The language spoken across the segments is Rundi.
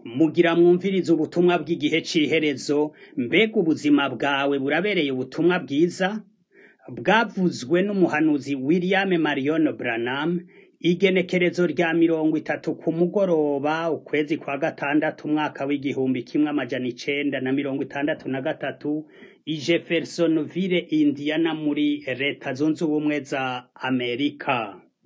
mugira mwumvirize ubutumwa bw'igihe c'iherezo mbega ubuzima bwawe burabereye ubutumwa bwiza bwavuzwe n'umuhanuzi William Marion Branham igenekerezo rya mirongo itatu ku mugoroba ukwezi kwa gatandatu umwaka w'igihumbi kimwe amajana icenda na mirongo itandatu na gatatu i Jeffersonville Indiana muri leta zunze ubumwe za Amerika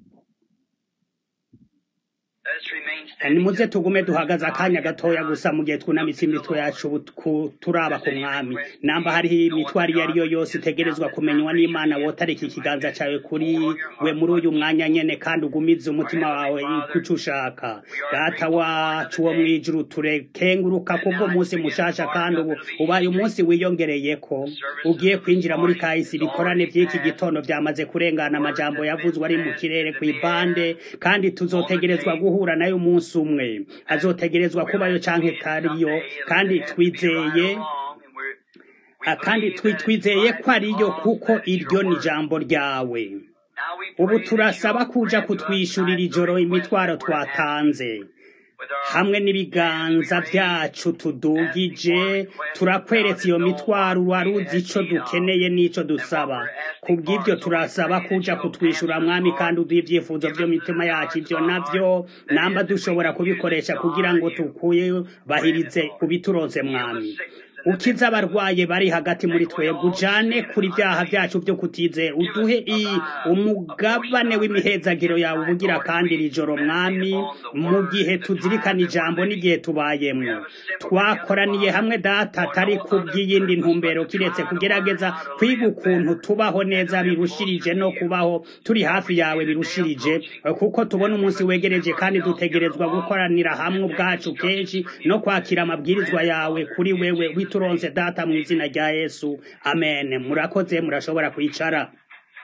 nimuze tugume duhagaze akanya gatoya gusa mu gihe twunamitse imitwe yacu ku- turaba ku mwami namba hariho imitwaro iyo ari yo yose itegerezwa kumenywa n'imana wotarika ikiganza cawe kuri we muri uyu mwanya nyene kandi ugumize umutima wawe kuco ushaka data wacu wo mw'ijuru turekenguruka kubwo munsi mushasha kandi ubu ubaye umunsi wiyongereyeko ugiye kwinjira muri kahise ibikorane vy'iki gitondo vyamaze kurengana amajambo yavuzwe ari mu kirere kw'ibande kandi tuzotegerezwa guhura nayo umunsi umwe azotegerezwa kubayo canke tariyo kandi twizeye Ah, kandi twi- twizeye ko ariyo kuko iryo ni ijambo ryawe ubu turasaba kuja kutwishurira ijoro imitwaro twatanze hamwe n'ibiganza vyacu tudugije turakweretse iyo mitwaro waruzi ico dukeneye n'ico dusaba kubw'ivyo turasaba kuja kutwishura mwami kandi uduha ivyifuzo vyo mu mitima yacu ivyo navyo namba dushobora kubikoresha kugira ngo tukubahirize ubituroze mwami ukiza abarwaye bari hagati muri twebwe ujane kuri vyaha vyacu vyo kutize uduhe i umugabane w'imihezagiro yawe ubugira kandi iri joro mwami mu gihe tuzirikana ijambo n'igihe tubayemwo twakoraniye hamwe data atari kubw'iyindi ntumbero kiretse kugerageza kwiga ukuntu tubaho neza birushirije no kubaho turi hafi yawe birushirije kuko tubona umunsi wegereje kandi dutegerezwa gukoranira hamwe ubwacu kenshi no kwakira amabwirizwa yawe kuri wewe wituronse data mu izina rya yesu amen murakoze murashobora kwicara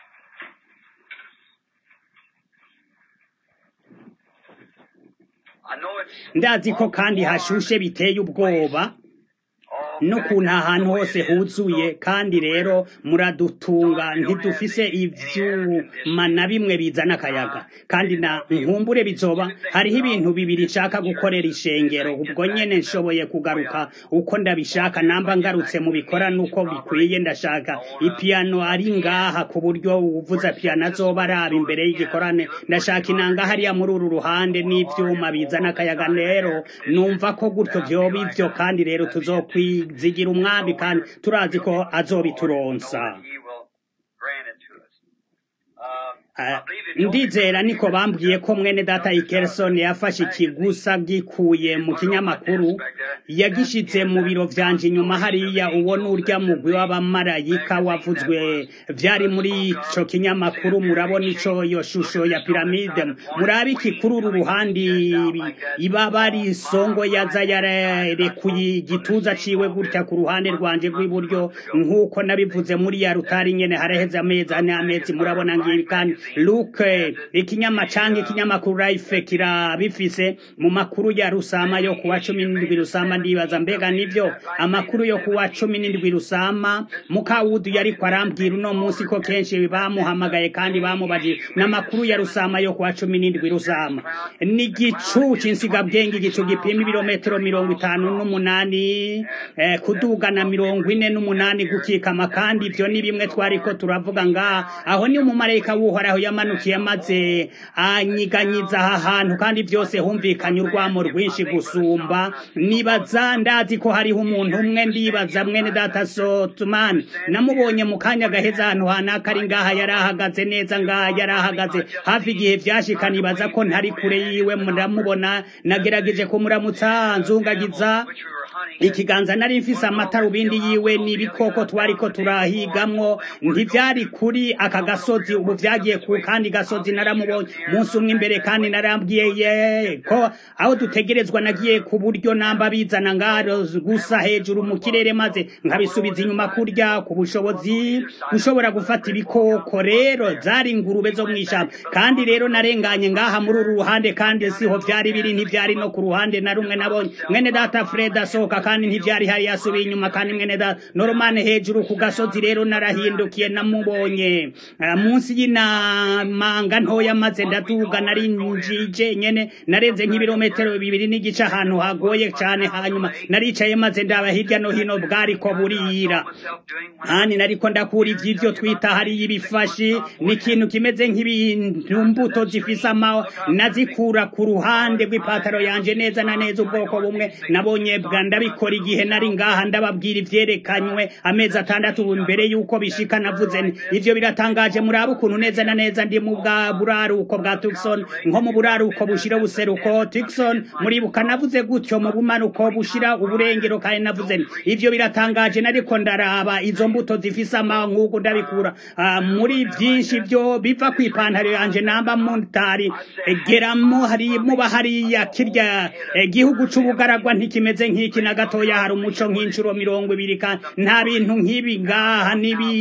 ndazi ko kandi hashushe biteye ubwoba n'ukuntu ahantu hose huzuye kandi rero muradutunga ntidufise ivyuma na bimwe bizana akayaga kandi na nkumbure bizoba hariho ibintu bibiri nshaka gukorera ishengero ubwo nyene nshoboye kugaruka uko ndabishaka namba ngarutse mu bikora nuko bikwiye ndashaka ipiano ari ngaha ku buryo uvuza piano azoba araba imbere y'igikorane ndashaka inanga hariya muri uru ruhande n'ivyuma bizana akayaga rero numva ko gutyo vyoba ivyo kandi rero tuzokwizigira umwami kandi turazi ko azobituronsa Ah, ndizera niko bambwiye ko mwene data Ikerson yafashe ikigusa gikuye mu kinyamakuru yagishitse mu biro vyanje inyuma hariya uwo n'urya mugwi w'abamarayika wavuzwe vyari muri ico kinyamakuru murabona ico iyo shusho ya piramide murabe iki kuri uru ruhande ibi- ibaba ari isongo yaza yararekuye igituza ciwe gutya ku ruhande rwanje rw'iburyo nk'uko nabivuze muri ya rutari nyene haraheze amezi ane amezi murabona ngibi kandi luke ikinyama canke ikinyamakuru life kirabifise mu makuru ya rusama yo kuwa cumi n'indwi rusama ndibaza mbega nivyo amakuru yo kuwa cumi n'indwi rusama mukawudu yariko arambwira uno munsi ko kenshi bamuhamagaye kandi bamubajije n'amakuru ya rusama yo kuwa cumi n'indwi rusama n'igicu c'insigabwenge igicu gipima ibirometero mirongo itanu n'umunani eh, kuduga na mirongo ine n'umunani gukikama kandi ivyo ni bimwe twariko turavuga ngaha aho ni umumarayika w'uhoraho yamanukiye maze anyiganyiza aha hantu kandi vyose humvikanye urwamo rwinshi gusumba nibaza ndazi ko hariho umuntu umwe ndibaza mwene data sotumani namubonye mu kanya gaheza ahantu hanaka ari ngaha yari ahagaze neza ngaha yari ahagaze hafi igihe vyashika nibaza ko ntari kure yiwe muramubona nagerageje kumuramutsa nzungagiza ikiganza nari mfise amatarubindi yiwe n'ibikoko twariko turahigamwo ntivyari kuri aka gasozi ubu vyagiye ku kandi gasozi naramubonye munsi umwe imbere kandi narambwiye ye ko aho dutegerezwa nagiye ku buryo namba bizana ngaro gusa hejuru mu kirere maze nkabisubiza inyuma kurya ku bushobozi gushobora gufata ibikoko rero zari ingurube zo mw'ishamba kandi rero narenganye ngaha muri uru ruhande kandi siho vyari biri ntivyari no ku ruhande na rumwe nabonye mwene data Freda asohoka kandi ntivyari hari yasubiye inyuma kandi mwene data noromane hejuru ku gasozi rero narahindukiye namubonye munsi y'inamanga ntoya maze ndaduga nari njije nyene narenze nk'ibirometero bibiri n'igice ahantu hagoye cane hanyuma naricaye maze ndaba hirya no hino bwariko burira hani nariko ndakura ivy'ivyo twita hariyo ibifashi ni ikintu kimeze nk'ibintu mbuto zifise amawa nazikura ku ruhande rw'ipataro yanje neza na neza ubwoko bumwe nabonye bwa ndabikora igihe nari ngaha ndababwira ivyerekanywe amezi atandatu mbere yuko bishika navuze nti ivyo biratangaje murabe ukuntu neza na neza ndi mu bwa buraruko bwa Tucson nko mu buraruko bushira ubuseruko Tucson muribuka navuze gutyo mu bumanuko bushira uburengero kandi navuze nti ivyo biratangaje nariko ndaraba izo mbuto zifise amawa nk'uko ndabikura uh, muri vyinshi vyo biva kw'ipantaro yanje namba mutari geramo hari muba hariya kirya gihugu c'ubugaragwa ntikimeze nk'iki na gatoya hari umuco nk'incuro mirongo ibiri kandi nta bintu nk'ibi ngaha nibi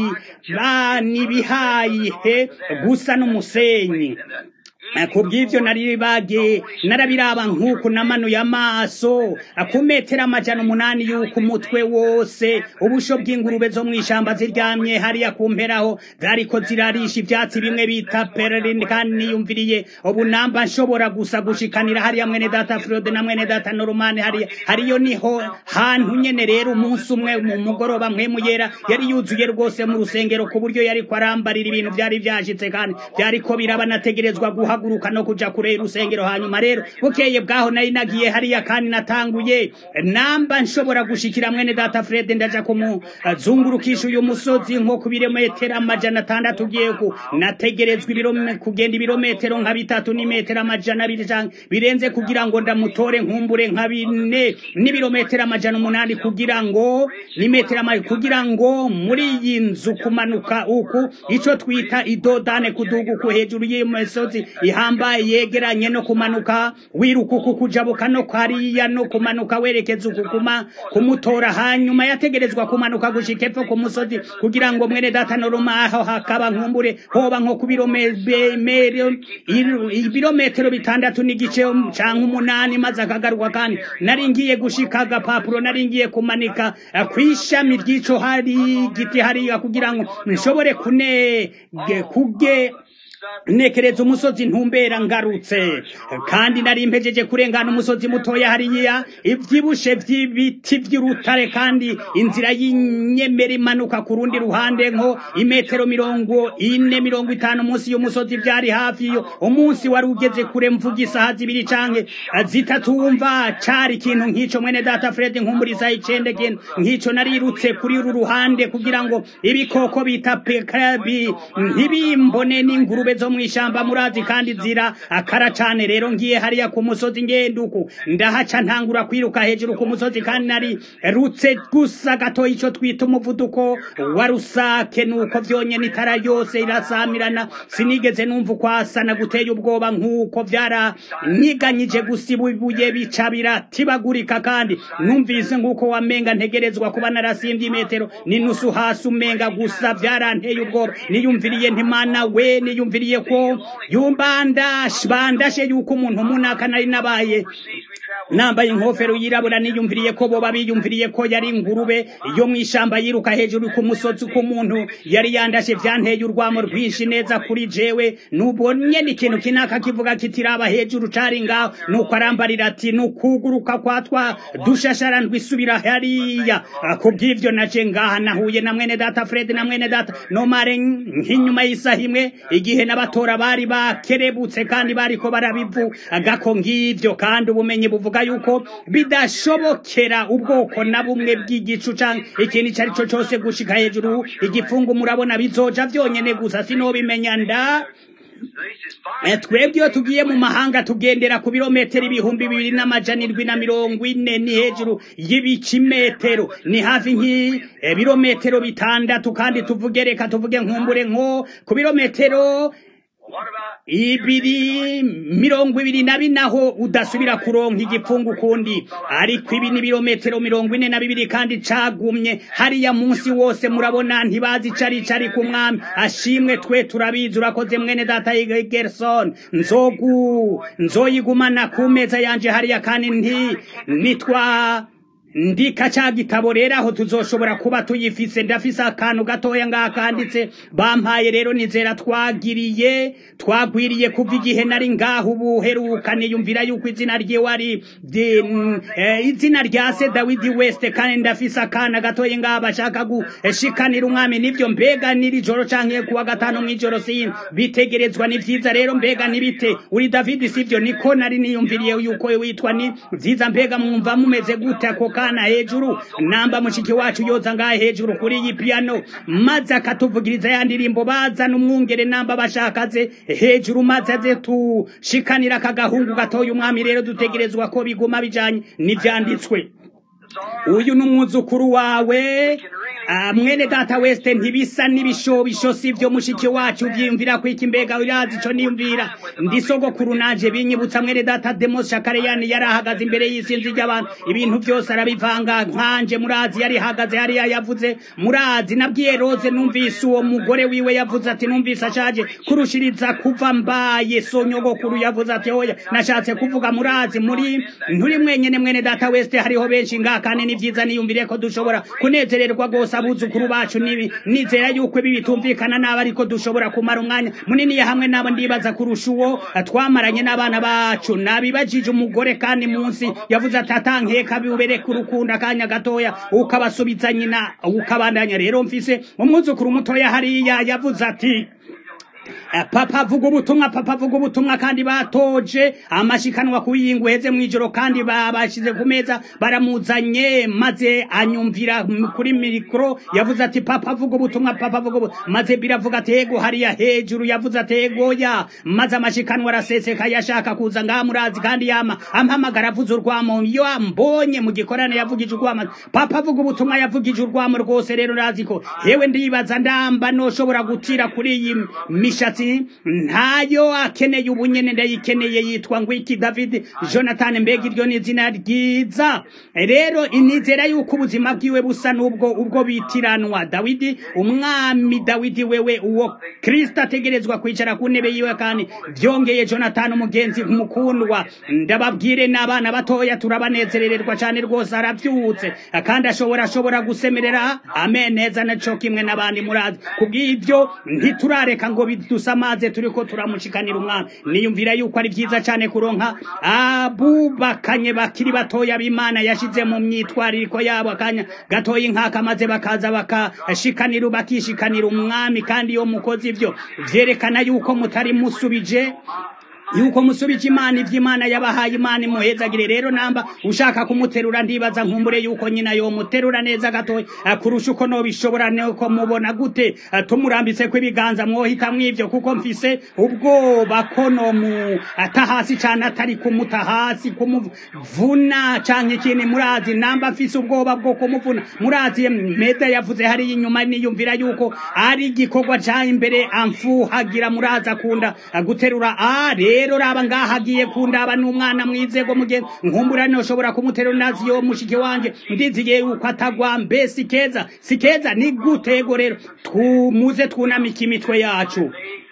ba nibihayihe gusa n'umusenyi kubw'ivyo nari bage narabiraba nk'uku namanuye amaso ku metero amajana umunani y'uko umutwe wose ubusho bw'ingurube zo mw'ishamba ziryamye hariya ku mperaho zariko zirarisha ivyatsi bimwe bita pererin kandi niyumviriye ubu namba nshobora gusa gushikanira hariya mwene data Frode na mwene data Norman hariya hariyo niho hantu nyene rero umunsi umwe mu mugoroba mwemu yera yari yuzuye rwose mu rusengero ku buryo yariko arambarira ibintu vyari vyashitse kandi vyariko biraba nategerezwa guha guhaguruka no kuja kure y'urusengero hanyuma rero bukeye bwaho nari nagiye hariya kandi natanguye namba nshobora gushikira mwene data Fred ndaja kumuzungurukisha uyu musozi nko ku birometero amajana atandatu ugiye ku nategerezwa ibirome kugenda ibirometero nka bitatu n'imetero amajana abiri canke birenze kugira ngo ndamutore nkumbure nka bine n'ibirometero amajana umunani kugira ngo n'imetero amajana kugira ngo muri iyi nzu kumanuka uku ico twita idodane kuduga uku hejuru y'iyo misozi ihambaye yegeranye no kumanuka wiruka uku kujabuka no kwariya no kumanuka werekeza uku kuma kumutora hanyuma yategerezwa kumanuka gushika epfo ku musozi kugira ngo mwene data noruma aho hakaba nkumbure hoba nko ku birometero bitandatu n'igice canke umunani maze akagaruka kandi nari ngiye gushika agapapuro nari ngiye kumanika kw'ishami ry'ico hari giti hariya kugira ngo nshobore kune kuge nekereza umusozi ntumbera ngarutse kandi nari mpejeje kurengana umusozi mutoya hariya ivyibushe vy'ibiti vy'urutare kandi inzira y'inyemera imanuka ku rundi ruhande nko imetero mirongo ine mirongo itanu munsi y'umusozi vyari hafi yo umunsi wari ugeze kure mvuga isaha zibiri canke zitatu wumva cari ikintu nk'ico mwene data Fred nkumburiza icende kintu nk'ico narirutse kuri uru ruhande kugira ngo ibikoko bita pekabi ntibimbone n'ingurube zo mw'ishamba murazi kandi zira akara cane rero ngiye hariya ku musozi ngenduku ndahaca ntangura kwiruka hejuru ku musozi kandi nari rutse gusa gato ico twita umuvuduko wa rusake nuko vyonyene itara yose irasamirana sinigeze numva ukwasana guteye ubwoba nk'uko vyaranyiganyije gusa ibuye bica biratibagurika kandi numvise nk'uko wamenga ntegerezwa kuba narasimbye imetero n'inusu hasi umenga gusa vyaranteye ubwoba niyumviriye ntimana we niyumviriye ko yumbandashe bandashe yuko umuntu munaka nari nabaye nambaye inkofero yirabura niyumviriye ko boba biyumviriye ko yari ingurube yo mw'ishamba yiruka hejuru ku musozi ku muntu yari yandashe vyanteye urwamo rwinshi neza kuri jewe nubonye n'ikintu kinaka kivuga kitiraba hejuru cari ngaho nuko arambarira ati nukuguruka kwa twa dushashara ndwisubira hariya kubw'ivyo naje ngaha nahuye na mwene data Fred na mwene data nomare nk'inyuma y'isaha imwe igihe n'abatora bari bakerebutse kandi bariko barabivuga ko ngivyo kandi ubumenyi buvuga yuko bidashobokera ubwoko na bumwe bw'igicu canke ikintu ico ari cyo cose gushika hejuru igipfungu murabona bizoja vyonyene gusa sinobimenya nda twebwe iyo tugiye mu mahanga tugendera ku birometero ibihumbi bibiri n'amajana indwi na mirongo ine ni hejuru y'ibikimetero ni hafi nk'ibirometero bitandatu kandi tuvuge reka tuvuge nkumbure nko ku birometero ibiri mirongo ibiri na binaho udasubira kuronka igipfungu kundi ariko ibi ni birometero mirongo ine na bibiri kandi cagumye hariya munsi wose murabona ntibazi cari cari ku mwami ashimwe twe turabizi urakoze mwene data Gerson nzogu nzoyigumana ku meza yanje hariya kandi nti nitwa ndika ca gitabo rero aho tuzoshobora kuba tuyifise ndafise akantu gatoya ngaha kanditse bampaye rero nizera twagiriye twagwiriye kuva igihe nari ngaho ubuheruka niyumvira yuko izina ryiwe ari de- mm, eh, izina rya se dawidi west kandi ndafise akana gatoya ngaha bashaka gushikanira umwami nivyo mbega niri joro canke kuwa gatanu mw'ijoro sin bitegerezwa ni vyiza rero mbega nibite uri davidi sivyo niko nari niyumviriye yuko witwa ni vyiza mbega mwumva mumeze gute ako kana hejuru namba mushiki wacu yoza ngaha hejuru kuri iyi piano maze akatuvugiriza ya ndirimbo bazana umwungere namba bashakaze hejuru maze aze tushikanira akagahungu gatoya umwami rero dutegerezwa ko biguma bijanye n'ivyanditswe uyu ni umwuzukuru wawe Ah, mwene data weste ntibisa n'ibishobisho sivyo mushiki wacu vyiyumvira ko iki mbega urazi ico niyumvira ndi sogokuru naje binyibutsa mwene data demos shakareyani yari ahagaze imbere y'isinzi ry'abantu ibintu vyose arabivanga nkanje murazi yari ahagaze hariya yavuze murazi nabwiye rose numvise uwo mugore wiwe yavuze ati numvise ashaje kurushiriza kuva mbaye so nyogokuru yavuze ati oya nashatse kuvuga murazi muri nturi mwenyene mwene data weste hariho benshi ngaha kandi ni vyiza niyumvire ko dushobora kunezererwa rwose abuzukuru bacu nibi nizera yuko ibi bitumvikana nabi ariko dushobora kumara umwanya munini ya hamwe nabo ndibaza kurusha uwo twamaranye n'abana bacu nabibajije umugore kandi munsi yavuze ati atankeka biubereka urukundo akanya gatoya ukabasubiza nyina ukabandanya rero mfise umwuzukuru mutoya hariya yavuze ati Eh, papa avuga ubutumwa papa avuga ubutumwa kandi batoje amashikanwa kuyingu heze mwijoro kandi babashize ku meza baramuzanye maze anyumvira m- kuri mikro yavuze ati papa avuga ubutumwa papa avuga ubu maze biravuga ati ego hariya hejuru yavuze ati ego ya maze amashikanwa araseseka yashaka kuza ngaha murazi kandi yama ampamagara avuze urwamo iyo ambonye mu gikorane yavugije urwamo papa avuga ubutumwa yavugije urwamo rwose rero razi ko hewe ndibaza ndamba noshobora gutira kuri iyi mishatsi ntayo akeneye ubunyene ndayikeneye yitwa ngwiki david jonathan mbega iryo ni izina ryiza rero inizera yuko ubuzima bwiwe busa n'ubwo ubwo bitiranwa dawidi umwami dawidi wewe uwo kristo ategerezwa kwicara ku ntebe yiwe kandi vyongeye jonathan umugenzi mukundwa ndababwire n'abana batoya turabanezerererwa cane rwose aravyutse kandi ashobora ashobora gusemerera amen neza naco kimwe n'abandi murazi kubw'ivyo ntiturareka ngo bidusamaze turiko turamushikanira umwami niyumvira yuko ari vyiza cane kuronka abubakanye bakiri batoya b'imana yashize mu myitwaririko yabo akanya gatoya nkaka maze bakaza bakashikanira bakishikanira umwami kandi iyo mukoze ivyo vyerekana yuko mutari musubije yuko musubije imana ivy'imana yabahaye imana imuhezagire rero namba ushaka kumuterura ndibaza nkumbure yuko nyina yomuterura neza gatoya eh, kurusha uko nobishobora nuko mubona gute eh, tumurambitse ko ibiganza mwohitamwo ivyo kuko mfise ubwoba ko nomu ata hasi cane atari kumuta hasi kumuvuna canke ikindi murazi namba mfise ubwoba bwo kumuvuna murazi meda yavuze hariya inyuma niyumvira yuko ari igikorwa ca imbere amfuhagira murazi akunda eh, guterura ah rero raba ngaha agiye kundaba n'umwana mwizego muge nkumbura noshobora kumuterura nazi yo mushiki wanje ndizigiye yuko atagwa mbe si keza si keza ni gutego rero tumuze twunamika imitwe yacu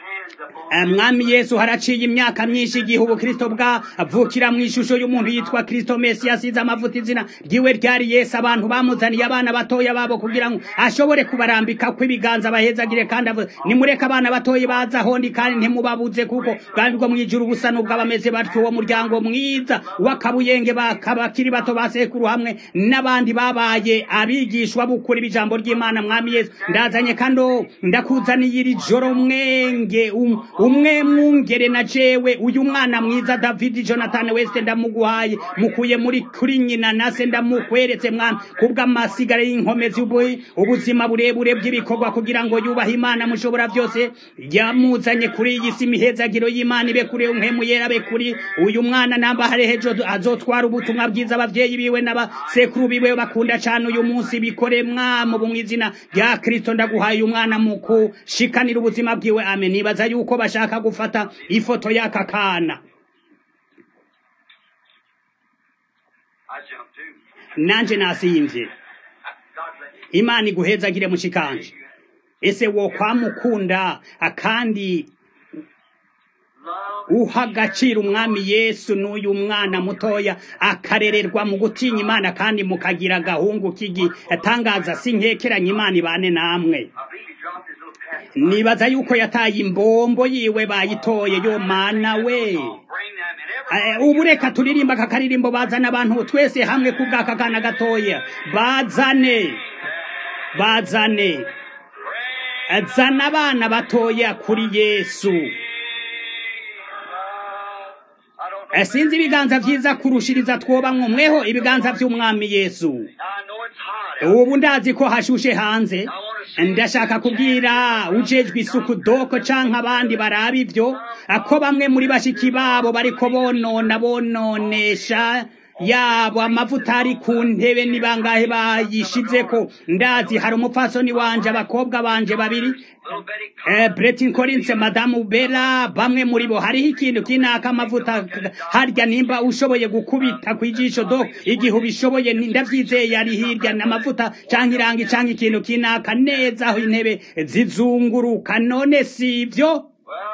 mwami yesu haraciye imyaka myinshi igihe ubukristo bwavukira mu ishusho y'umuntu yitwa kristo mesi yasize amavuta izina ryiwe ryari yesu abantu bamuzaniye abana batoya babo kugira ngo ashobore kubarambika kw'ibiganza bahezagire kandi avuze nimureke abana batoya baza hondi kandi ntimubabuze kuko bwami bwo mwijuru busa n'ubwo abameze batyo uwo muryango mwiza w'akabuyenge bakiri bato ba sekuru hamwe n'abandi babaye abigishwa bukuri b'ijambo ry'imana mwami yesu ndazanye kandi ndakuzaniye iri joro mwenge um, umwe mwungere na jewe uyu mwana mwiza David Jonathan West ndamuguhaye mukuye muri kuri nyina nase ndamukweretse mwana kubw'amasigara y'inkomezi ubuzima burebure bw'ibikorwa kugira ngo yubahe Imana mushobora byose yamuzanye kuri iyi si mihezagiro y'Imana ibe kuri umwemu yera be kuri uyu mwana namba hari hejo azotwara ubutumwa bwiza abavyeyi biwe n'abasekuru biwe bakunda cyane uyu munsi bikore mwamo bumwizina rya Kristo ndaguhaye umwana muku shikanira ubuzima bwiwe amen nibaza yuko bashaka gufata ifoto y'aka kana nanje nasimvye imana iguhezagire mushikanje ese wo kwamukunda akandi uha agaciro umwami yesu n'uyu mwana mutoya akarererwa mu gutinya imana kandi mukagira agahungu k'igitangaza si nkekeranya imana ibane namwe nibaza yuko yataye imbombo yiwe bayitoye yo mana we ubu reka turirimba aka karirimbo bazana abantu twese hamwe ku bw'aka kana gatoya bazane bazane zana abana batoya kuri yesu sinzi ibiganza byiza kurushiriza twobamwo mweho ibiganza by'umwami yesu ubu ndazi ko hashushe hanze ndashaka kubwira ujejwe isuku doko canke abandi baraba ivyo ko bamwe muri bashiki babo bariko bonona bononesha yabo amavuta ari ku ntebe ni bangahe bayishizeko ndazi hari umupfasoni wanje abakobwa banje babiri Bretin Collins madamu Bella bamwe muri bo hariho ikintu kinaka amavuta harya nimba ushoboye gukubita kwijisho do igihe ubishoboye ndavyizeye ari hirya n'amavuta canke irangi canke ikintu kinaka neza aho intebe zizunguruka none sivyo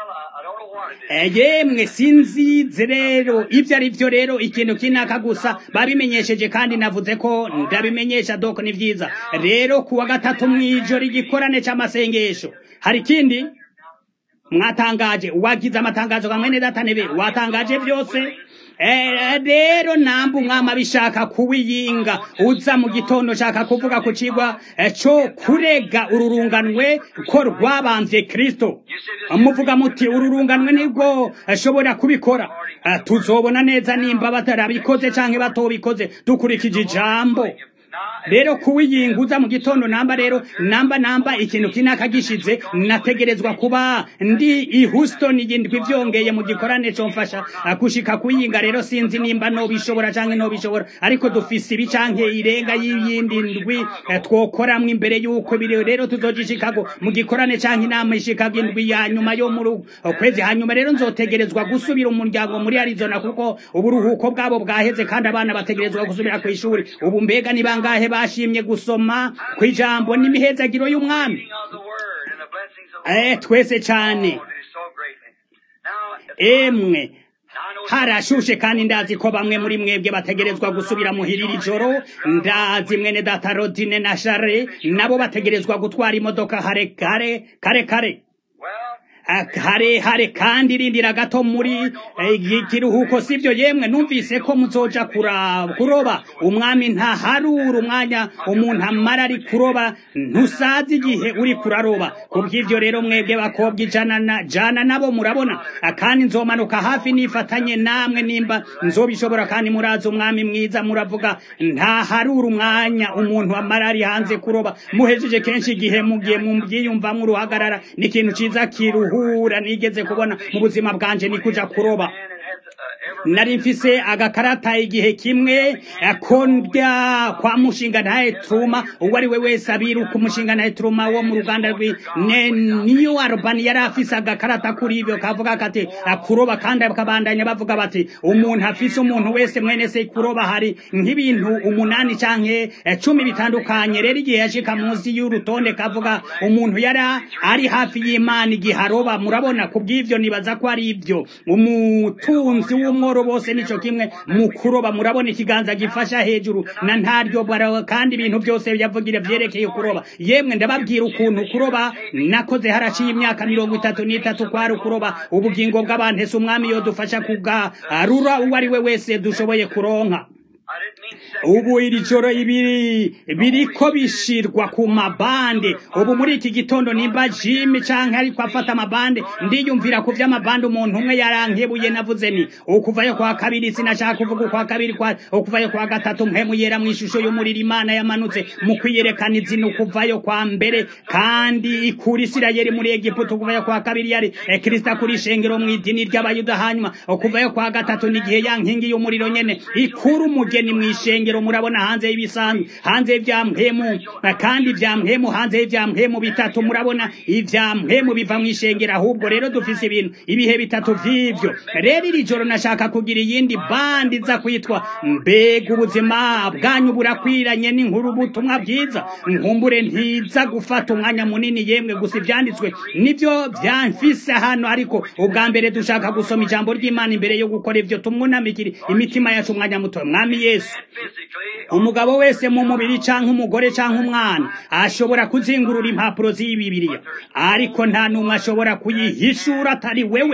yemwe sinzize rero ibyo ari byo rero ikintu kinaka gusa babimenyesheje kandi navuze ko ndabimenyesha doko ni byiza rero kuwa gatatu mwijoro igikorane cy'amasengesho hari ikindi mwatangaje wagize amatangazo nka mwene datanebe watangaje byose rero namba umwami abishaka kuwiyinga uza mu gitondo shaka kuvuga ku kigwa cyo kurega ururunganwe ko rwabambye kirisito muvuga muti ururunganwe nibwo ashobora kubikora tuzobona neza nimba batarabikoze cyangwa batobikoze dukurikije ijambo rero kuwiyinguza mu gitondo namba rero namba namba ikintu kinaka gishize nategerezwa kuba ndi i Houston igindwi byongeye mu gikorane cyo mfasha gushika kuyinga rero sinzi nimba no bishobora canke no bishobora ariko dufise ibi canke irenga y'iyindi ndwi twokoramwe imbere yuko biri rero tuzoja Chicago mu gikorane canke inama i Chicago indwi ya nyuma yo mu kwezi hanyuma rero nzotegerezwa gusubira umuryango muri Arizona kuko uburuhuko bwabo bwaheze kandi abana bategerezwa gusubira ku ishuri ubu mbega ni bangahe bashimye gusoma ku ijambo n'imihezagiro y'umwami eh twese cyane emwe harashushe kandi ndazi ko bamwe muri mwebwe bategerezwa gusubira muhirira ijoro ndazi mwene data rodine na share nabo bategerezwa gutwara imodoka hare kare kare kare harehare kandi irindira gato muri ikiruhuko sibyo yemwe numvise ko muzoja kuroba umwami ntaharura umwanya umuntu amara ari kuroba ntusazi igihe uri kuraroba kubw'ivyo rero mwebwe bakobwa ijana jana nabo murabona kandi nzomanuka hafi nifatanye namwe nimba nzobishobora kandi murazi umwami mwiza muravuga ntaharura umwanya umuntu amara ari hanze kuroba muhejeje kenshi igihe mugiye mubyiyumvamwo uruhagarara ni ikintu ciza kiruhu guhura nigeze kubona mu buzima bwanje ni kuja kuroba nari mfise agakarata igihe kimwe ko ndya kwa mushinga ntaye truma uwo ari we wese abiruka umushinga ntaye truma wo mu ruganda rwi niyo arobani yari afise agakarata kuri ivyo kavuga kati kuroba kandi bakabandanya bavuga bati umuntu afise umuntu wese mwene se kuroba hari nk'ibintu umunani canke cumi bitandukanye rero igihe yashika munsi y'urutonde kavuga umuntu yari ari hafi y'imana igihe aroba murabona kubw'ivyo nibaza ko ari ivyo umutunzi w'umwo amahoro bose nico kimwe mu kuroba murabona ikiganza gifasha hejuru na ntaryo kandi ibintu byose yavugira vyerekeye kuroba yemwe ndababwira ukuntu kuroba nakoze haraciye imyaka mirongo itatu n'itatu kwari kuroba ubugingo bw'abantu ese umwami yodufasha kugarura uwo ari we wese dushoboye kuronka ubu iri joro ibiri biriko bishirwa ku mabande ubu muri iki gitondo nimba jimi canke ariko afata amabande ndiyumvira ku vy'amabande umuntu umwe yarankebuye navuze ni ukuvayo kwa kabiri sinashaka kuvuga ukwa kabiri kwa ukuvayo kwa gatatu mpemu yera mu ishusho y'umuriro imana yamanutse mu kwiyerekana izina ukuvayo kwa mbere kandi ikura isirayeli muri egiputa ukuvayo kwa kabiri yari kristo kuri ishengero mu idini ry'abayuda hanyuma ukuvayo kwa gatatu n'igihe ya nkingi y'umuriro nyene ikura umugeni mu ishengero mw'ishengero murabona hanze y'ibisanzwe hanze y'ivyampemu kandi ivyampemu hanze y'ivyampemu bitatu murabona ivyampemu biva mw'ishengero ahubwo rero dufise ibintu ibihe bitatu vy'ivyo rero iri joro nashaka kugira iyindi bandi iza kwitwa mbega ubuzima bwanyu burakwiranye n'inkuru ubutumwa bwiza nkumbure ntiza gufata umwanya munini yemwe gusa ivyanditswe nivyo vyamfise hano ariko ubwa mbere dushaka gusoma ijambo ry'imana imbere yo gukora ivyo tumwunamikire imitima yacu umwanya muto mwami yesu umugabo wese mu mubiri canke umugore canke umwana ashobora kuzingurura impapuro z'iyi bibiliya ariko nta n'umwe ashobora kuyihishura atari wewe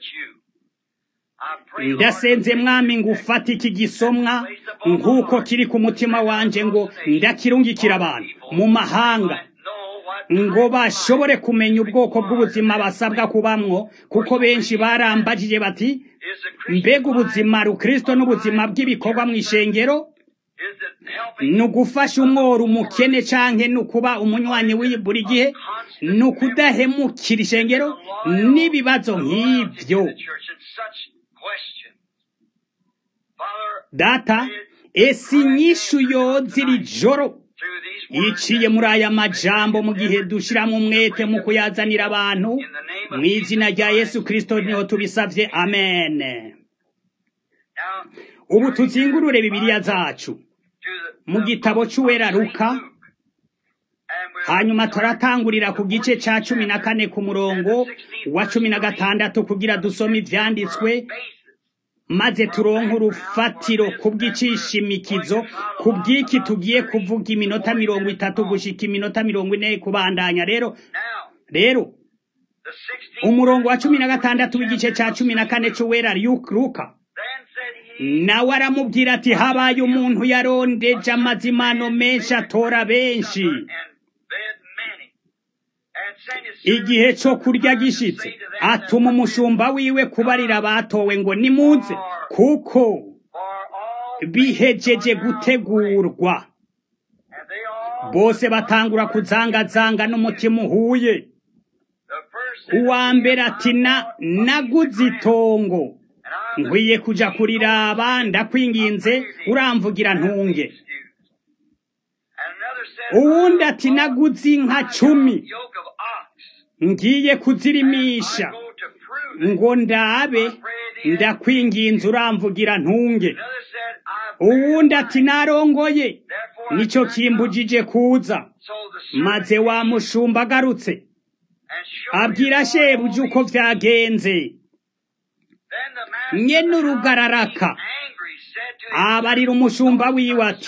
ndasenze mwami ngo ufate iki gisomwa nk'uko kiri ku mutima wanje ngo ndakirungikira abantu mu mahanga ngo bashobore kumenya ubwoko bw'ubuzima basabwa kubamwo kuko benshi barambagije bati mbega ubuzima rukristo n'ubuzima bw'ibikorwa mu ishengero ni ugufasha umworo umukene canke ni ukuba umunywanyi w'iyi buri gihe ni ukudahemukira ishengero n'ibibazo nk'ivyo data esi inyishu yoza iri joro iciye muri aya majambo mu gihe dushyiramo umwete mu kuyazanira abantu mu izina rya yesu kirisito niho tubisabye amen ubu tuzingurure bibiliya zacu mu gitabo cy'uwera ruka hanyuma turatangurira ku gice cya cumi na kane ku murongo wa cumi na gatandatu kugira dusome ibyanditswe maze turonke urufatiro kubw'icishimikizo ku bw'iki tugiye kuvuga iminota mirongo itatu gushika iminota mirongo ine kubandanya rero rero umurongo wa cumi na gatandatu w'igice cya cumi na kane cy'uwera ruka nawe aramubwira ati habaye umuntu yarondeje amazimano menshi atora benshi igihe cyo kurya gishitse atuma umushumba wiwe kubarira abatowe ngo nimuze kuko bihejeje gutegurwa bose batangura kuzangazanga n'umutima uhuye uwa mbere ati na naguze itongo nkwiye kuja kuriraba ndakwinginze uramvugira ntunge uwundi ati naguze inka cumi ngiye kuzirimisha ngo ndabe ndakwinginze uramvugira ntunge uwundi ati narongoye nicyo kimbujije kuza maze wa mushumba agarutse abwira shebuja uko byagenze nyene urugararaka abarira umushumba wiwe ati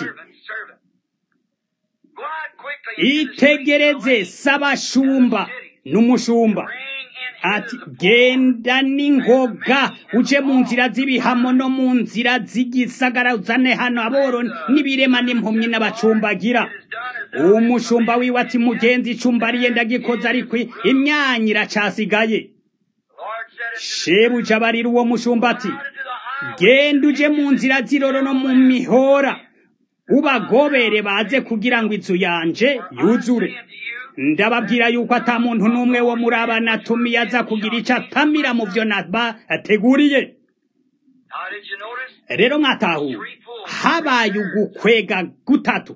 itegereze sabashumba n'umushumba ati genda n'ingoga uje mu nzira z'ibihamo no mu nzira z'igisagara uzane hano aboro n'ibirema n'impumyi n'abacumbagira umushumba wiwe ati mugenzi icumbariye ndagikoze ariko imyanya iracasigaye shebuja abarira uwo mushumba ati genda uje mu nzira z'iroro no mu mihora ubagobere baze kugira ngo inzu yanje yuzure ndababwira yuko ata muntu n'umwe wo muri aba natumiye aza kugira icyo atamira mu byo nabateguriye rero mwatahuwe habaye ugukwega gutatu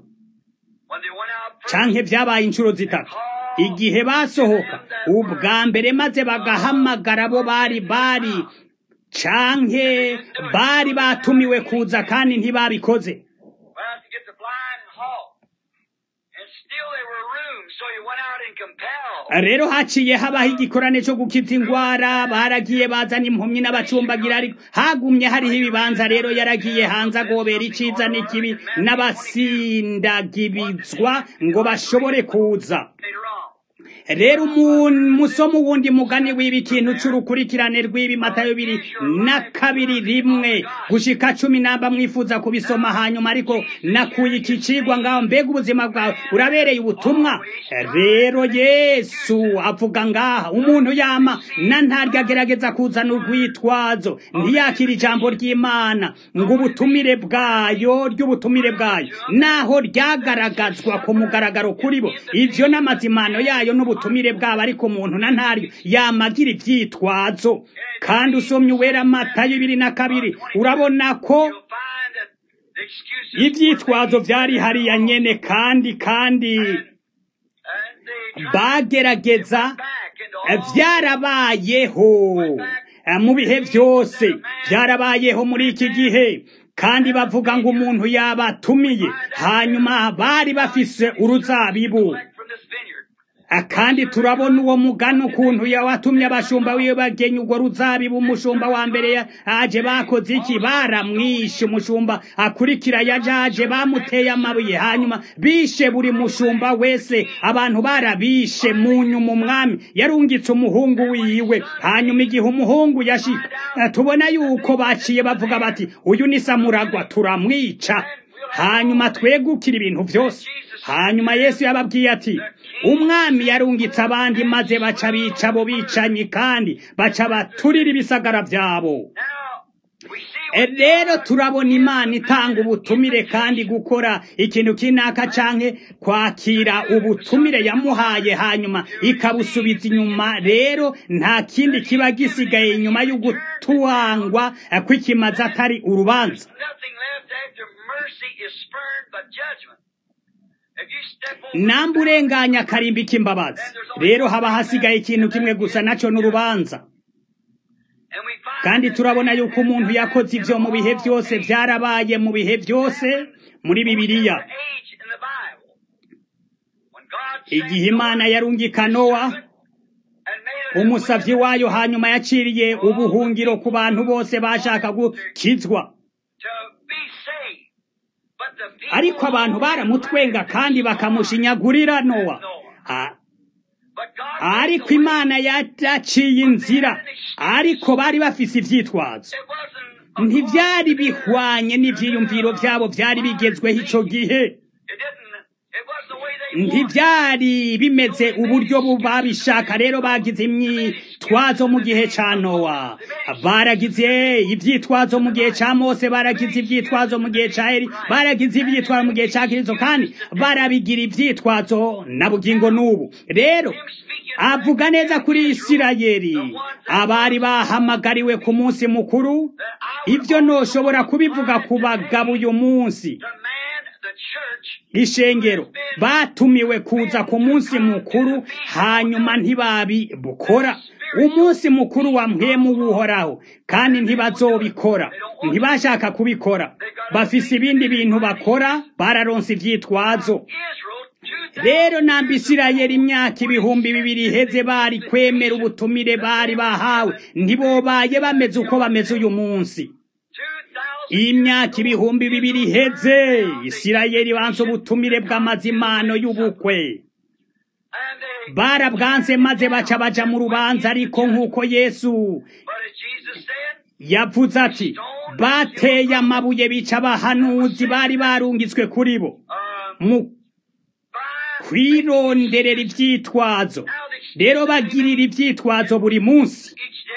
canke vyabaye inshuro zitatu igihe basohoka ubwa mbere maze bagahamagara abo bari bari canke bari batumiwe kuza kandi ntibabikoze rero haciye habaho igikorane cyo gukiza indwara baragiye bazana impumyi n'abacumbagira ariko hagumye hariho ibibanza rero yaragiye hanze agobera iciza n'ikibi n'abasindagibizwa ngo bashobore kuza rero umusomo wundi mugani w'ibi kintu c'urukurikirane rw'ibi matayo biri na kabiri rimwe gushika cumi namba mwifuza kubisoma hanyuma ariko nakuye iki cigwa ngaho mbega ubuzima bwawe urabereye ubutumwa rero yesu avuga ngaha umuntu yama na ntaryo agerageza kuzana urwitwazo ntiyakira ijambo ry'imana ngo ubutumire bwayo ry'ubutumire bwayo naho ryagaragazwa ku mugaragaro kuri bo ivyo n'amazimano yayo n'ubutumire ubutumire bwabo ariko umuntu na ntaryo yamagira ivyitwazo kandi usomye uwera matayo ibiri na kabiri urabona ko ibyitwazo byari hariya nyene kandi kandi bagerageza byarabayeho mu bihe byose byarabayeho muri iki gihe kandi bavuga ngo umuntu yabatumiye hanyuma bari bafise uruzabibu kandi turabona uwo mugani ukuntu yawatumye abashumba wiwe bagenya urwo ruzabibu umushumba wa mbere aje bakoze iki baramwishe umushumba akurikira yajaje bamuteye amabuye hanyuma bishe buri mushumba wese abantu barabishe mu nyuma umwami yarungitse umuhungu wiwe hanyuma igihe umuhungu yashika tubona yuko baciye bavuga bati uyu ni samuragwa turamwica hanyuma twegukira ibintu byose hanyuma yesu yababwiye ati umwami yarungitse abandi maze baca bica abo bicanyi kandi baca baturira ibisagara byabo rero turabona imana itanga ubutumire kandi gukora ikintu kinaka canke kwakira ubutumire yamuhaye hanyuma ikabusubiza inyuma rero nta kindi kiba gisigaye inyuma y'ugutwangwa kw'ikimazi atari urubanza namba urenganya akarimbi k'imbabazi rero haba hasigaye ikintu kimwe gusa nacyo n'urubanza kandi turabona yuko umuntu yakoze ibyo mu bihe byose byarabaye mu bihe byose muri bibiliya igihe imana yarungika nowa umusavyi wayo hanyuma yaciriye ubuhungiro ku bantu bose bashaka gukizwa ariko abantu baramutwenga kandi bakamushinyagurira nowa ariko imana yaraciye inzira ariko bari bafise ivyitwazo ntivyari bihwanye n'ivyiyumviro vyabo vyari bigezweho ico gihe ntibyari bimeze uburyo babishaka rero bagize imyitwazo mu gihe ca nowa baragize ivyitwazo mu gihe ca mose baragize ivyitwazo mu gihe ca eri baragize ivyitwazo mu gihe ca kristo kandi barabigira ivyitwazo na bugingo n'ubu rero avuga neza kuri isirayeli abari bahamagariwe ku munsi mukuru ibyo ntoshobora kubivuga ku bagabo uyu munsi ishengero batumiwe kuza ku munsi mukuru hanyuma ntibabikora umunsi mukuru wa mpemu w'uhoraho kandi ntibazobikora ntibashaka kubikora bafise ibindi bintu bakora bararonse ivyitwazo rero namba isirayeli imyaka ibihumbi bibiri iheze bari kwemera ubutumire bari bahawe ntibobaye bameze uko bameze uyu munsi imyaka ibihumbi bibiri iheze isirayeli banse ubutumire bw'amazimano y'ubukwe barabwanse maze baca baja mu rubanza ariko nk'uko yesu yavuze ati bateye amabuye bica abahanuzi bari barungitswe kuri bo mu kwironderera ivyitwazo rero bagirira ivyitwazo buri munsi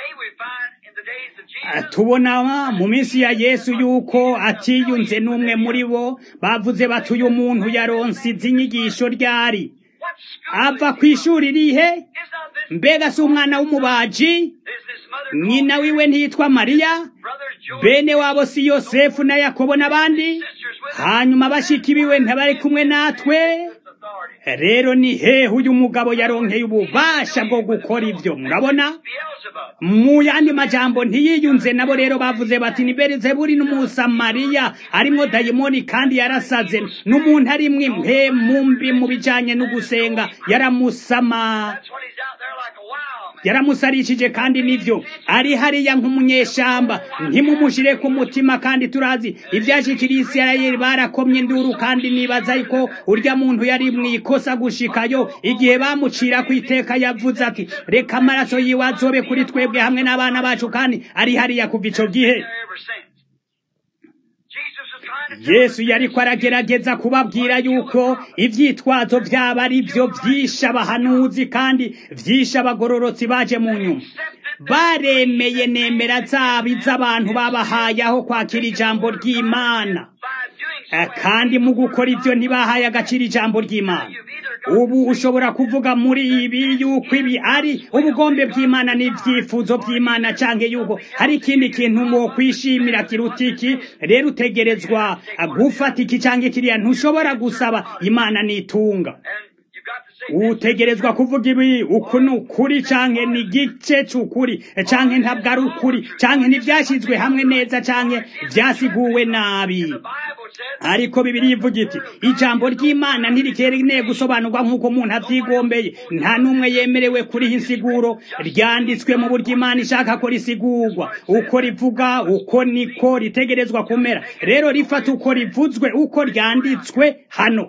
tubona mu minsi ya yesu yuko atiyunze n'umwe muri bo bavuze bati uyu muntu yaronse izi nyigisho ryari ava ku ishuri rihe mbega si umwana w'umubaji nyina wiwe ntiyitwa mariya bene wabo si yosefu na yakobo n'abandi hanyuma bashiki biwe ntibari kumwe natwe rero ni hehe uyu mugabo yaronkeye ububasha bwo gukora ibyo murabona mu yandi majambo ntiyiyunze nabo rero bavuze bati ni berizeburi n'umusamariya arimwo dayimoni kandi yarasaze n'umuntu arimwo impe mumbi mu bijanye no gusenga yaramusama yaramusarishije kandi nivyo ari hariya nk'umunyeshamba ntimumushire ku mutima kandi turazi ivyashikiriye isirayeli barakomye induru kandi nibaza yuko urya muntu yari mwikosa gushikayo igihe bamucira ku iteka yavuze ati reka amaraso yiwe azobe kuri twebwe hamwe n'abana bacu kandi ari hariya kuva ico gihe yesu yariko aragerageza kubabwira yuko ivyitwazo vyaba ari vyo vyishe abahanuzi kandi vyishe abagororotsi baje mu nyuma baremeye nemera zabo iz'abantu babahaye aho kwakira ijambo ry'imana kandi mu gukora ibyo ntibahaye agaciro ijambo ry'imana ubu ushobora kuvuga muri ibi yuko ibi ari ubugombe bw'imana n'ibyifuzo by'imana cyangwa yuko hari ikindi kintu mu kwishimira kiruta iki rero utegerezwa gufata iki cyangwa kiriya ntushobora gusaba imana nitunga utegerezwa kuvuga ibi uku ni ukuri canke ni igice c'ukuri canke ntabwo ari ukuri canke ntivyashyizwe hamwe neza canke vyasiguwe nabi ariko bibiri ivuga iti ijambo ry'imana ntirikeneye gusobanurwa nk'uko umuntu avyigombeye nta n'umwe yemerewe kuriha insiguro ryanditswe mu buryo imana ishaka ko risigurwa uko rivuga uko niko ritegerezwa kumera rero rifata uko rivuzwe uko ryanditswe hano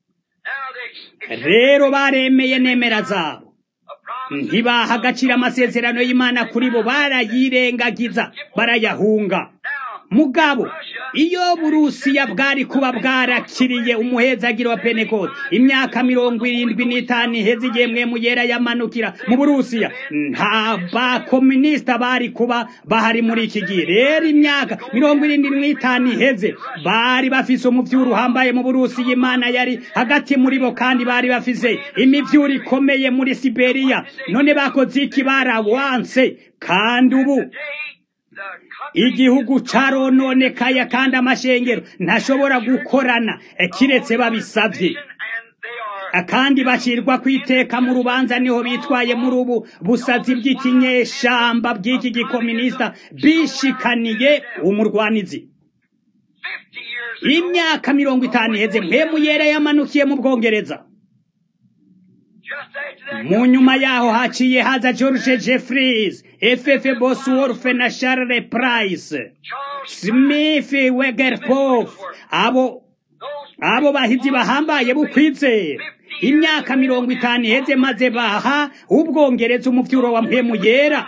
rero baremeye nemera zabo ntibaha agaciro amasezerano y'imana kuri bo barayirengagiza barayahunga mugabo iyo burusiya bwari kuba bwarakiriye umuhezagiro wa pentekote imyaka mirongo irindwi n'itanu iheze igihe mwemu yera yamanukira mu burusiya nta bakominisita bari kuba bahari muri iki gihe rero imyaka mirongo irindwi n'itanu iheze bari bafise umuvyuro uhambaye mu burusiya imana yari hagati muri bo kandi bari bafise imivyuro ikomeye muri siberiya none bakoze iki barawanse kandi ubu igihugu carononekaye kandi amashengero ntashobora gukorana kiretse babisavye kandi bashirwa kwiteka mu rubanza niho bitwaye muri ubu busazi bw'ikinyeshamba bw'iki gikominisita bishikaniye umurwanizi imyaka mirongo itanu iheze mpemu yera yamanukiye mu bwongereza mu nyuma yaho haciye haza george jeffries ff bosworth na charles price smith wegerpof abo abo bahizi bahambaye bukwizera imyaka mirongo itanu iheze maze baha ubwongereza umuvyuro wa mpemu yera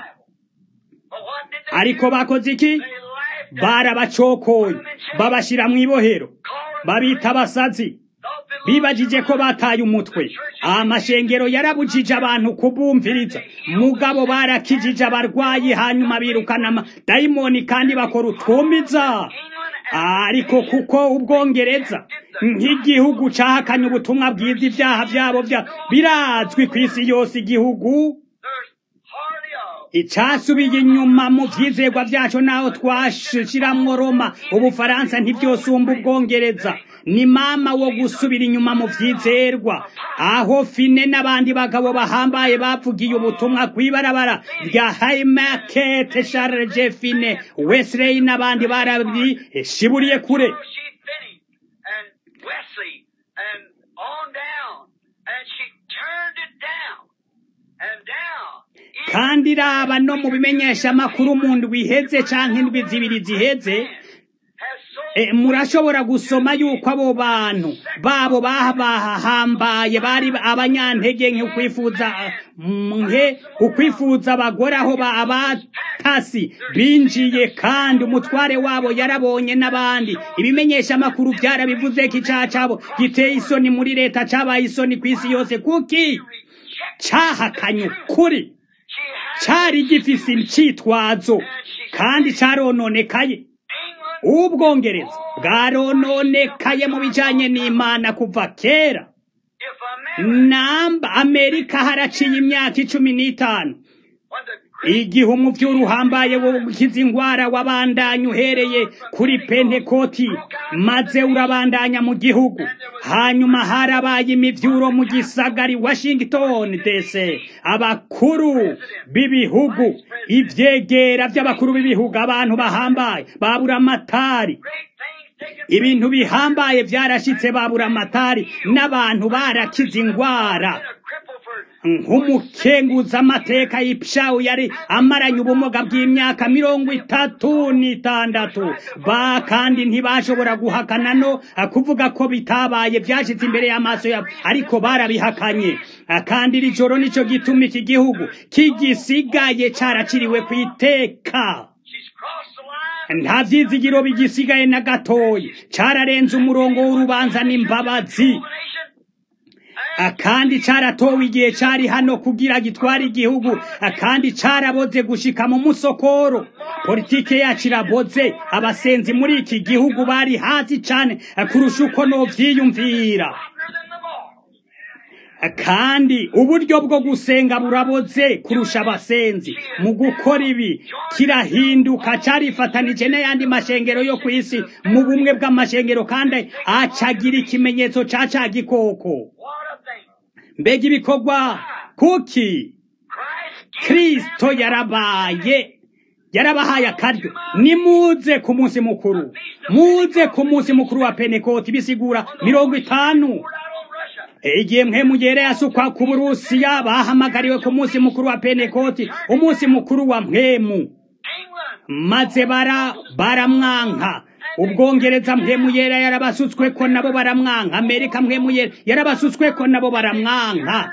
ariko bakoze iki barabacokoye babashira mw'ibohero babita abasazi bibajije ko bataye umutwe amashengero yarabujije abantu kubumviriza mugabo barakijije abarwayi hanyuma birukana amadayimoni kandi bakora utwumiza ariko kuko ubwongereza nk'igihugu cahakanye ubutumwa bwiza ibyaha byabo bya birazwi ku isi yose igihugu icasubiye inyuma mu vyizerwa vyaco naho twashiramwo roma ubufaransa ntivyosumba ubwongereza ni mama wo gusubira inyuma mu vyizerwa aho fine n'abandi bagabo bahambaye bavugiye ubutumwa kw'ibarabara rya haymarket charles j fine wesley n'abandi barabishiburiye kure kandi raba no mu bimenyesha amakuru mu ndwi iheze canke indwi zibiri ziheze murashobora gusoma yuko abo bantu babo babahambaye bari abanyantege nke ukwifuza nke ukwifuza abagore aho abatasi binjiye kandi umutware wabo yarabonye n'abandi ibimenyesha amakuru byarabivuze ko icyaha cyabo giteye isoni muri leta cyabaye isoni ku isi yose kuki cyahakanye ukuri cyari gifise icitwazo kandi cyarononekaye ubwongereza bwarononekaye mu bijanye n'imana kuva kera namba amerika haraciye imyaka icumi n'itanu igihe umuvyuro uhambaye wo gukiza ingwara wabandanya uhereye kuri pentekoti maze urabandanya mu gihugu hanyuma harabaye imivyuro mu gisagari washington dc abakuru b'ibihugu ivyegera vy'abakuru b'ibihugu abantu bahambaye babura amatari ibintu bihambaye vyarashitse babura amatari n'abantu barakiza ingwara nk'umukenguza amateka y'ipshawu yari amaranye ubumuga bw'imyaka mirongo itatu n'itandatu ba kandi ntibashobora guhakana no kuvuga ko bitabaye byashitse imbere y'amaso yabo ariko barabihakanye kandi iri joro nico gituma iki gihugu kigisigaye caraciriwe ku iteka nta vyizigiro bigisigaye na gatoyi cararenze umurongo w'urubanza n'imbabazi kandi caratowe igihe cari hano kugira gitware igihugu kandi caraboze gushika mu musokoro politike yacu iraboze abasenzi muri iki gihugu bari hasi cane kurusha uko novyiyumvira kandi uburyo bwo gusenga buraboze kurusha abasenzi mu gukora ibi kirahinduka carifatanije n'ayandi mashengero yo ku isi mu bumwe bw'amashengero kandi acagira ikimenyetso ca ca gikoko mbega ibikorwa kuki kristo yarabaye yarabahaye akaryo nimuze ku munsi mukuru muze ku munsi mukuru wa penekoti bisigura mirongo itanu igihe mpemu yera yasukwa ku burusiya bahamagariwe ku munsi mukuru wa penekoti umunsi mukuru wa mpemu maze bara baramwanka ubwongereza mpemu yera yarabasutswe ko nabo baramwanka amerika mpemu yera yarabasutswe ko nabo baramwanka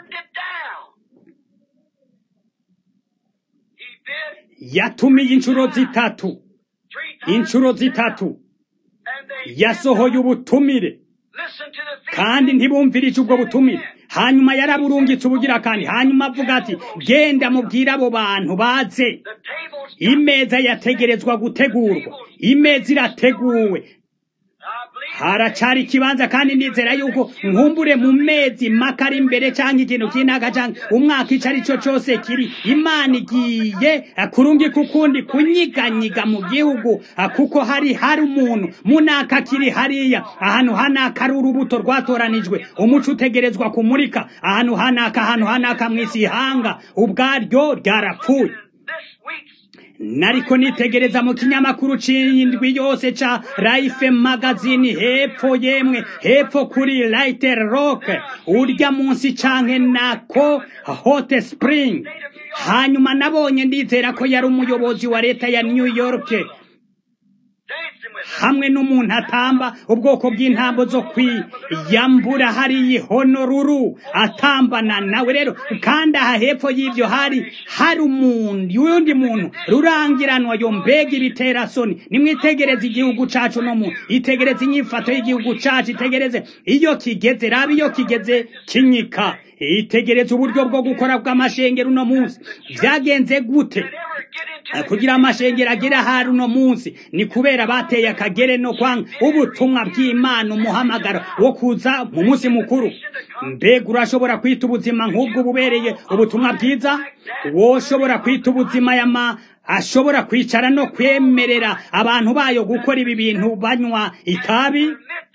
yatumiye inshuro zitatu inshuro zitatu yasohoye ubutumire kandi ntibumvirije ubwo butumire hanyuma yaraburungitse ubugira kandi hanyuma avuga ati genda mubwire abo bantu baze imeza yategerezwa gutegurwa imeza irateguwe haracari ikibanza kandi nizera yuko nkumbure mu mezi maka ari imbere cyangwa ikintu kinaka cyangwa umwaka icyo ari cyo cyose kiri imana igiye kurungika ukundi kunyiganyiga mu gihugu kuko hari hari umuntu munaka kiri hariya ahantu hanaka ari urubuto rwatoranijwe umuco utegerezwa kumurika ahantu hanaka ahantu hanaka mu isi ihanga ubwaryo ryarapfuye nariko nitegereza mu kinyamakuru c'indwi yose ca Life magazine hepfo yemwe hepfo kuri Lighter Rock urya munsi canke nako Hot Spring hanyuma nabonye ndizera ko yari umuyobozi wa leta ya New York hamwe n'umuntu atamba ubwoko bw'intambo zo kwiyambura hariya Honolulu atambana nawe rero kandi aha hepfo y'ibyo hari hari umuntu uyundi muntu rurangiranwa yo mbega ibiterasoni nimwitegereze igihugu cacu no mu itegereze inyifato y'igihugu cacu itegereze iyo kigeze raba iyo kigeze kinyika itegereze uburyo bwo gukora bw'amashengero uno munsi byagenze gute kugira amashengero agere ahari uno munsi ni kubera bateye akagere no kwanga ubutumwa bw'imana umuhamagaro wo kuza mu munsi mukuru mbega urashobora kwita ubuzima nk'ubwo bubereye ubutumwa bwiza woshobora kwita ubuzima yama ashobora kwicara no kwemerera abantu bayo gukora ibi bintu banywa itabi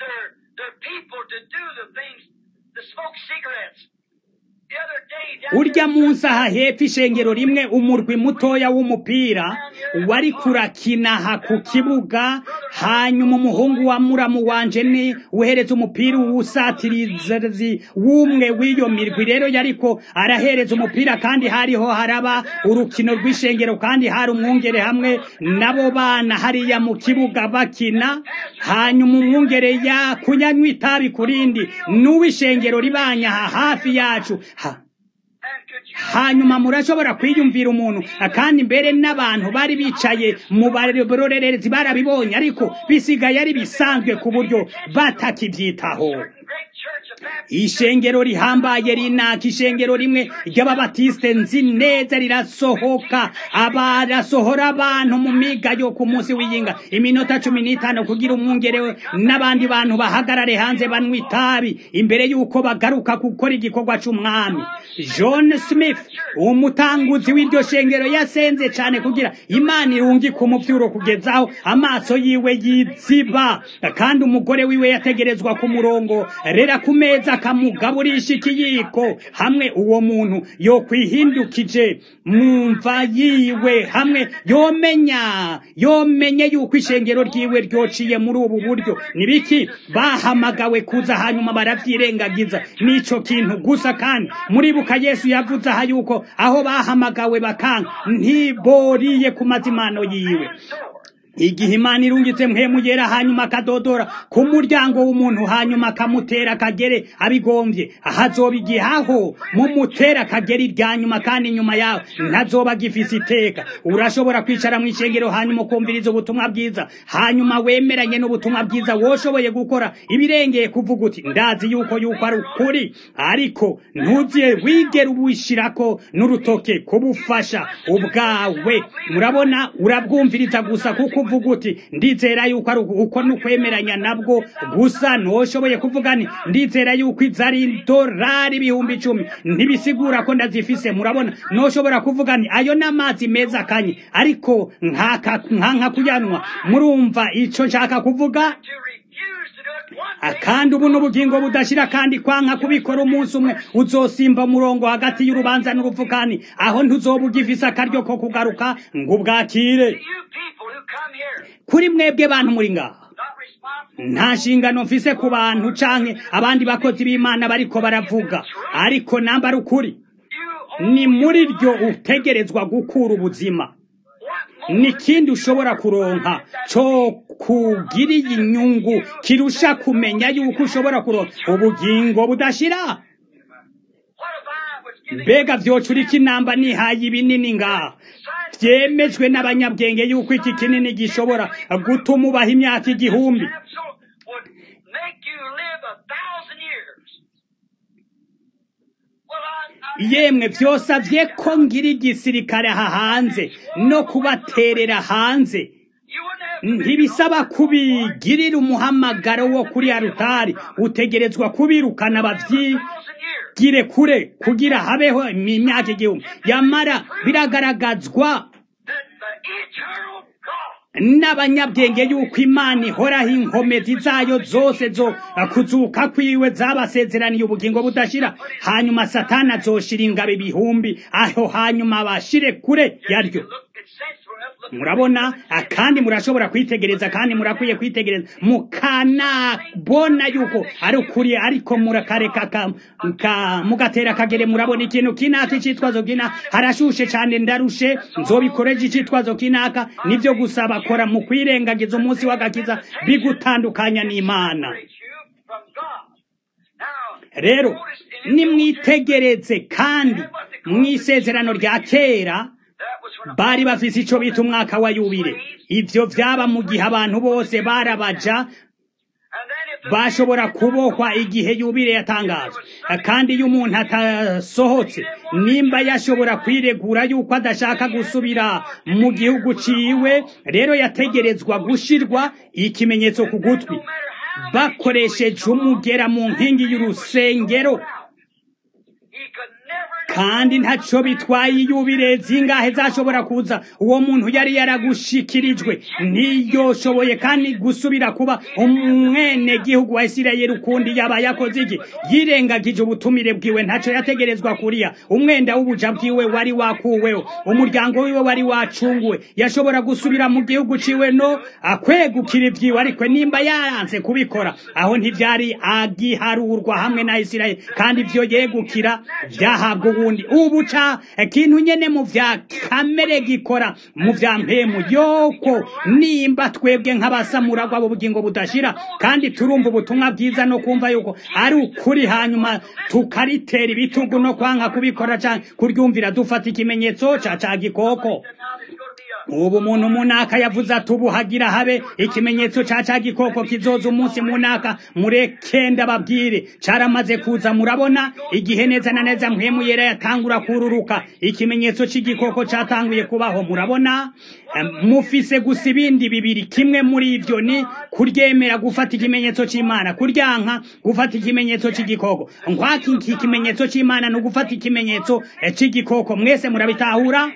urya munsi aha hepfo ishengero rimwe umurwi mutoya w'umupira wari kurakina aha ku kibuga hanyuma umuhungu wa muramu wanje ni uhereza umupira uwusatirizi w'umwe w'iyo mirwi rero yariko arahereza umupira kandi hariho haraba urukino rw'ishengero kandi hari umwungere hamwe n'abo bana hariya mu kibuga bakina hanyuma umwungere yakunyanywa itabi kurindi n'uw'ishengero ribanya aha hafi yacu ha hanyuma murashobora kwiyumvira umuntu kandi mbere n'abantu bari bicaye mu barorerezi barabibonye ariko bisigaye ari bisanzwe ku buryo batakibyitaho ishengero rihambaye rinaka ishengero rimwe ry'ababatisite nzi neza rirasohoka abarasohora abantu mu miga yo ku munsi w'iyinga iminota cumi n'itanu kugira umwungere n'abandi bantu bahagarare hanze banywa itabi imbere y'uko bagaruka gukora igikorwa c'umwami john smith umutanguzi w'iryo shengero yasenze cyane kugira imana irungike umuvyuro kugezaho amaso yiwe yiziba kandi umugore wiwe yategerezwa ku murongo rera ku meza akamugaburisha ikiyiko hamwe uwo muntu yokwihindukije mumva yiwe hamwe yomenya yomenye yuko ishengero ryiwe ryociye muri ubu buryo nibiki bahamagawe kuza hanyuma baravyirengagiza nico kintu gusa kandi muribuka yesu yavuze aha yuko aho bahamagawe bakanga ntiboriye ku mazimano yiwe igihe imana irungitse mpemu yera hanyuma akadodora ku muryango w'umuntu hanyuma akamutera akagere abigombye ahazoba igihe aho mumutera akagere irya nyuma kandi inyuma yawe ntazoba gifise iteka urashobora kwicara mu ishengero hanyuma ukumviriza ubutumwa bwiza hanyuma wemeranye n'ubutumwa bwiza woshoboye gukora ibirengeye kuvuga uti ndazi yuko yuko ari ukuri ariko ntuziye wigera ubishirako n'urutoke kubufasha ubwawe murabona urabwumviriza gusa kuko uvuga uti ndizera yuko ari uko nukwemeranya nabwo gusa ntushoboye kuvuga ni ndizera yuko izo ari idolari ibihumbi icumi ntibisigura ko ndazifise murabona ntushobora kuvuga ni ayo n'amazi meza kanye ariko nkaka nkanka kuyanwa murumva ico nshaka kuvuga kandi ubu n'ubugingo budashira kandi kwanka kubikora umunsi umwe uzosimba umurongo hagati y'urubanza n'urupfukani aho ntuzoba ugifise akaryo ko kugaruka ngo ubwakire kuri mwebwe bantu muri ngaha nta nshingano mfise ku bantu canke abandi bakozi b'imana bariko baravuga ariko namba ari ukuri ni muri ryo utegerezwa gukura ubuzima nikindi ushobora kuronka co kugiriye inyungu kirusha kumenya yuko ushobora kuronka ubugingo budashira mbega vyocura inamba nihaye ibinini ngaha vyemejwe n'abanyabwenge yuko iki kinini gishobora gutuma ubaha imyaka igihumbi yemwe vyosavye ko ngira igisirikare aha hanze no kubaterera hanze ntibisaba kubigirira umuhamagaro wo kuri arutari utegerezwa kubirukana bavyigire kure kugira habeho imyaka igihumbi yamara biragaragazwa n'abanyabwenge yuko imana ihoraho inkomezi zayo zose zo kuzuka kwiwe zabasezeraniye ubugingo budashira hanyuma satani azoshira ingabo ibihumbi aho hanyuma bashire kure yaryo murabona kandi murashobora kwitegereza kandi murakwiye kwitegereza mukanabona yuko ari ukuri ariko murakareka mugatera akagere murabona ikintu kinaka icitwazo kina harashushe cyane ndarushe nzobikoreje icitwazo kinaka nivyo gusa bakora mu kwirengagiza umunsi w'agakiza bigutandukanya n'imana rero nimwitegereze kandi mw'isezerano rya kera bari bafise ico bita umwaka wa yubire ivyo vyaba mu gihe abantu bose barabaja bashobora kubohwa igihe yubire yatangazwa kandi iyo umuntu atasohotse nimba yashobora kwiregura yuko adashaka gusubira mu gihugu ciwe rero yategerezwa gushirwa ikimenyetso ku gutwi bakoresheje umugera mu nkingi y'urusengero kandi ntaco bitwaye iyubire zingahe zashobora kuza uwo muntu yari yaragushikirijwe ntiyoshoboye kandi gusubira kuba umwene gihugu wa Isirayeli ukundi yaba yakoze iki yirengagije ubutumire bwiwe ntaco yategerezwa kuriya umwenda w'ubuja bwiwe wari wakuweho umuryango wiwe wari wacunguwe yashobora gusubira mu gihugu ciwe no akwegukira ivyiwe ariko nimba yaranze kubikora aho ntivyari agiharurwa hamwe na Isirayeli kandi ivyo yegukira vyahabwa ubundi ubu ca ikintu nyene mu vya kamere gikora mu vya mpemu yoko nimba twebwe nk'abasamuragwa b'ubugingo budashira kandi turumva ubutumwa bwiza no kumva yuko ari ukuri hanyuma tukaritera ibitugu no kwanka kubikora canke kuryumvira dufata ikimenyetso ca ca gikoko ubu umuntu munaka yavuze ati ubu hagira habe ikimenyetso ca ca gikoko kizoza umunsi munaka mureke ndababwire caramaze kuza murabona igihe neza na neza mpwemu yera yatangura kururuka ikimenyetso c'igikoko catanguye kubaho murabona mufise gusa ibindi bibiri kimwe muri ivyo ni kuryemera gufata ikimenyetso c'imana kuryanka gufata ikimenyetso c'igikoko nkwaki iki kimenyetso c'imana ni ugufata ikimenyetso c'igikoko mwese murabitahura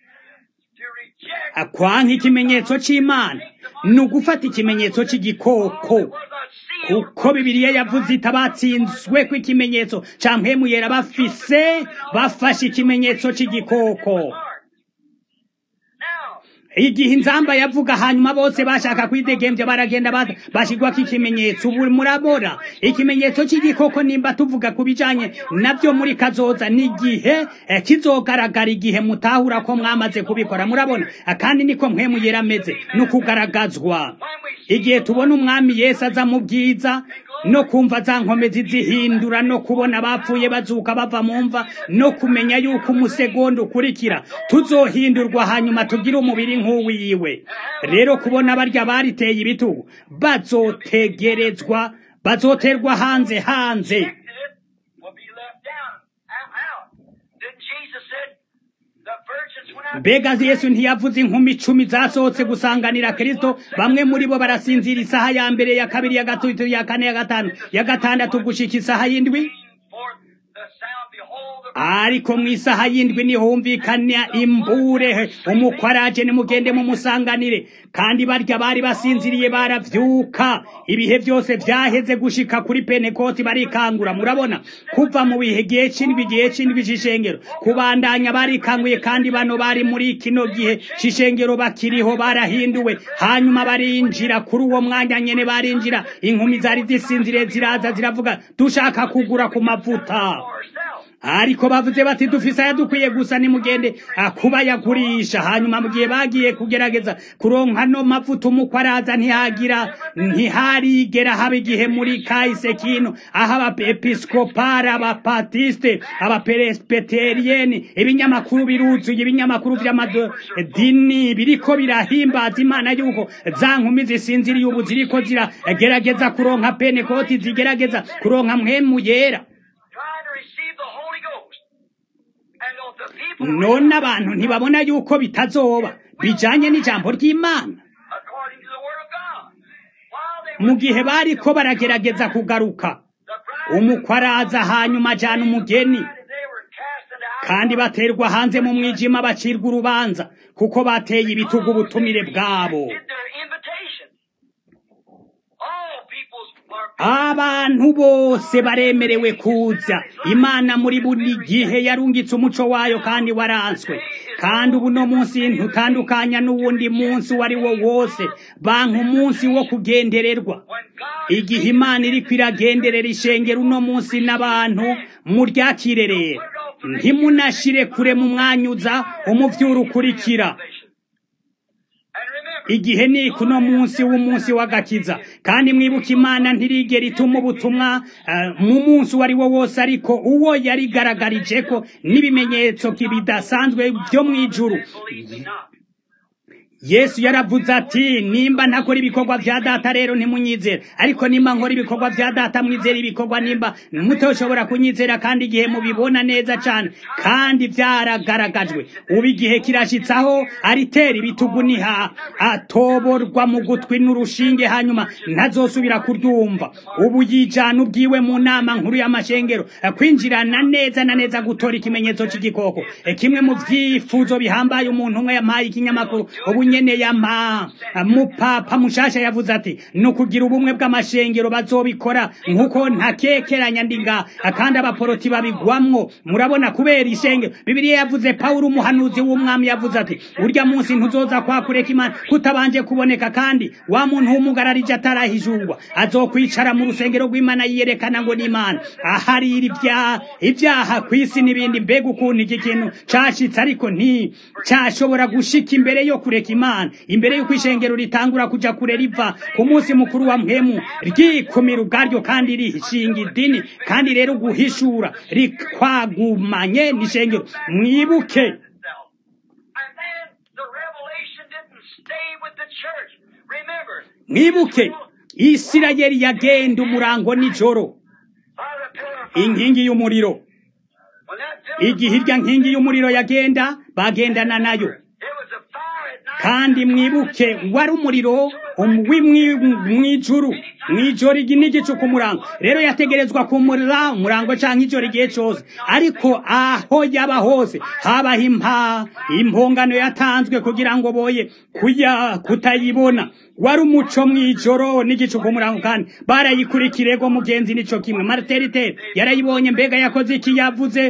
kwanka ikimenyetso c'imana ni ugufata ikimenyetso c'igikoko kuko bibiliya yavuze itabatsinzwe ko ikimenyetso ca mpemu yera bafise bafashe ikimenyetso c'igikoko igihe inzamba yavuga hanyuma bose bashaka kwidegembya baragenda bashigwako ikimenyetso ubu murabora ikimenyetso cy'igikoko nimba tuvuga ku bijanye nabyo muri kazoza n'igihe kizogaragara igihe mutahura ko mwamaze kubikora murabona kandi niko mpwemu yera ameze ni ukugaragazwa igihe tubona umwami yesu aza mu bwiza no kumva za nkomezi zihindura no kubona abapfuye bazuka bava mu mva no kumenya yuko umusegonda ukurikira tuzohindurwa hanyuma tugire umubiri nk'uwiwe rero kubona barya bariteye ibitugu bazotegerezwa bazoterwa hanze hanze mbega yesu ntiyavuze inkumi icumi zasohotse gusanganira kirisito bamwe muri bo barasinzira isaha ya mbere ya kabiri ya gatatu ya kane ya gatanu ya gatandatu gushika isaha y'indwi ariko mu isaha y'indwi nihumvikana imbure umukwaraje nimugende mumusanganire kandi barya bari basinziriye baravyuka ibihe byose vyaheze gushika kuri penekoti barikangura murabona kuva mu bihe gihe c'indwi igihe c'indwi c'ishengero kubandanya barikanguye kandi bano bari muri kino gihe c'ishengero bakiriho barahinduwe hanyuma barinjira kuri uwo mwanya nyene barinjira inkumi zari zisinziriye ziraza ziravuga dushaka kugura ku mavuta ariko bavuze bati dufise ayadukwiye gusa nimugende kuba yagurisha hanyuma mu gihe bagiye kugerageza kuronka no mavuta umukwe araza ntihagira ntiharigera haba igihe muri kahise kino aho abaepiskopari abapatiste abaperespeteriyeni ibinyamakuru biruzuye ibinyamakuru vy'amadini biriko birahimbaza imana yuko za nkumi zisinziriye ubu ziriko ziragerageza kuronka penekoti zigerageza kuronka mpwemu yera none abantu ntibabona yuko bitazoba bijanye n'ijambo ry'imana mu gihe bariko baragerageza kugaruka umukwe araza hanyuma ajana umugeni kandi baterwa hanze mu mwijima bacirwa urubanza kuko bateye ibitugu ubutumire bwabo abantu bose baremerewe kuza imana muri buri gihe yarungitse umuco wayo kandi waranswe kandi ubu no munsi ntutandukanya n'uwundi munsi uwo ari wo wose banka umunsi wo kugendererwa igihe imana iriko iragenderera ishengero uno munsi n'abantu muryakire rero ntimunashire kure mu mwanyuza umuvyuro ukurikira igihe ni kuno munsi w'umunsi w'agakiza kandi mwibuka imana ntirigera ituma ubutumwa mu munsi uwo ari wo wose ariko uwo yarigaragarije ko n'ibimenyetso bidasanzwe byo mu ijuru yesu yaravuze ati nimba ntakora ibikorwa vya data rero ntimunyizera ariko nimba nkora ibikorwa vya data mwizera ibikorwa nimba mutoshobora kunyizera kandi igihe mubibona neza cane kandi vyaragaragajwe ubu igihe kirashitsaho aritera ibitugu niha atoborwa mu gutwi n'urushinge hanyuma ntazosubira kuryumva ubu yijana ubwiwe mu nama nkuru y'amashengero kwinjirana neza na neza gutora ikimenyetso c'igikoko kimwe mu vyifuzo bihambaye umuntu umwe yampaye ikinyamakuru ubu nyene yama mupapa mushasha yavuze ati ni ukugira ubumwe bw'amashengero bazobikora nk'uko ntakekeranya ndinga kandi abaporoti babigwamwo murabona kubera ishengero bibiliya yavuze pawulo umuhanuzi w'umwami yavuze ati urya munsi ntuzoza kwakureka imana kutabanje kuboneka kandi wa muntu w'umugararije atarahijurwa azokwicara mu rusengero rw'imana yiyerekana ngo ni imana aharira ibyaha ku isi n'ibindi mbega ukuntu iki kintu cashitse ariko nti cashobora gushika imbere yo kureka imana imbere y'uko ishengero ritangura kuja kure riva ku munsi mukuru wa mpemu ryikumira ubwaryo kandi rishinga idini kandi rero guhishura rikwagumanye n'ishengero mwibuke mwibuke isirayeli yagenda umurango nijoro inkingi y'umuriro igihe irya nkingi y'umuriro yagenda bagendana nayo kandi mwibuke wari umuriro mw'ijuru mw'ijoro igi n'igicu ku murango rero yategerezwa kumurira umurango canke ijoro igihe cose ariko aho yaba hose habaho impa impongano yatanzwe kugira ngo boye kuya kutayibona wari umuco mw'ijoro n'igicu ku murango kandi barayikurikirego mugenzi nico kimwe marteritere yarayibonye mbega yakoze iki yavuze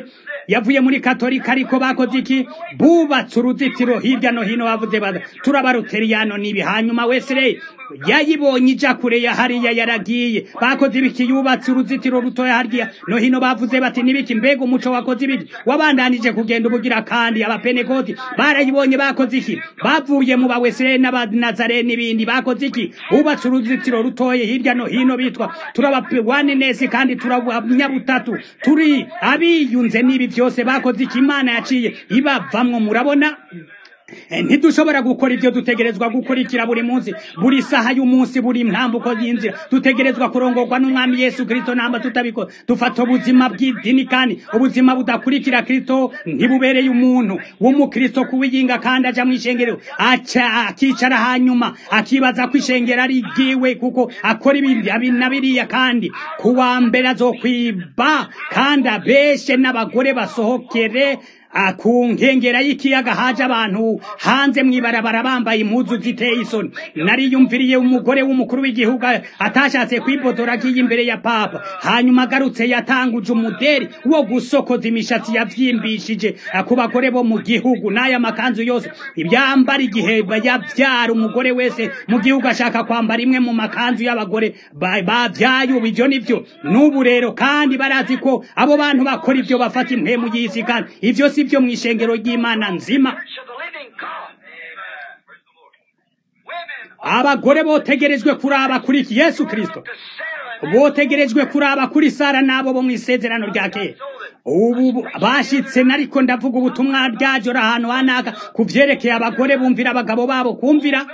yavuye muri katolika ariko bakoze iki bubatse uruzitiro hirya no hino bavuze bada turabaruteriyano nibi hanyuma wesere yayibonye ija kure ya hariya yaragiye bakoze ibiki yubatse uruzitiro rutoya harya no hino bavuze bati nibiki mbega umuco wakoze ibiki wabandanije kugenda ubugira kandi abapenekoti barayibonye bakoze iki bavuye mu bawesere n'abanazare n'ibindi bakoze iki bubatse uruzitiro rutoye hirya no hino bitwa turabawane neza kandi turabanyabutatu turi abiyunze n'ibi byose bakoze iki imana yaciye ibavamwo murabona ntidushobora gukora ibyo dutegerezwa gukurikira buri munsi buri saha y'umunsi buri ntambuko y'inzira dutegerezwa kurongorwa n'umwami yesu kirisito namba tutabikora dufata ubuzima bw'idini kandi ubuzima budakurikira kirisito ntibubereye umuntu w'umukristo kuwiyinga kandi aja mu ishengero akicara hanyuma akibaza ko ishengero ari igiwe kuko akora ibi na biriya kandi kuwa mbere azokwiba kandi abeshe n'abagore basohokere ku nkengera y'ikiyaga haje abantu hanze mw'ibarabara bambaye impuzu ziteye isoni nariyumviriye umugore w'umukuru w'igihugu atashatse kwipodora agiye imbere ya papa hanyuma agarutse yatanguje umuderi wo gusokoza imishatsi yavyimbishije ku bagore bo mu gihugu n'aya makanzu yose ibyambara igihe yavyara umugore wese mu gihugu ashaka kwambara imwe mu makanzu y'abagore bavyaye ubu ivyo nivyo n'ubu rero kandi barazi ko abo bantu bakora ivyo bafata impwemu y'isi kandi ivyo si byo mu ishengero ry'imana nzima abagore botegerejwe kuraba kuri yesu kirisito botegerejwe kuraba kuri sara n'abo bo mu isezerano rya kera ubu bashitse nariko ndavuga ubutumwa ryajora ahantu hanaka ku vyerekeye abagore bumvira abagabo babo kumvira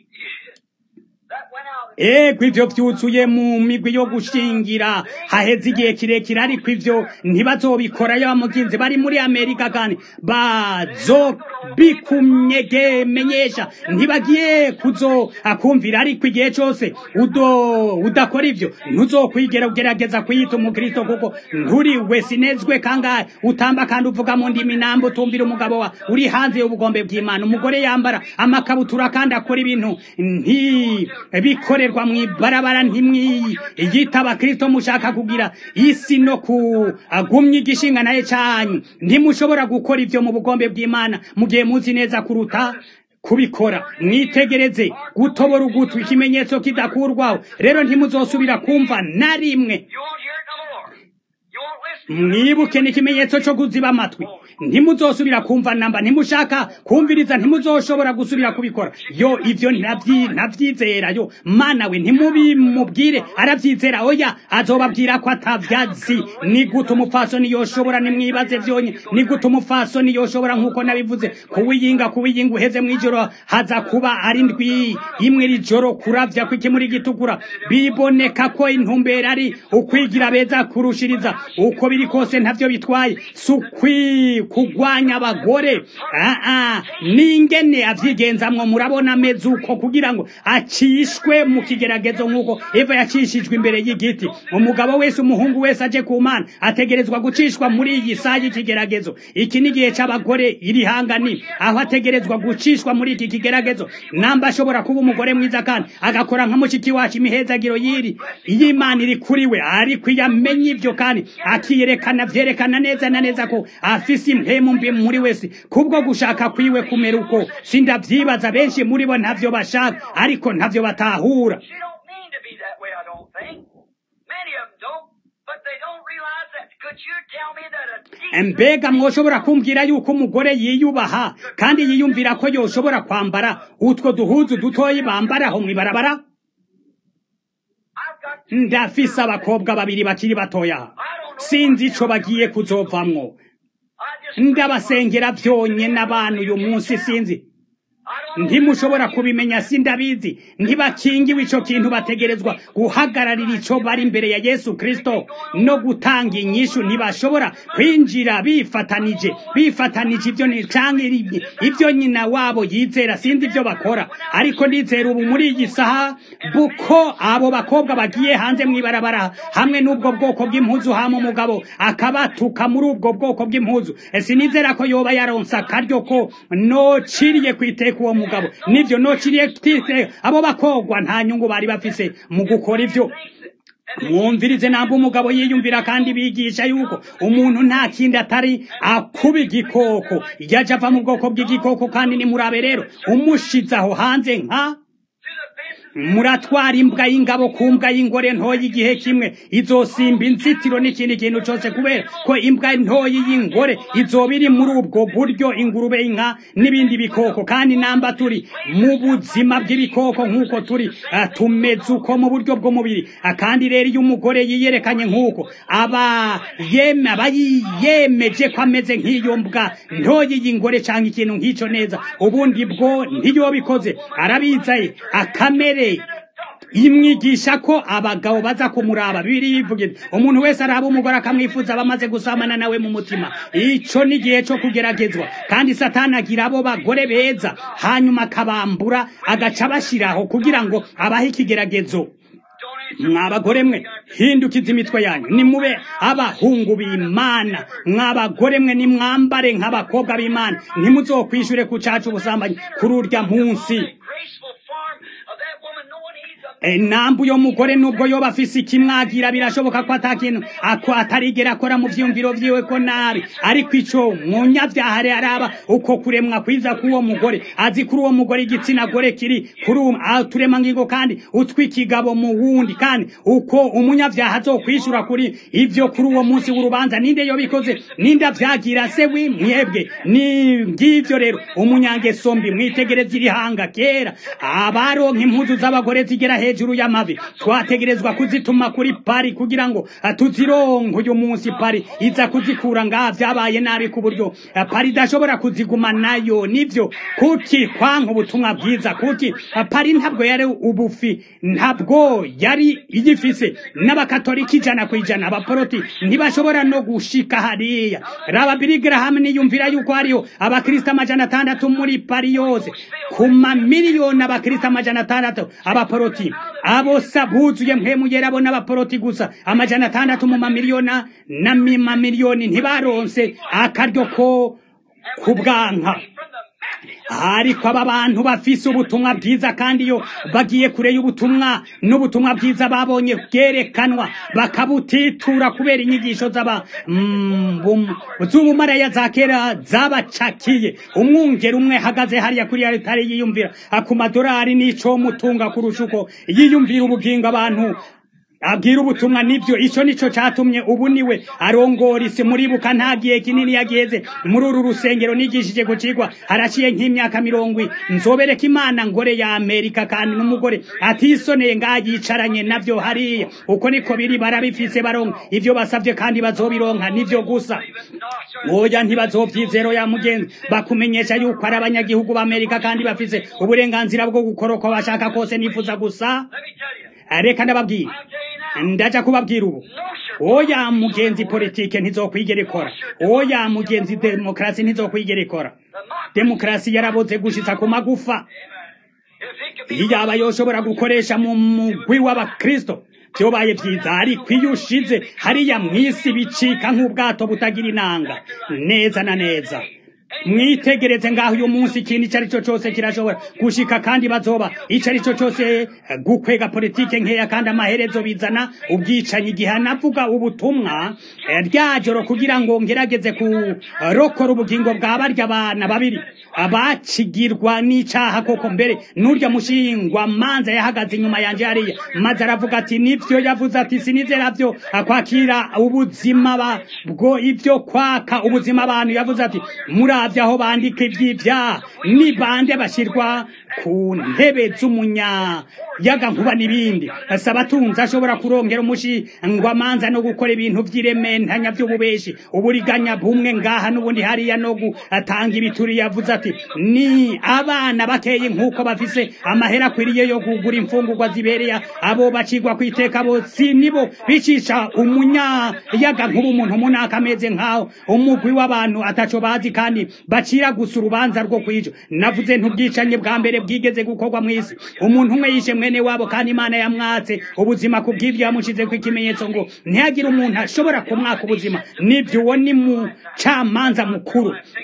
ego ivyo vyuzuye mu migwi yo gushingira haheze igihe kirekire ariko ivyo ntibazobikora yo muginzi bari muri amerika kandi bazobikumenyesha ntibagiye kuzo akumvira ariko igihe cose udo udakora ivyo ntuzokwigera ugerageza kwiyita umukristo kuko nturi we sinezwe kangahe utamba kandi uvuga mu ndimi nambo utumvira umugabo wa uri hanze y'ubugombe bw'imana umugore yambara amakabutura kandi akora ibintu nti bikore gukorerwa mw'ibarabara ntimwiyita abakristo mushaka kugira isi no kugumya igishinga naye canyu ntimushobora gukora ivyo mu bugombe bw'imana mu gihe muzi neza kuruta kubikora mwitegereze gutobora ugutwi ikimenyetso kidakurwaho rero ntimuzosubira kumva na rimwe mwibuke ni ikimenyetso cyo kuziba amatwi ntimuzosubira kumva namba ntimushaka kumviriza ntimuzoshobora gusubira kubikora yo ivyo ntavyizera yo mana we ntimubimubwire aravyizera oya azobabwira ko atavyazi ni gute umupfasoni yoshobora nimwibaze vyonye ni gute umupfasoni yoshobora nk'uko nabivuze kuwiyinga kuwiyinga uheze mw'ijoro haza kuba ari ndwi imwe rijoro kuravya kw'ikimuri gitukura biboneka ko intumbero ari ukwigira beza kurushiriza uko biri kose ntavyo bitwaye sukwi kugwanya abagore aa ningene avyigenzamwo murabona ameze uko kugira ngo acishwe mu kigeragezo nk'uko eva yacishijwe imbere y'igiti umugabo wese umuhungu wese aje ku mana ategerezwa gucishwa muri iyi saha y'ikigeragezo iki ni igihe c'abagore iri hangani aho ategerezwa gucishwa muri iki kigeragezo namba ashobora kuba umugore mwiza kandi agakora nka mushiki wacu imihezagiro y'iri y'imana iri kuri we ariko iyo amenye ivyo kandi akiyerekana vyerekana neza na neza ko afise impemu mbi muri wese kubwo gushaka kwiwe kumera uko sindavyibaza benshi muri bo ntavyo bashaka ariko ntavyo batahura She don't mean to be that way, I don't think. Many of them don't, but they don't realize that. Could you tell me that a decent mbega mwoshobora kumbwira yuko umugore yiyubaha kandi yiyumvira ko yoshobora kwambara utwo duhuzu dutoyi bambaraho mw'ibarabara I've got ndafise abakobwa babiri bakiri batoya sinzi ico bagiye kuzovamwo I just ndabasengera vyonye n'abantu uyu munsi sinzi I don't ntimushobora kubimenya sindabizi ntibakingiwe ico kintu bategerezwa guhagararira ico bari imbere ya yesu kristo no gutanga inyishu ntibashobora kwinjira bifatanije bifatanije ivyo ni canke iri- ivyo nyina wabo yizera sinzi ivyo bakora ariko ndizera ubu muri iyi saha buko abo bakobwa bagiye hanze mw'ibarabara hamwe n'ubwo bwoko bw'impuzu hama umugabo akabatuka muri ubwo bwoko bw'impuzu sinizera ko yoba yaronse akaryo ko nociriye kwiteka uwo mugabo nivyo nociriye kwiteka abo bakogwa nta nyungu bari bafise mu gukora ivyo mwumvirize namba umugabo yiyumvira kandi bigisha yuko umuntu nta kindi atari akuba igikoko yaje ava mu bwoko bw'igikoko kandi nimurabe rero umushize aho hanze nka muratwara imbwa y'ingabo ku mbwa y'ingore ntoya igihe kimwe izosimba inzitiro n'ikindi kintu cyose kubera ko imbwa ntoya y'ingore izoba iri muri ubwo buryo ingurube inka n'ibindi bikoko kandi namba turi mu buzima bw'ibikoko nk'uko turi tumeze uko mu buryo bw'umubiri kandi rero iyo umugore yiyerekanye nk'uko aba yeme aba yemeje ko ameze nk'iyo mbwa ntoya y'ingore cyangwa ikintu nk'icyo neza ubundi bwo ntiyobikoze arabizaye akamere imwigisha ko abagabo baza kumuraba bibiri bivugira umuntu wese araba umugore akamwifuza bamaze gusamana nawe mu mutima ico ni igihe cyo kugeragezwa kandi satani agira abo bagore beza hanyuma akabambura agaca abashiraho kugira ngo abahe ikigeragezo mwabagore mwe hindukiza imitwe yanyu nimube abahungu b'imana mwabagore mwe nimwambare nk'abakobwa b'imana ntimuzokwishure ku cacu ubusambanyi kuri urya munsi nambu yo mugore nubwo yoba afise ikimwagira birashoboka ko atakintu ako atarigera akora mu vyumviro vyiwe ko nabi ariko ico munyavyaha araba uko kuremwa kwiza k'uwo mugore azi kuri uwo mugore igitsina gore kiri kuri uturema ngingo kandi utwikigabo mu wundi kandi uko umunyavyaha azokwishura kuri ivyo kuri uwo munsi w'urubanza ninde yobikoze ninde avyagira se wi mwebwe ni ngivyo rero umunyangeso mbi mwitegereza irihanga kera abaronka impuzu z'abagore zigera hejuru y'amavi twategerezwa kuzituma kuri pari kugira ngo tuzironke uyu munsi pari iza kuzikura ngaha vyabaye nabi ku buryo pari idashobora kuziguma nayo nivyo kuki kwanka ubutumwa bwiza kuki pari ntabwo yari ubufi ntabwo yari igifise n'abakatolika ijana ku ijana abaporoti ntibashobora no gushika hariya raba bili graham niyumvira yuko hariho abakristo amajana atandatu muri pari yose ku mamiliyoni abakristo amajana atandatu abaporoti abo sabuzuye mpemu yera bo n'abaporoti gusa amajana atandatu mu mamiliyona na mamiliyoni ntibaronse akaryo ko kubwanka ariko aba bantu bafise ubutumwa bwiza kandi iyo bagiye kure y'ubutumwa n'ubutumwa bwiza babonye bwerekanwa bakabutitura kubera inyigisho z'aba z'ubumaraya za kera zabacakiye umwungeri umwe hagaze hariya kuri aritari yiyumvira ku madorari n'ico mutunga kurusha uko yiyumvira ubugingo abantu abwira ubutumwa nibyo ico nico catumye ubu niwe arongora isi muribuka nta gihe kinini yageze muri uru rusengero nigishije gucigwa haraciye nk'imyaka mirongo nzobereka imana ngore ya amerika kandi n'umugore atisoneye ngaha yicaranye navyo hariya uko niko biri barabifise baronka ivyo basavye kandi bazobironka nivyo gusa oya ntibazovyizero ya mugenzi bakumenyesha yuko ari abanyagihugu b'amerika kandi bafise uburenganzira bwo gukora uko bashaka kose nifuza gusa reka ndababwira ndaja kubabwira ubu oya mugenzi politike ntizokwigera ikora oya mugenzi demokarasi ntizokwigera ikora demokarasi yaraboze gushitsa ku magufa iyaba yoshobora gukoresha mu mugwi w'abakristo vyobaye vyiza ariko iyo ushize hariya mw'isi bicika nk'ubwato butagira inanga neza na neza mwitegereze ngaho uyu munsi ikintu icyo ari cyo cyose kirashobora gushika kandi bazoba icyo ari cyo cyose gukwega politike nkeya kandi amaherezo bizana ubwicanyi igihe anavuga ubutumwa rya joro kugira ngo ngerageze kurokora ubugingo bwa barya abana babiri abacigirwa n'icaha koko mbere n'urya mushingwa manza yahagaze inyuma yanje hariya maze aravuga ati nivyo yavuze ati sinizera vyo kwakira ubuzima bwo ivyo kwaka ubuzima abantu yavuze ati muravye aho bandika ivy'ivyaha ni bande bashirwa ku ntebe z'umunya yaga nkuba n'ibindi asaba atunze ashobora kurongera umushingwa manza no gukora ibintu vy'irementanya vy'ububeshi uburiganya bumwe ngaha n'ubundi hariya no gutanga ibituri yavuze ati ni abana bakeye nk'uko bafise amahera akwiriye yo kugura imfungurwa zibereye abo bacigwa ku iteka bo si nibo bicisha umunya yaga nkuba umuntu munaka ameze nk'aho umugwi w'abantu ataco bazi kandi bacira gusa urubanza rwo kwijo navuze ntubwicanye bwa mbere bwigeze gukorwa mw'isi umuntu umwe yishe mwene wabo kandi imana yamwatse ubuzima ku bw'ibyo yamushizeko ikimenyetso ngo ntihagire umuntu ashobora kumwaka ubuzima nibyo uwo ni mucamanza mukuru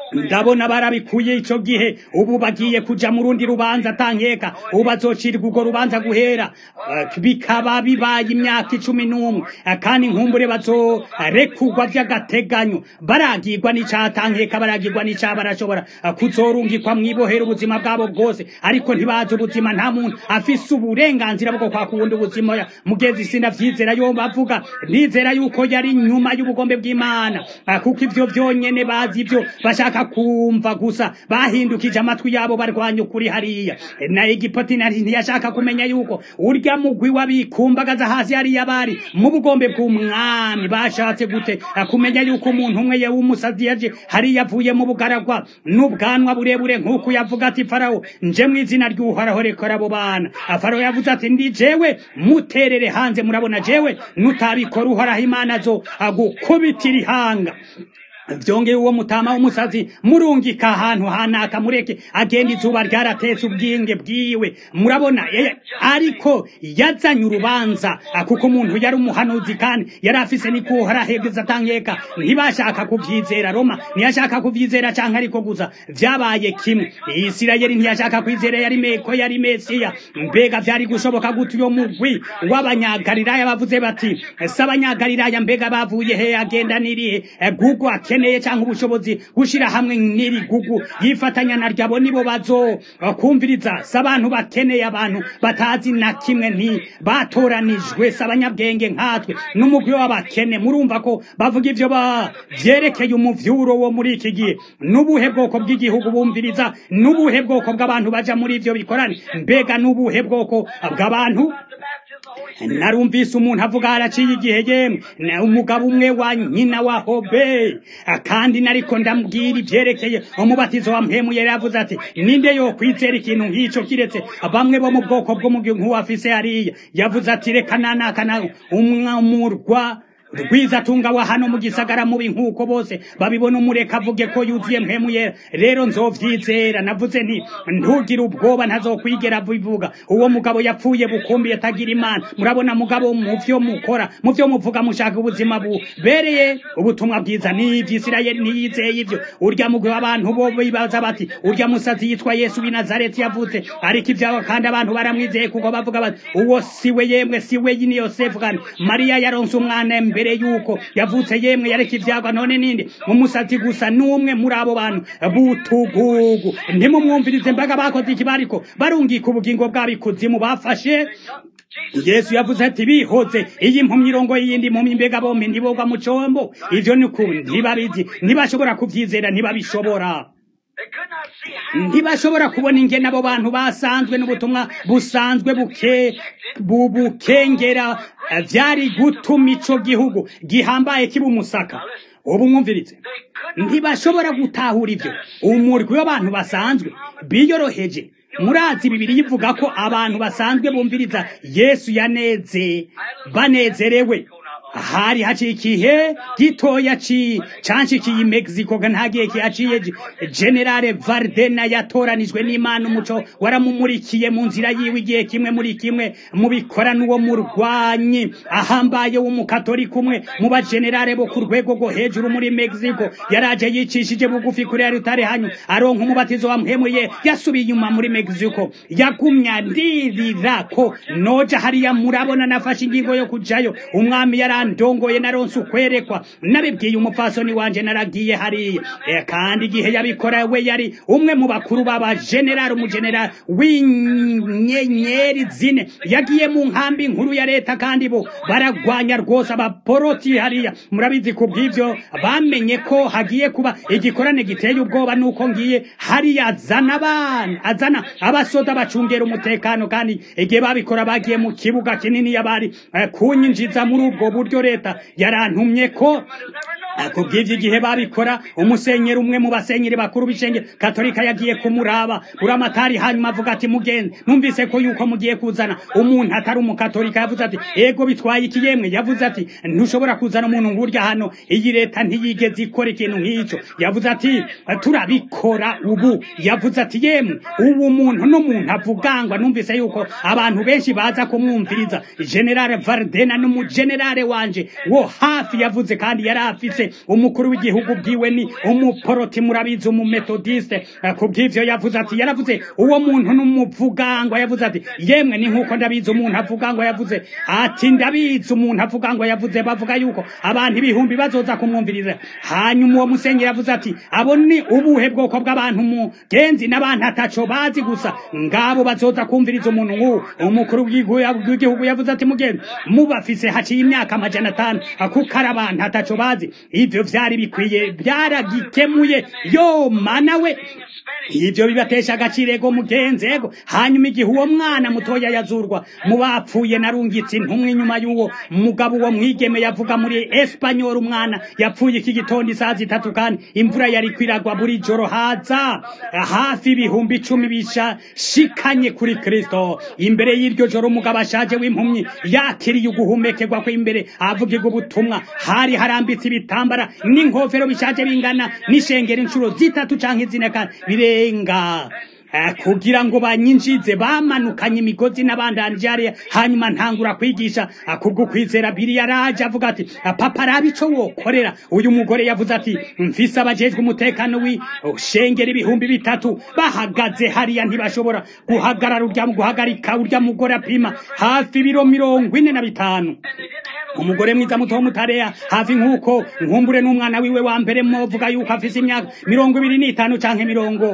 ndabona barabikuye ico gihe ubu bagiye kuja mu rundi rubanza tankeka ubu bazocirwa urwo rubanza guhera Eh, bikaba bibaye imyaka icumi n'umwe Eh, kandi nkumbure bazorekurwa vy'agateganyo baragirwa n'icaha tankeka baragirwa n'icaha barashobora eh, kuzorungikwa mw'ibohera ubuzima bwabo bwose ariko ntibazi ubuzima nta muntu afise uburenganzira bwo kwaka ubundi ubuzima ya mugezi sinavyizera yo bavuga nizera yuko yari nyuma y'ubugombe bw'imana Ah, kuko ivyo vyonyene bazi ivyo bashaka kumva gusa bahindukije amatwi yabo barwanya ukuri hariya na egipoti nari ntiyashaka kumenya yuko urya mugwi wabikumbagaza hasi hariya bari mu bugombe bw'umwami bashatse gute Ah, kumenya yuko umuntu umwe w'umusazi yaje hariya avuye mu bugaragwa n'ubwanwa burebure nk'uko yavuga ati farawo nje mu izina ry'uhoraho rekora abo bana Ah, farawo yavuze ati ndi jewe muterere hanze murabona jewe nutabikora uhoraho imana zo agukubitira ihanga vyongeye uwo mutama w'umusazi murungika ahantu hanaka mureke agenda izuba ryaratetse ubwinge bwiwe murabona eh, ariko yazanye urubanza ah, kuko umuntu yari umuhanuzi kandi yari afise nikuhora hegeza tankeka ntibashaka kuvyizera roma ntiyashaka kuvyizera canke ariko gusa vyabaye kimwe isirayeli ntiyashaka kwizera yari meko yari mesiya mbega vyari gushoboka gute uyo mugwi w'abanyagalilaya bavuze bati si abanyagalilaya mbega bavuye he agenda nirihe Eh, gugu akeneye canke ubushobozi gushira hamwe n'iri gugu yifatanya na ryabo nibo bazo eh, kumviriza si abantu bakeneye abantu batazi na kimwe nti batoranijwe si abanyabwenge nkatwe n'umugwi w'abakene murumva ko bavuga ivyo ba vyerekeye umuvyuro wo muri iki gihe n'ubuhe bwoko bw'igihugu bumviriza n'ubuhe bwoko bw'abantu baja muri ivyo bikorane mbega n'ubuhe bwoko bw'abantu narumvise umuntu avuga haraciye igihe yemwe na umugabo umwe wa nyina wa hobe kandi nariko ndambwira ivyerekeye umubatizo wa mpemu yari yavuze ati ninde yo kwizera ikintu nk'ico kiretse bamwe bo mu bwoko bw'umugi nk'uwafise hariya yavuze ati reka nanakana umwamurwa rwiza tunga wa hano mu gisagara mubi nk'uko bose babibona umureka avuge ko yuzuye mpemu yera rero nzovyizera navuze nti ntugire ubwoba ntazokwigera bivuga uwo mugabo yapfuye bukumbi atagira imana murabona mugabo mu vyo mukora mu vyo muvuga mushaka ubuzima bubereye ubutumwa bwiza ni ivyisirayeli ntiyizeye ivyo urya mugwi w'abantu bo bibaza bati urya musazi yitwa yesu w'i nazareti yavutse ariko ivyabo kandi abantu baramwizeye kuko bavuga bati uwo siwe yemwe siwe ni yosefu kandi mariya yaronse umwana mbere yuko yavutse yemwe yareka ivyagwa none ninde umusazi gusa n'umwe muri abo bantu butugugu ntimumwumvirize mbaga bakoze iki bariko barungika ubugingo bwabo ikuzimu bafashe yesu yavuze ati bihoze iyi mpumyi irongo y'iyindi mpumyi mbega bompi ntibogwa mu combo ivyo ni ukuri ntibabizi ntibashobora kuvyizera ntibabishobora ntibashobora kubona ingene abo bantu basanzwe n'ubutumwa busanzwe buke bubukengera vyari gutuma ico gihugu gihambaye kiba umusaka ubu mwumviritse ntibashobora gutahura ivyo umurwi w'abantu basanzwe biyoroheje murazi bibiri yivuga ko abantu basanzwe bumviriza yesu yaneze banezerewe hari haciye ikihe gitoya ci canshikiye Mexico nta gihe kihaciye General Vardena yatoranijwe n'Imana umuco waramumurikiye mu nzira yiwe igihe kimwe muri kimwe mu bikora n'uwo murwanyi ahambaye w'umukatolika umwe mu bagenerale bo ku rwego rwo hejuru muri Mexico yaraje yicishije bugufi kuri ya rutare hanyu aronka umubatizo wa mpemuriye yasubiye inyuma muri Mexico yagumya ndirira ko noja hariya murabona nafashe ingingo yo kujayo umwami yara ndongoye naronse ukwerekwa nabibwiye umupfasoni wanje naragiye hariya e, kandi igihe yabikora we yari umwe mu bakuru baba general umugeneral w'inyenyeri zine yagiye mu nkambi nkuru ya leta kandi bo baragwanya rwose abaporoti hariya murabizi ku bw'ivyo bamenye ko hagiye kuba igikorane giteye ubwoba nuko ngiye hariya azana abana azana abasoda bacungera umutekano kandi igihe babikora bagiye mu kibuga kinini yabari eh, kunyinjiza muri ubwo buryo leta yarantumye ko kubw'ivyo igihe babikora umusenyeri umwe mu basenyeri bakuru b'icenge katolika yagiye kumuraba buramatari hanyuma avuga ati mugenzi numvise ko yuko mugiye kuzana umuntu atari umukatolika yavuze ati ego bitwaye iki yemwe yavuze ati ntushobora kuzana umuntu ngurya hano iyi leta ntiyigeze ikora ikintu nk'ico yavuze ati turabikora ubu yavuze ati yemwe ubu muntu n'umuntu avugangwa numvise yuko abantu benshi baza kumwumviriza generale vardena n'umugenerale wanje wo hafi yavuze kandi yari afise yavuze umukuru w'igihugu bwiwe ni umuporoti murabizi umumetodiste ku bw'ivyo yavuze ati yaravuze uwo muntu n'umuvugangwa yavuze ati yemwe ni nk'uko ndabizi umuntu avuga ngo yavuze ati ndabizi umuntu avuga ngo yavuze bavuga yuko abantu ibihumbi bazoza kumwumviriza hanyuma uwo musenyeri yavuze ati abo ni ubuhe bwoko bw'abantu mugenzi n'abantu ataco bazi gusa ngabo bazoza kumviriza umuntu nk'uwo umukuru w'igihugu yavuze ati mugenzi mubafise haciye imyaka amajana atanu kuko ari abantu ataco bazi ivyo vyari bikwiye byaragikemuye yo mana we ivyo bibatesha agaciro ego mugenzi ego hanyuma igihe uwo mwana mutoya yazurwa mu bapfuye narungitse intumwa inyuma y'uwo mugabo uwo mwigeme yavuga muri espanyol umwana yapfuye iki gitondo isaha zitatu kandi imvura yari kwiragwa buri joro haza hafi ibihumbi icumi bishashikanye kuri kristo imbere y'iryo joro umugabo ashaje w'impumyi yakiriye uguhumekerwa kw'imbere avugirwa ubutumwa hari harambitse ibitambara n'inkofero bishaje bingana n'ishengero inshuro zitatu canke zine kandi birenga kugira ngo banyinjize bamanukanye imigozi n'abandanjariya hanyuma ntangura kwigisha kubwo kwizera biri yaraje avuga ati papa raba ico wokorera uyu mugore yavuze ati mfise abajejwe umutekano w'ishengero ibihumbi bitatu bahagaze hariya ntibashobora guhagarara urya guhagarika urya mugore apima hafi ibiro mirongo ine na bitanu umugore mwiza muto w'umutareya hafi nk'uko nkumbure n'umwana wiwe wa mbere mwovuga yuko afise imyaka mirongo ibiri n'itanu canke mirongo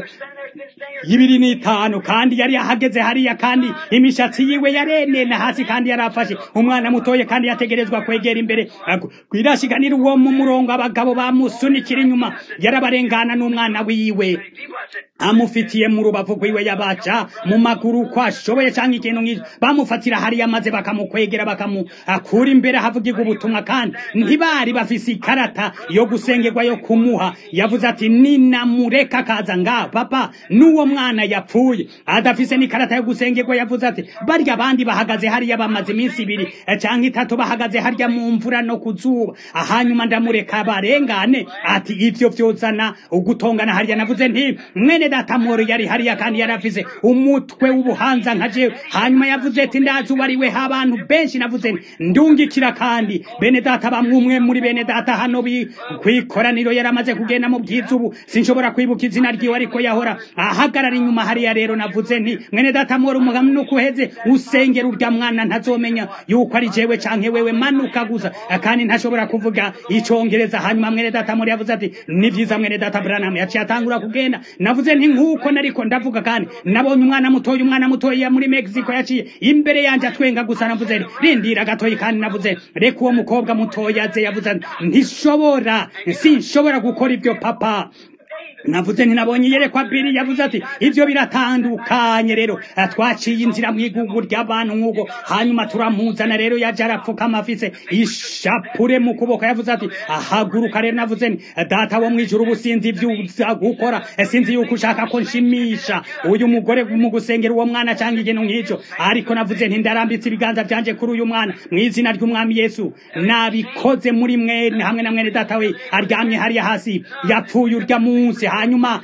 ibiri n'itanu kandi yari ahageze hariya kandi imishatsi yiwe yarenena hasi kandi yarafashe umwana mutoye kandi yategerezwa kwegera imbere kwirashiganira uwo mu murongo abagabo bamusunikira inyuma yarabarengana n'umwana wiwe amufitiye mu rubavu rwiwe yabaca mu maguru ko ashoboye cyangwa ikintu nk'icyo bamufatira hariya maze bakamukwegera bakamukura imbere havugirwa ubutumwa kandi ntibari bafise ikarata yo gusengerwa yo kumuha yavuze ati ninamureka akaza nga papa n'uwo mwana yapfuye adafise n'ikarata yo gusengerwa yavuze ati barya abandi bahagaze hariya bamaze iminsi ibiri cyangwa itatu bahagaze harya mu mvura no ku zuba hanyuma ndamureka barengane ati ivyo vyozana ugutongana hariya navuze nti mwene data moro yari hariya kandi yari afise umutwe w'ubuhanza nka jewe hanyuma yavuze ati ndazi uwo ari we abantu benshi navuze nti ndungikira kandi bene data bamwe umwe muri bene data hano kwikoraniro yari amaze kugenda mu bwiza ubu sinshobora kwibuka izina ryiwe ariko yahora ahagarara inyuma hariya rero navuze nti mwene data moro umugabo nuko uheze usengera urya mwana ntazomenya yuko ari jewe canke wewe manuka gusa kandi ntashobora kuvuga icongereza hanyuma mwene data moro yavuze ati ni vyiza mwene data Branham yaciye atangura kugenda navuze nti nkuko nariko ndavuga kandi nabonye umwana mutoya umwana mutoya muri Mexico yaciye imbere yanje atwenga gusa navuze nti rindira gatoyi kandi navuze reka uwo mukobwa mutoya aze yavuze ntishobora sinshobora gukora ibyo papa navuze ntinabonye yerekwa biri yavuze ati ivyo biratandukanye rero twaciye inzira mu igugu ry'abantu nk'uko hanyuma turamuzana rero yaje arapfukama afise ishapure mu kuboko yavuze ati ahaguruka rero navuze nti data wo mwijuru ubu sinzi ivyo uza gukora sinzi yuko ushaka ko nshimisha uyu mugore mu gusengera uwo mwana canke ikintu nk'ico ariko navuze nti ndarambitse ibiganza vyanje kuri uyu mwana mu izina ry'umwami yesu nabikoze muri mwe hamwe na mwene data we aryamye hariya hasi yapfuye urya munsi hanyuma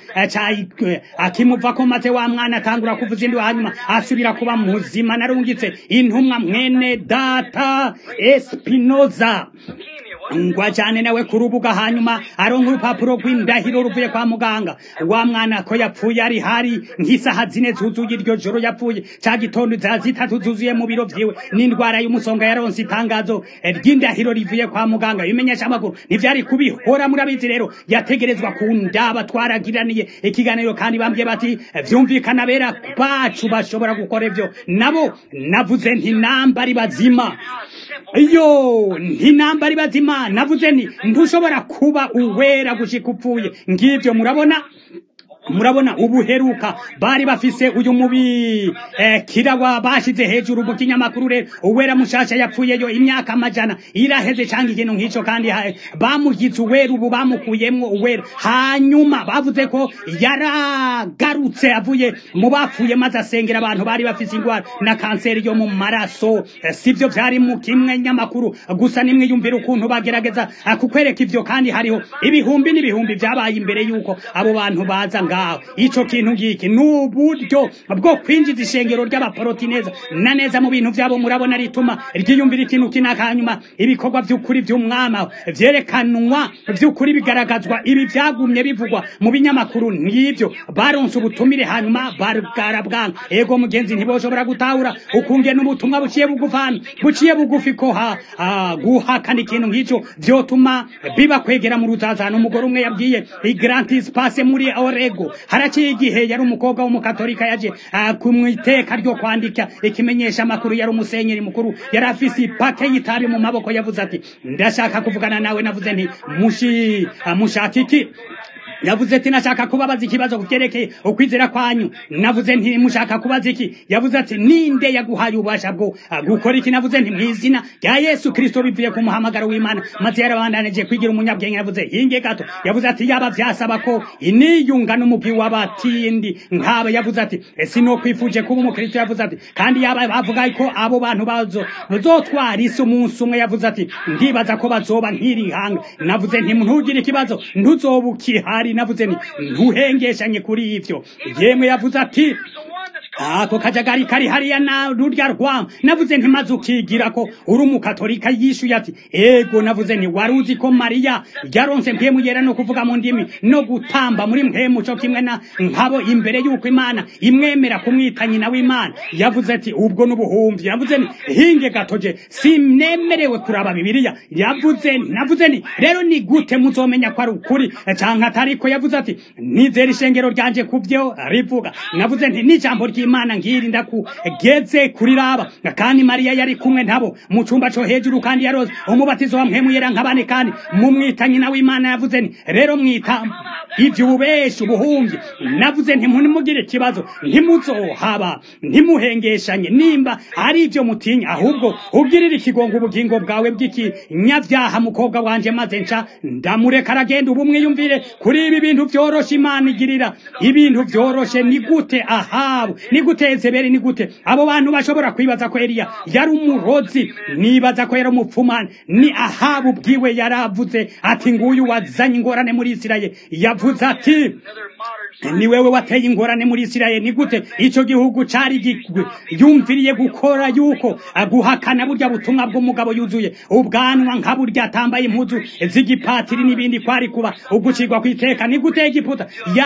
akimuvako maze wa mwana atangura kuvuza induru hanyuma asubira kuba muzima narungitse intumwa mwene data espinoza ngwa cyane nawe ku rubuga hanyuma aronka urupapuro rw'indahiro ruvuye kwa muganga wa mwana ko yapfuye ari hari nk'isaha zine zuzuye iryo joro yapfuye ca gitondo za zitatu zuzuye mu biro vyiwe n'indwara y'umusonga yaronse itangazo ry'indahiro rivuye kwa muganga bimenyesha amakuru ntivyari kubihora murabizi rero yategerezwa kundaba twaragiraniye ikiganiro kandi bambwiye bati vyumvikana bera bacu bashobora gukora ivyo nabo navuze nti namba ari bazima iyo ntinambara ibazima navuze nti ntushobora kuba uwera gushika upfuye ngivyo murabona murabona ubuheruka bari bafise uyu mubi eh, kirawa bashize hejuru mu kinyamakuru rero uwera mushasha yapfuyeyo imyaka amajana iraheze cyangwa ikintu nk'ico kandi bamugize uwera ubu bamukuyemwo uwera hanyuma bavuze ko yaragarutse avuye mu bapfuye maze asengera abantu bari bafise indwara na kanseri yo mu maraso eh, sivyo vyari mu kimwe nyamakuru gusa nimwe yumvira ukuntu bagerageza kukwereka ivyo kandi hariho ibihumbi n'ibihumbi vyabaye imbere yuko abo bantu baza ngaho ico kintu ngiki n'uburyo bwo kwinjiza ishengero ry'abaporoti neza na neza mu bintu vyabo murabona rituma ryiyumvira ikintu kinaka hanyuma ibikorwa vy'ukuri vy'umwama vyerekanwa vy'ukuri bigaragazwa ibi vyagumye bivugwa mu binyamakuru n'ivyo baronse ubutumire hanyuma barabwanka ego mugenzi ntiboshobora gutahura ukunge n'ubutumwa buciye bugufana buciye bugufi ko ha ah, guhakana ikintu nk'ico vyotuma biba kwegera mu ruzazano umugore umwe yabwiye igrantis passe muri orego haraciye igihe yari umukobwa w'umukatolika yaje ah, kumwiteka ryo kwandika ikimenyesha amakuru yari umusenyeri mukuru yari afise ipake y'itabi mu maboko yavuze ati ndashaka kuvugana nawe navuze nti mushi ah, mushaka iki yavuze ati nashaka kubabaza ikibazo kuvyerekeye ukwizera kwanyu navuze nti mushaka kubaza iki yavuze ati ninde yaguhaye ububasha bwo ah, gukora iki navuze nti mwizina rya yesu kristo bivuye ku muhamagaro w'imana maze yarabandanije kwigira umunyabwenge yavuze hinge gato yavuze ati yaba vyasaba ko iniyunga n'umugwi w'abatindi nkaba yavuze ati sino kwifuje kuba umukristo yavuze ati kandi yaba bavuga ko abo bantu bazo bazotwara isi umunsi umwe yavuze ati ndibaza ko bazoba nk'iri hanga navuze nti ntugire ikibazo ntuzoba ukihari navuze nti ntuhengeshanye kuri ivyo yemwe yavuze ati ako kajagari kari hariya na rurya rwamo navuze nti maze ukigira ko uri umukatolika yishuye ati ego navuze nti wari uzi ko mariya yaronse mpemu yera no kuvuga mu ndimi no gutamba muri mpemu co kimwe na nkabo imbere y'uko imana imwemera kumwita nyina w'imana yavuze ati ubwo n'ubuhumbi yavuze nti hinge gatoje sinemerewe kuraba bibiliya yavuze nti navuze nti rero ni gute muzomenya ko ari ukuri canke atariko yavuze ati nizera ishengero ryanje kuvyo rivuga navuze nti n'ijambo ry'imana ngiri ndakugeze kuri raba kandi mariya yari kumwe nabo mu cumba co hejuru kandi yaroze umubatizo wa mpemu yera nk'abane kandi mumwita nyina w'imana yavuze nti rero mwita ivyo ububeshi ubuhumyi navuze nti ntimugire ikibazo ntimuzohaba ntimuhengeshanye nimba ari ivyo mutinya ahubwo ugirire ikigongo ubugingo bwawe bw'ikinyavyaha mukobwa wanje maze nca ndamureka aragenda ubu mwiyumvire kuri ibi bintu vyoroshe imana igirira ibintu vyoroshe ni gute ahabu ni gute ezebeli ni gute abo bantu bashobora kwibaza ko eliya yari umurozi nibaza ko yari umupfumani ni ahabu bwiwe yaravuze ati nguyu wazanye ingorane muri isirayeli yavuze ati ni wewe wateye ingorane muri isirayeli ni gute ico gihugu cari yumviriye gukora yuko aguhakana burya butumwa bw'umugabo yuzuye ubwanwa nka burya atambaye impuzu z'igipatiri n'ibindi kwari kuba ugucirwa kw'iteka ni gute egiputa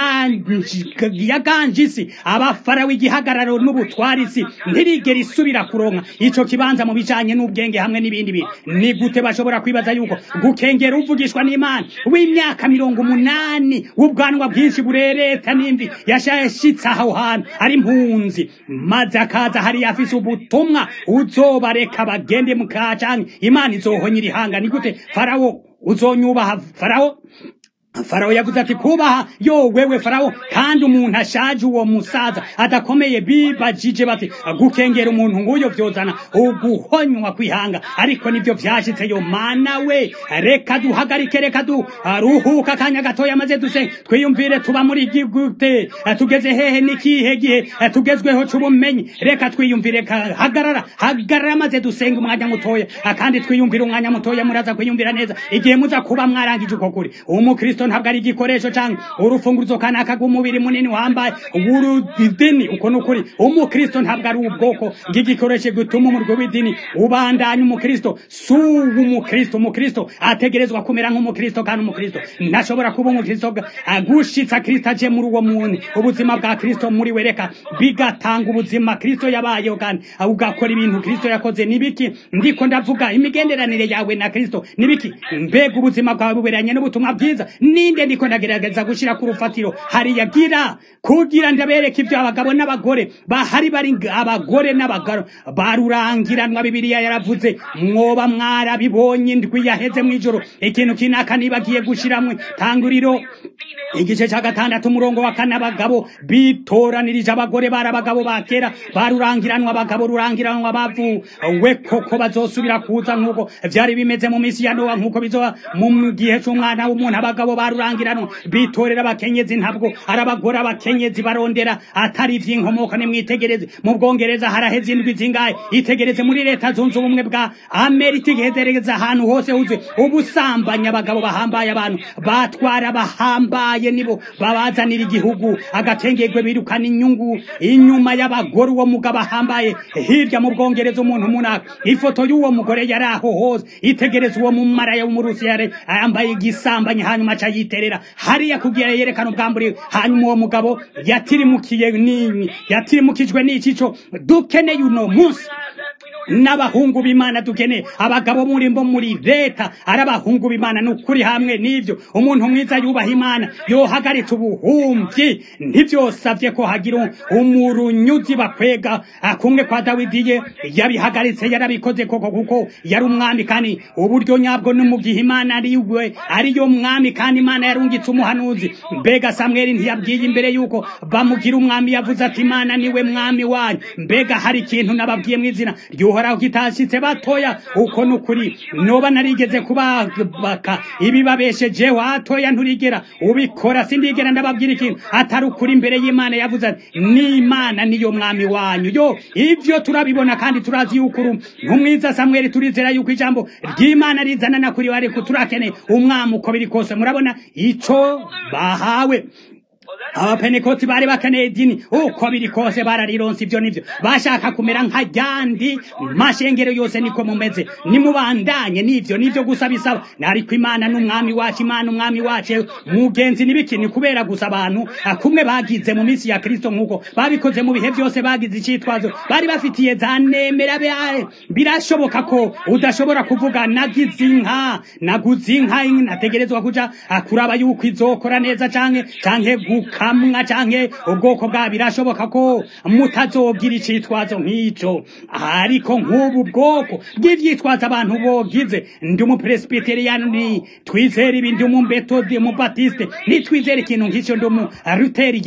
yaganje isi abafarawo igihagararo n'ubutwarisi ntirigera isubira kuronka ico kibanza mu bijanye n'ubwenge hamwe n'ibindi bintu ni gute bashobora kwibaza yuko gukengera uvugishwa n'imana w'imyaka mirongo umunani w'ubwanwa bwinshi burereta n'imvi yashashitse aho hantu ari impunzi maze akaza hariya afise ubutumwa uzobareka bagende mukacanke imana izohonyira ihanga ni gute farawo uzonyubaha farawo farawo yavuze ati kubaha yo wewe farawo kandi umuntu ashaje uwo musaza adakomeye bibajije bati gukengera umuntu nguyo vyozana uguhonywa kwihanga ariko nivyo vyashitse yo mana we reka duhagarike reka duruhuka akanya gatoya maze duse twiyumvire tuba muri gigute tugeze hehe n'ikihe gihe tugezweho c'ubumenyi reka twiyumvire hagarara hagarara maze dusenga umwanya mutoya kandi twiyumvire umwanya mutoya muraza kwiyumvira neza igihe muza kuba mwarangije uko kuri umukristo ntabwo ari igikoresho canke urufunguruzo kanaka rw'umubiri munini wambaye w'urudini uko ni ukuri umukristo ntabwo ari ubwoko bw'igikoresho gituma umurwi w'idini ubandanya umukristo si umukristo umukristo ategerezwa kumera nk'umukristo kandi umukristo ntashobora kuba umukristo agushitsa kristo aje muri uwo muntu ubuzima bwa kristo muri we reka bigatanga ubuzima kristo yabayeho kandi ugakora ibintu kristo yakoze nibiki ndiko ndavuga imigenderanire yawe na kristo nibiki mbega ubuzima bwawe buberanye n'ubutumwa bwiza ninde ndiko ndagerageza gushira ku rufatiro hariya gira kugira ndabereka ibyo abagabo n'abagore bahari bari abagore n'abagabo barurangiranwa bibiliya yaravuze mwoba mwarabibonye indwi yaheze mw'ijoro ikintu kinaka nibagiye gushiramwe tanguriro igice cya gatandatu umurongo wa kane abagabo bitoranirije abagore bari abagabo ba kera barurangiranwa abagabo rurangiranwa bavuwe koko bazosubira kuza nk'uko vyari bimeze mu misi ya nowa nk'uko bizoba mu gihe c'umwana w'umuntu abagabo rwa rurangirano bitorera abakenyezi ntabwo ari abagore abakenyezi barondera atari ivy'inkomoko nimwitegereze mu bwongereza haraheze indwi zingahe itegereze muri leta zunze ubumwe bwa amerika igihezereza ahantu hose huzuye ubusambanyi abagabo bahambaye abantu batwara bahambaye nibo babazanira igihugu agakengerwe birukana inyungu inyuma y'abagore uwo mugabo ahambaye hirya mu bwongereza umuntu munaka ifoto y'uwo mugore yari aho hose itegereza uwo mumaraya w'umurusiyare yambaye igisambanyi hanyuma aca yiterera hariya kugira yerekana ubwambure hanyuma uwo mugabo yatirimukiye nini yatirimukijwe n'icico dukeneye uno munsi n'abahungu b'imana dukeneye abagabo muri bo muri leta ari abahungu b'imana ni ukuri hamwe n'ibyo umuntu mwiza yubaha imana yohagaritse ubuhumyi ntibyosabye ko hagira umurunyuzi bakwega kumwe kwa dawidi ye yabihagaritse yarabikoze koko kuko yari umwami kandi uburyo nyabwo no mu gihe imana ari we ariyo mwami kandi imana yarungitse umuhanuzi mbega samweli ntiyabwiye imbere yuko bamugira umwami yavuze ati imana niwe mwami wanyu mbega hari ikintu nababwiye mu izina ry'uhoraho kitashitse batoya uko nukuri noba narigeze kubabaka ibibabeshejeho hatoya nturigera ubikora sindigera ndababwira ikintu atari ukuri imbere y'imana yavuze ati n'imana niyo mwami wanyu yo ibyo turabibona kandi turazi yuko uri ntumwiza samweli turizera yuko ijambo ry'imana rizana na kuri ariko turakeneye umwami uko biri kose murabona ico bahawe abapenekoti bari bakeneye idini uko biri kose bararironse ibyo nivyo bashaka kumera nka ryandi mashengero yose niko mumeze nimubandanye nivyo nivyo gusa bisaba ariko imana n'umwami wacu imana umwami wacu mugenzi n'ibikini kubera gusa abantu kumwe bagize mu minsi ya kristo nk'uko babikoze mu bihe byose bagize icitwazo bari bafitiye za nemera birashoboka ko udashobora kuvuga nagize inka naguze inka nategerezwa kuja kuraba yuko izokora neza canke canke gukamwa canke ubwoko bwa birashoboka ko mutazogira icitwazo nk'ico ariko nk'ubu bwoko bw'ivyitwazo abantu bogize ndi umupresbiteriyani twizera ibi ndi umumetodi umubatiste nitwizera ikintu nk'ico ndi umuruteriyemu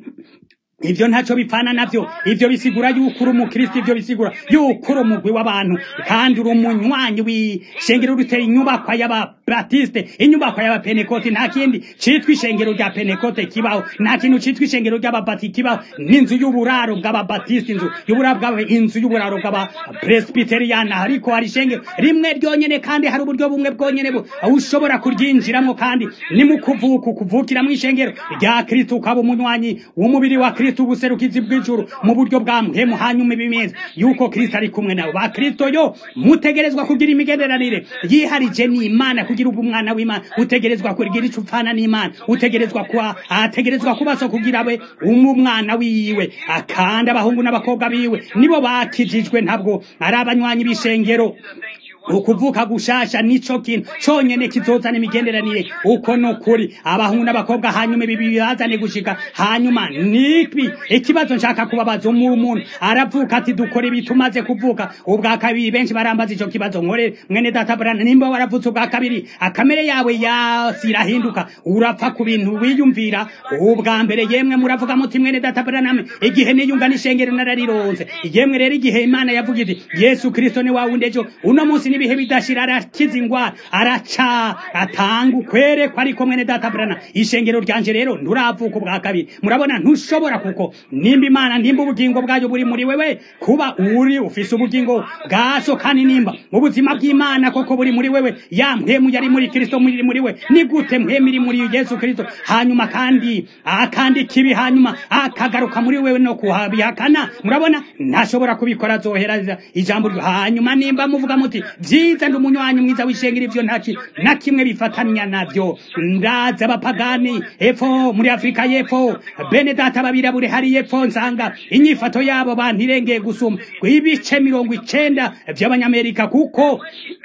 ivyo ntacyo bipfana navyo ivyo bisigura yuko uri umukristo ivyo bisigura yuko uri umugwi w'abantu kandi uri umunywanyi w'ishengero rutera inyubakwa y'ababatiste inyubakwa y'abapenekoti nta kindi citwa ishengero rya penekote kibaho nta kintu citwa ishengero ry'ababati kibaho n'inzu y'uburaro bw'ababatiste inzu y'uburaro bw'aba inzu y'uburaro bw'abapresbiteriyani ariko hari ishengero rimwe ryonyene kandi hari uburyo bumwe bwonyene ushobora kuryinjiramo kandi ni mu kuvuka ukuvukiramo ishengero rya kristo ukaba umunywanyi w'umubiri wa kristo ubuserukizi bw'ijuru mu buryo bwa mpemu hanyuma ibimeze yuko kristo ari kumwe nabo ba kristo yo mutegerezwa kugira imigenderanire yiharije n'imana kugira ubu umwana w'imana utegerezwa kugira ico upfana n'imana utegerezwa kuba ategerezwa kuba so kugira we umwana wiwe akandi abahungu n'abakobwa biwe nibo bakijijwe ntabwo ari abanywanyi b'ishengero ukuvuka gushasha nico kintu conyene kizozana imigenderanire uko nukuri abahungu n'abakobwa hanyuma ibi bizane gushika hanyuma nibi ikibazo nshaka kubabaza umuntu aravuka ati dukore ibi tumaze kuvuka ubwa kabiri benshi barambaza ico kibazo nkore mwene data brana nimba waravutse ubwa kabiri akamere yawe yasi irahinduka urapfa ku bintu wiyumvira ubwa mbere yemwe muravuga muti mwene data brana igihe niyunga n'ishengero nararironze yemwe rero igihe imana yavuga iti yesu kristo ni wawundi ejo uno munsi n'ibihe bidashira arakiza ingwara araca atanga ukwerekwa ariko mwene data brana ishengero ryanje rero nturavuka ubwa kabiri murabona ntushobora kuko nimba imana nimba ubugingo bwayo buri muri wewe kuba uri ufise ubugingo bwaso kandi nimba ubuzima bw'imana koko buri muri wewe ya mpemu yari muri kristo muri muri we ni gute mpemu iri muri yesu kristo hanyuma kandi akandi kibi hanyuma akagaruka muri wewe no kuhabihakana murabona ntashobora kubikora azohereza ijambo hanyuma nimba muvuga muti vyiza ndi umunywanyi mwiza w'ishengero ivyo ntaki na kimwe bifatanya navyo ndaza abapagani epfo muri afurika y'epfo bene data babirabure hari epfo nsanga inyifato yabo bantu irengeye gusuma ibice mirongo icenda vy'abanyamerika kuko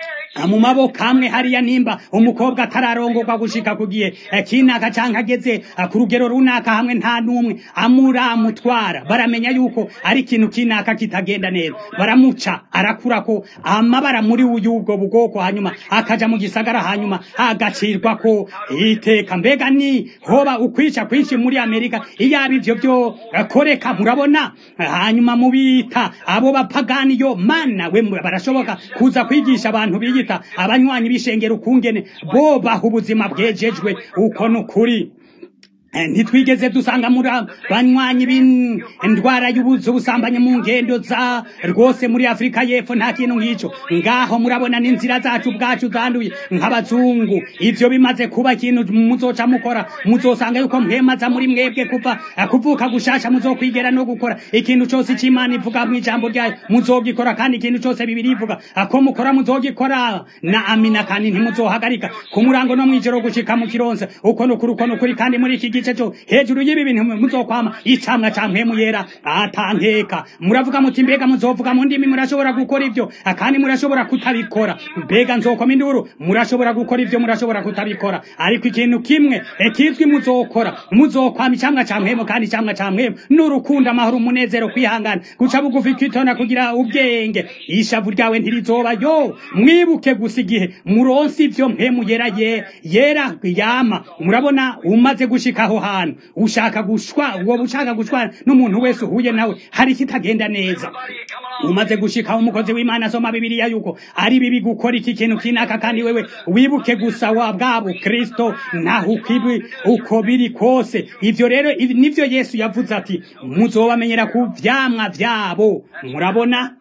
mu maboko amwe hariya nimba umukobwa atararongorwa gushika kugiye kinaka canke ageze ku rugero runaka hamwe nta n'umwe amuramutwara baramenya yuko ari ikintu kinaka kitagenda neza baramuca arakurako amabara muri uyubwo bugoko hanyuma akaja mu gisagara hanyuma agacirwa ko iteka mbega ni hoba ukwica kwinshi muri amerika iyaba ivyo vyo koreka murabona hanyuma mubita abo bapagani yo mana we barashoboka kuza kwigisha abantu biyi kwiyita abanywanyi b'ishengero ukungene bo baha ubuzima bwejejwe uko ni ukuri ntitwigeze dusanga muri banywanyi b'indwara y'ubuzu busambanyi mu ngendo za rwose muri afurika y'epfo nta kintu nk'icyo ngaho murabona n'inzira zacu ubwacu zanduye nk'abazungu ibyo bimaze kuba ikintu muzoca mukora muzosanga yuko mwemaza muri mwebwe kuva kuvuka gushasha muzokwigera no gukora ikintu cyose cy'imana ivuga mu ijambo ryayo muzogikora kandi ikintu cyose bibiri ivuga ko mukora muzogikora na amina kandi ntimuzohagarika ku murango no mw'ijoro gushika mu kironsa uko ni ukuri uko ni ukuri kandi muri iki gice cyo hejuru y'ibi bintu muzokwama icamwa ca mpemu yera atankeka muravuga muti mbega muzovuga mu ndimi murashobora gukora ivyo kandi murashobora kutabikora mbega nzokoma induru murashobora gukora ivyo murashobora kutabikora ariko ikintu kimwe ekizwi muzokora muzokwama icamwa ca mpemu kandi icamwa ca mpemu n'urukundo amahoro umunezero kwihangana guca bugufi kwitona kugira ubwenge ishavu ryawe ntirizoba yo mwibuke gusa igihe muronsi ivyo mpemu yera ye yera yama murabona umaze gushika aho hantu ushaka gushwa uwo ushaka gushwana n'umuntu wese uhuye nawe hari kitagenda neza umaze gushika umukozi w'imana asoma bibiliya yuko ari bibi gukora iki kintu kinaka kandi wewe wibuke gusa wa bwabo kristo naho ukibi uko biri kose ivyo rero nivyo yesu yavuze ati muzobamenyera ku vyamwa vyabo murabona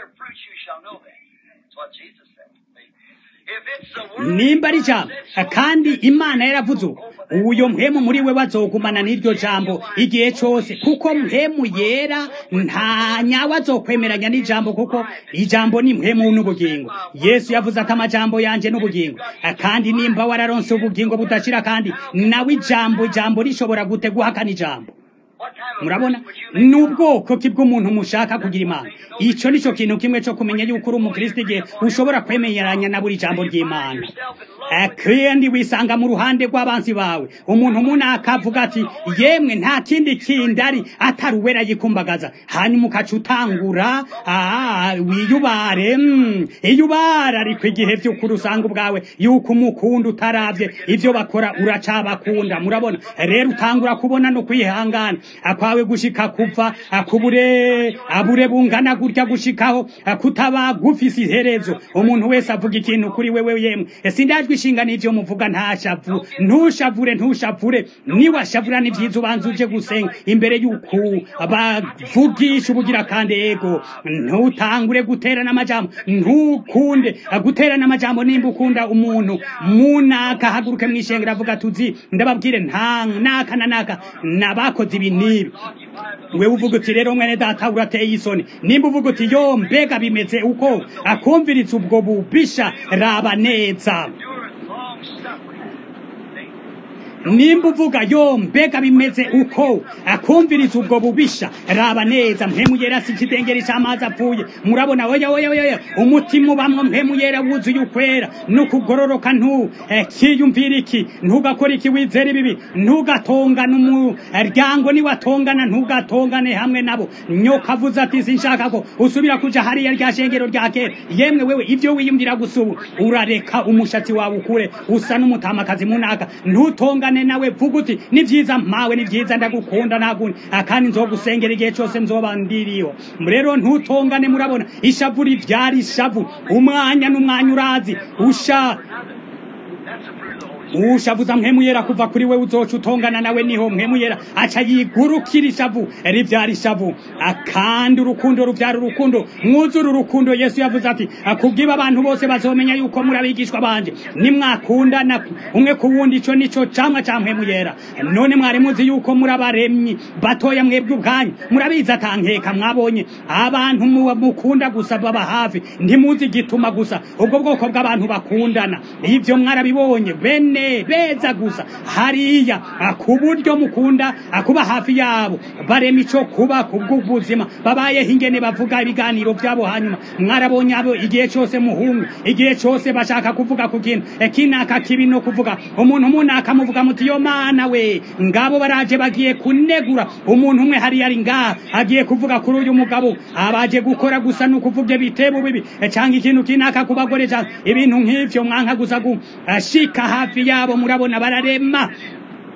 nimba ari jambo kandi imana yaravuze uyo mpemu muri we bazogumana n'iryo jambo igihe cyose kuko mpemu yera nta nyawe azokwemeranya n'ijambo kuko ijambo ni mpemu n'ubugingo yesu yavuze ati amajambo yanje n'ubugingo kandi nimba wararonse ubugingo budashira kandi nawe ijambo ijambo rishobora gute guhakana ijambo murabona ni ubwoko ki bw'umuntu mushaka kugira imana icyo ni cyo kintu kimwe cyo kumenya yuko uri umukristo igihe ushobora kwemeranya na buri jambo ry'imana kandi wisanga mu ruhande rw'abanzi bawe umuntu umwe akavuga ati yemwe nta kindi kindi ari atari uwera yikumbagaza hanyuma ukaca utangura wiyubare iyubara ariko igihe by'ukuri usanga ubwawe yuko umukunda utarabye ibyo bakora uracabakunda murabona rero utangura kubona no kwihangana akwawe gushika kuva akubure abure bungana gutya gushikaho kutaba gufise iherezo umuntu wese avuga ikintu kuri wewe yemwe sindajwe ishinga n'ivyo muvuga ntashavu ntushavure ntushavure niwashavura ni vyiza ubanza uje gusenga imbere y'uko bavugisha ubugira kandi ego ntutangure guterana amajambo ntukunde guterana amajambo nimba ukunda umuntu munaka haguruke mw'ishengero avuga tuzi ndababwire nta naka na naka nabakoze ibi nibi wewe uvuga uti rero mwene data urateye isoni nimba uvuga uti yo mbega bimeze uko akumviritse ubwo bubisha raba neza nimba uvuga yo mbega bimeze uko akumviriza ubwo bubisha raba neza mpemu yera si ikidengeri cy'amazi apfuye murabona oya oya oya umutima ubamwo mpemu yera wuzuye ukwera n'ukugororoka ntu kiyumvira iki ntugakora iki wizera ibibi ntugatongane umuryango niwatongana ntugatongane hamwe nabo nyoka avuze ati sinshaka ko usubira kuja hariya rya shengero rya kera yemwe wewe ibyo wiyumvira gusa ubu urareka umushatsi wawe ukure usa n'umutamakazi munaka ntutongane nawe vuga uti ni vyiza mpawe ni vyiza ndagukunda nagundi akandi nzogusengera igihe cyose nzoba ndiriho rero ntutongane murabona ishavu rivyara ishavu umwanya n'umwanya urazi usha ushavuza mpemu yera kuva kuri we uzoca utongana nawe niho mpemu yera aca yigurukira ishavu rivyara ishavu akandi urukundo ruvyara urukundo mwuzura urukundo yesu yavuze ati akubwiba abantu bose bazomenya yuko muri abigishwa banje nimwakundana umwe ku wundi ico nico camwa ca mpemu yera none mwari muzi yuko muri abaremyi batoya mwebwe ubwanyu murabizi atankeka mwabonye abantu mukunda gusa baba hafi ntimuzi igituma gusa ubwo bwoko bw'abantu bakundana ivyo mwarabibonye bene beza gusa hariya ku buryo mukunda kuba hafi yabo barema ico kuba kubw'ubuzima babayeho ingene bavuga ibiganiro vyabo hanyuma mwarabonye abo igihe cose muhungu igihe cose bashaka kuvuga ku kintu kinaka kibi no kuvuga umuntu munaka muvuga muti yo mana we ngabo baraje bagiye kunegura umuntu umwe hariya ari ngaha agiye kuvuga kuri uyu mugabo abaje gukora gusa no kuvuga ibitebo bibi canke ikintu kinaka ku bagore ibintu nk'ivyo mwanka gusa gushika hafi yabo murabona bararema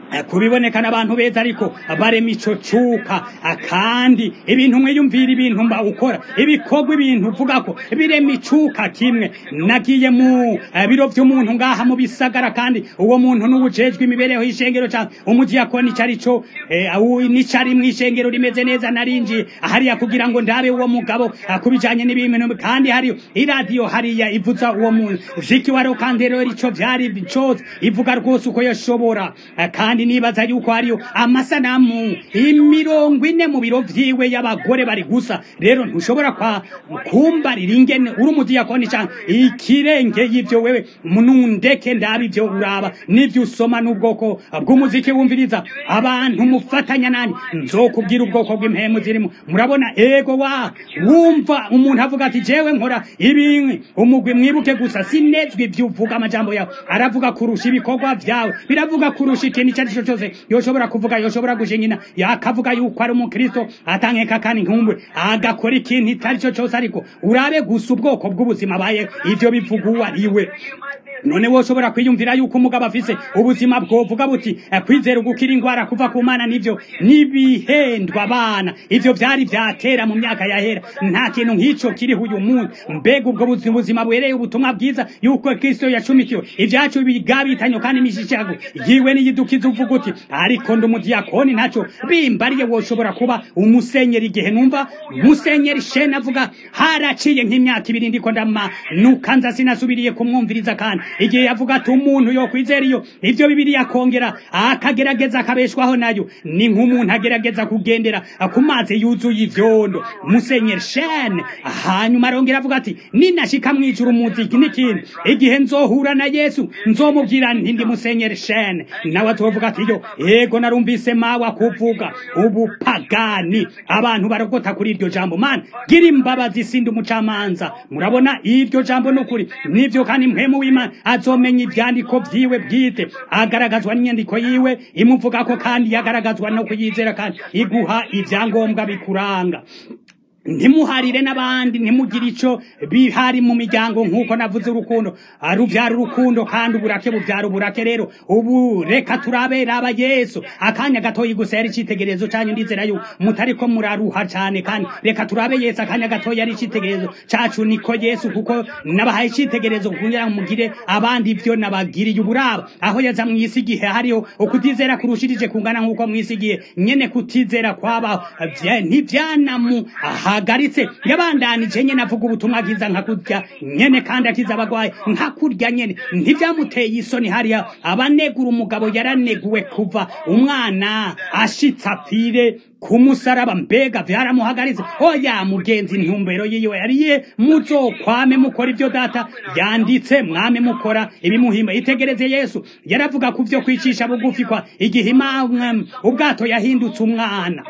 kubiboneka n'abantu beza ariko barema ico cuka kandi ibintu mwiyumvira ibintu mba ukora ibikorwa ibintu uvuga ko birema icuka kimwe nagiye mu biro vy'umuntu ngaha mu bisagara kandi uwo muntu n'ubujejwe imibereho y'ishengero canke umudiyakoni cari co n'icari mw'ishengero rimeze neza narinjiye hariya kugira ngo ndabe uwo mugabo kubijanye n'ibintu kandi hariyo iradiyo hariya ivuza uwo muziki wa rokandero ico vyari cose ivuga rwose uko yashobora kandi nibaza yuko hariyo amasanamu imirongo ine mu biro vyiwe y'abagore bari gusa rero ntushobora kwa kumbarira ingene uri umudiyakoni canke ikirenge y'ivyo wewe munundeke ndabe ivyo uraba n'ivyo usoma n'ubwoko bw'umuziki wumviriza abantu mufatanya nani nzokubwira ubwoko bw'impemu zirimo murabona ego wa wumva umuntu avuga ati jewe nkora ibintu umugwi mwibuke gusa sinezwe ivyo uvuga amajambo yawe aravuga kurusha ibikorwa vyawe biravuga kurusha ikintu icyo ari cyo cyose yoshobora kuvuga yoshobora gushinyina yakavuga yuko ari umukristo atankeka kandi nkumbwe agakora ikintu icyo ari cyo cyose ariko urabe gusa ubwoko bw'ubuzima abaye ivyo bivuga uwo ari we none woshobora kwiyumvira yuko umugabo afise ubuzima bwovuga buti kwizera ugukira ingwara kuva ku mana nivyo nibihendwa abana ivyo vyari vyatera mu myaka yahera nta kintu nk'ico kiriho uyu munsi mbega ubwo buzima bwereye ubutumwa bwiza yuko kristo yacumikiwe ivyacu bigabitanyo kandi imishishago yiwe niyidukiza uvuga uti ariko ndi umudiyakoni ntaco bimbariye woshobora kuba umusenyeri igihe numva musenyeri shene avuga haraciye nk'imyaka ibiri ndiko ndamanuka nza sinasubiriye kumwumviriza kandi igihe yavuga ati umuntu yo kwizera iyo ivyo bibiri yakongera akagerageza akabeshwaho nayo ni nk'umuntu agerageza kugendera ku mazi yuzuye ivyondo musenyeri shene hanyuma arongera avuga ati ninashika mwijuru umuziki n'ikindi igihe nzohura na yesu nzomubwira nti ndi musenyeri shene nawe azovuga ati yo ego narumvise mawe akuvuga ubupagani abantu barogota kuri iryo jambo mana gira imbabazi sindi umucamanza murabona iryo jambo n'ukuri nivyo kandi mpemu w'imana azomenya ivyandiko vyiwe bwite agaragazwa n'inyandiko yiwe imuvuga ko kandi yagaragazwa no kuyizera kandi iguha ivyangombwa bikuranga ntimuharire n'abandi ntimugire ico bihari mu miryango nk'uko navuze urukundo ruvyara urukundo kandi uburake buvyara uburake rero ubu reka turabera aba yesu akanya gatoyi gusa yari icitegererezo canyu ndizera yuko mutariko muraruha cane kandi reka turabe yesu akanya gatoyi yari icitegererezo cacu niko yesu kuko nabahaye icitegererezo kugira ngo mugire abandi ivyo nabagiriye uburaba aho yaza mw'isi igihe hariho ukutizera kurushirije kungana nk'uko mw'isi igihe nyene kutizera kwabaho ntivyanamu ahagaritse yabandanije nyene avuga ubutumwa bwiza nka kurya nyene kandi akiza abagwayi nka kurya nyene ntivyamuteye isoni hariya abanegura umugabo yaraneguwe kuva umwana ashitse apfire kumusaraba mbega vyaramuhagaritse oya mugenzi intumbero yiwe yariye muzokwame mukora ivyo data yanditse mwame mukora ibimuhimba itegereze yesu yaravuga ku vyo kwicisha bugufi kwa igihe imana ubwato yahindutse umwana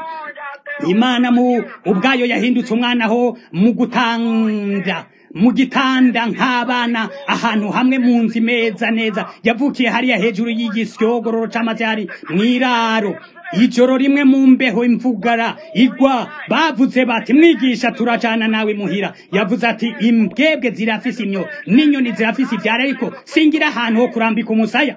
imana mu ubwayo yahindutse umwana ho mu gutanga mu gitanda nk'abana ahantu hamwe mu nzu imeza neza yavukiye hariya hejuru y'igisyogororo c'amazi hari mw'iraro ijoro rimwe mu mbeho imvugara igwa bavuze bati mwigisha turajana nawe muhira yavuze ati imbwebwe zirafise imyo n'inyoni zirafise ivyara ariko singira ahantu ho kurambika umusaya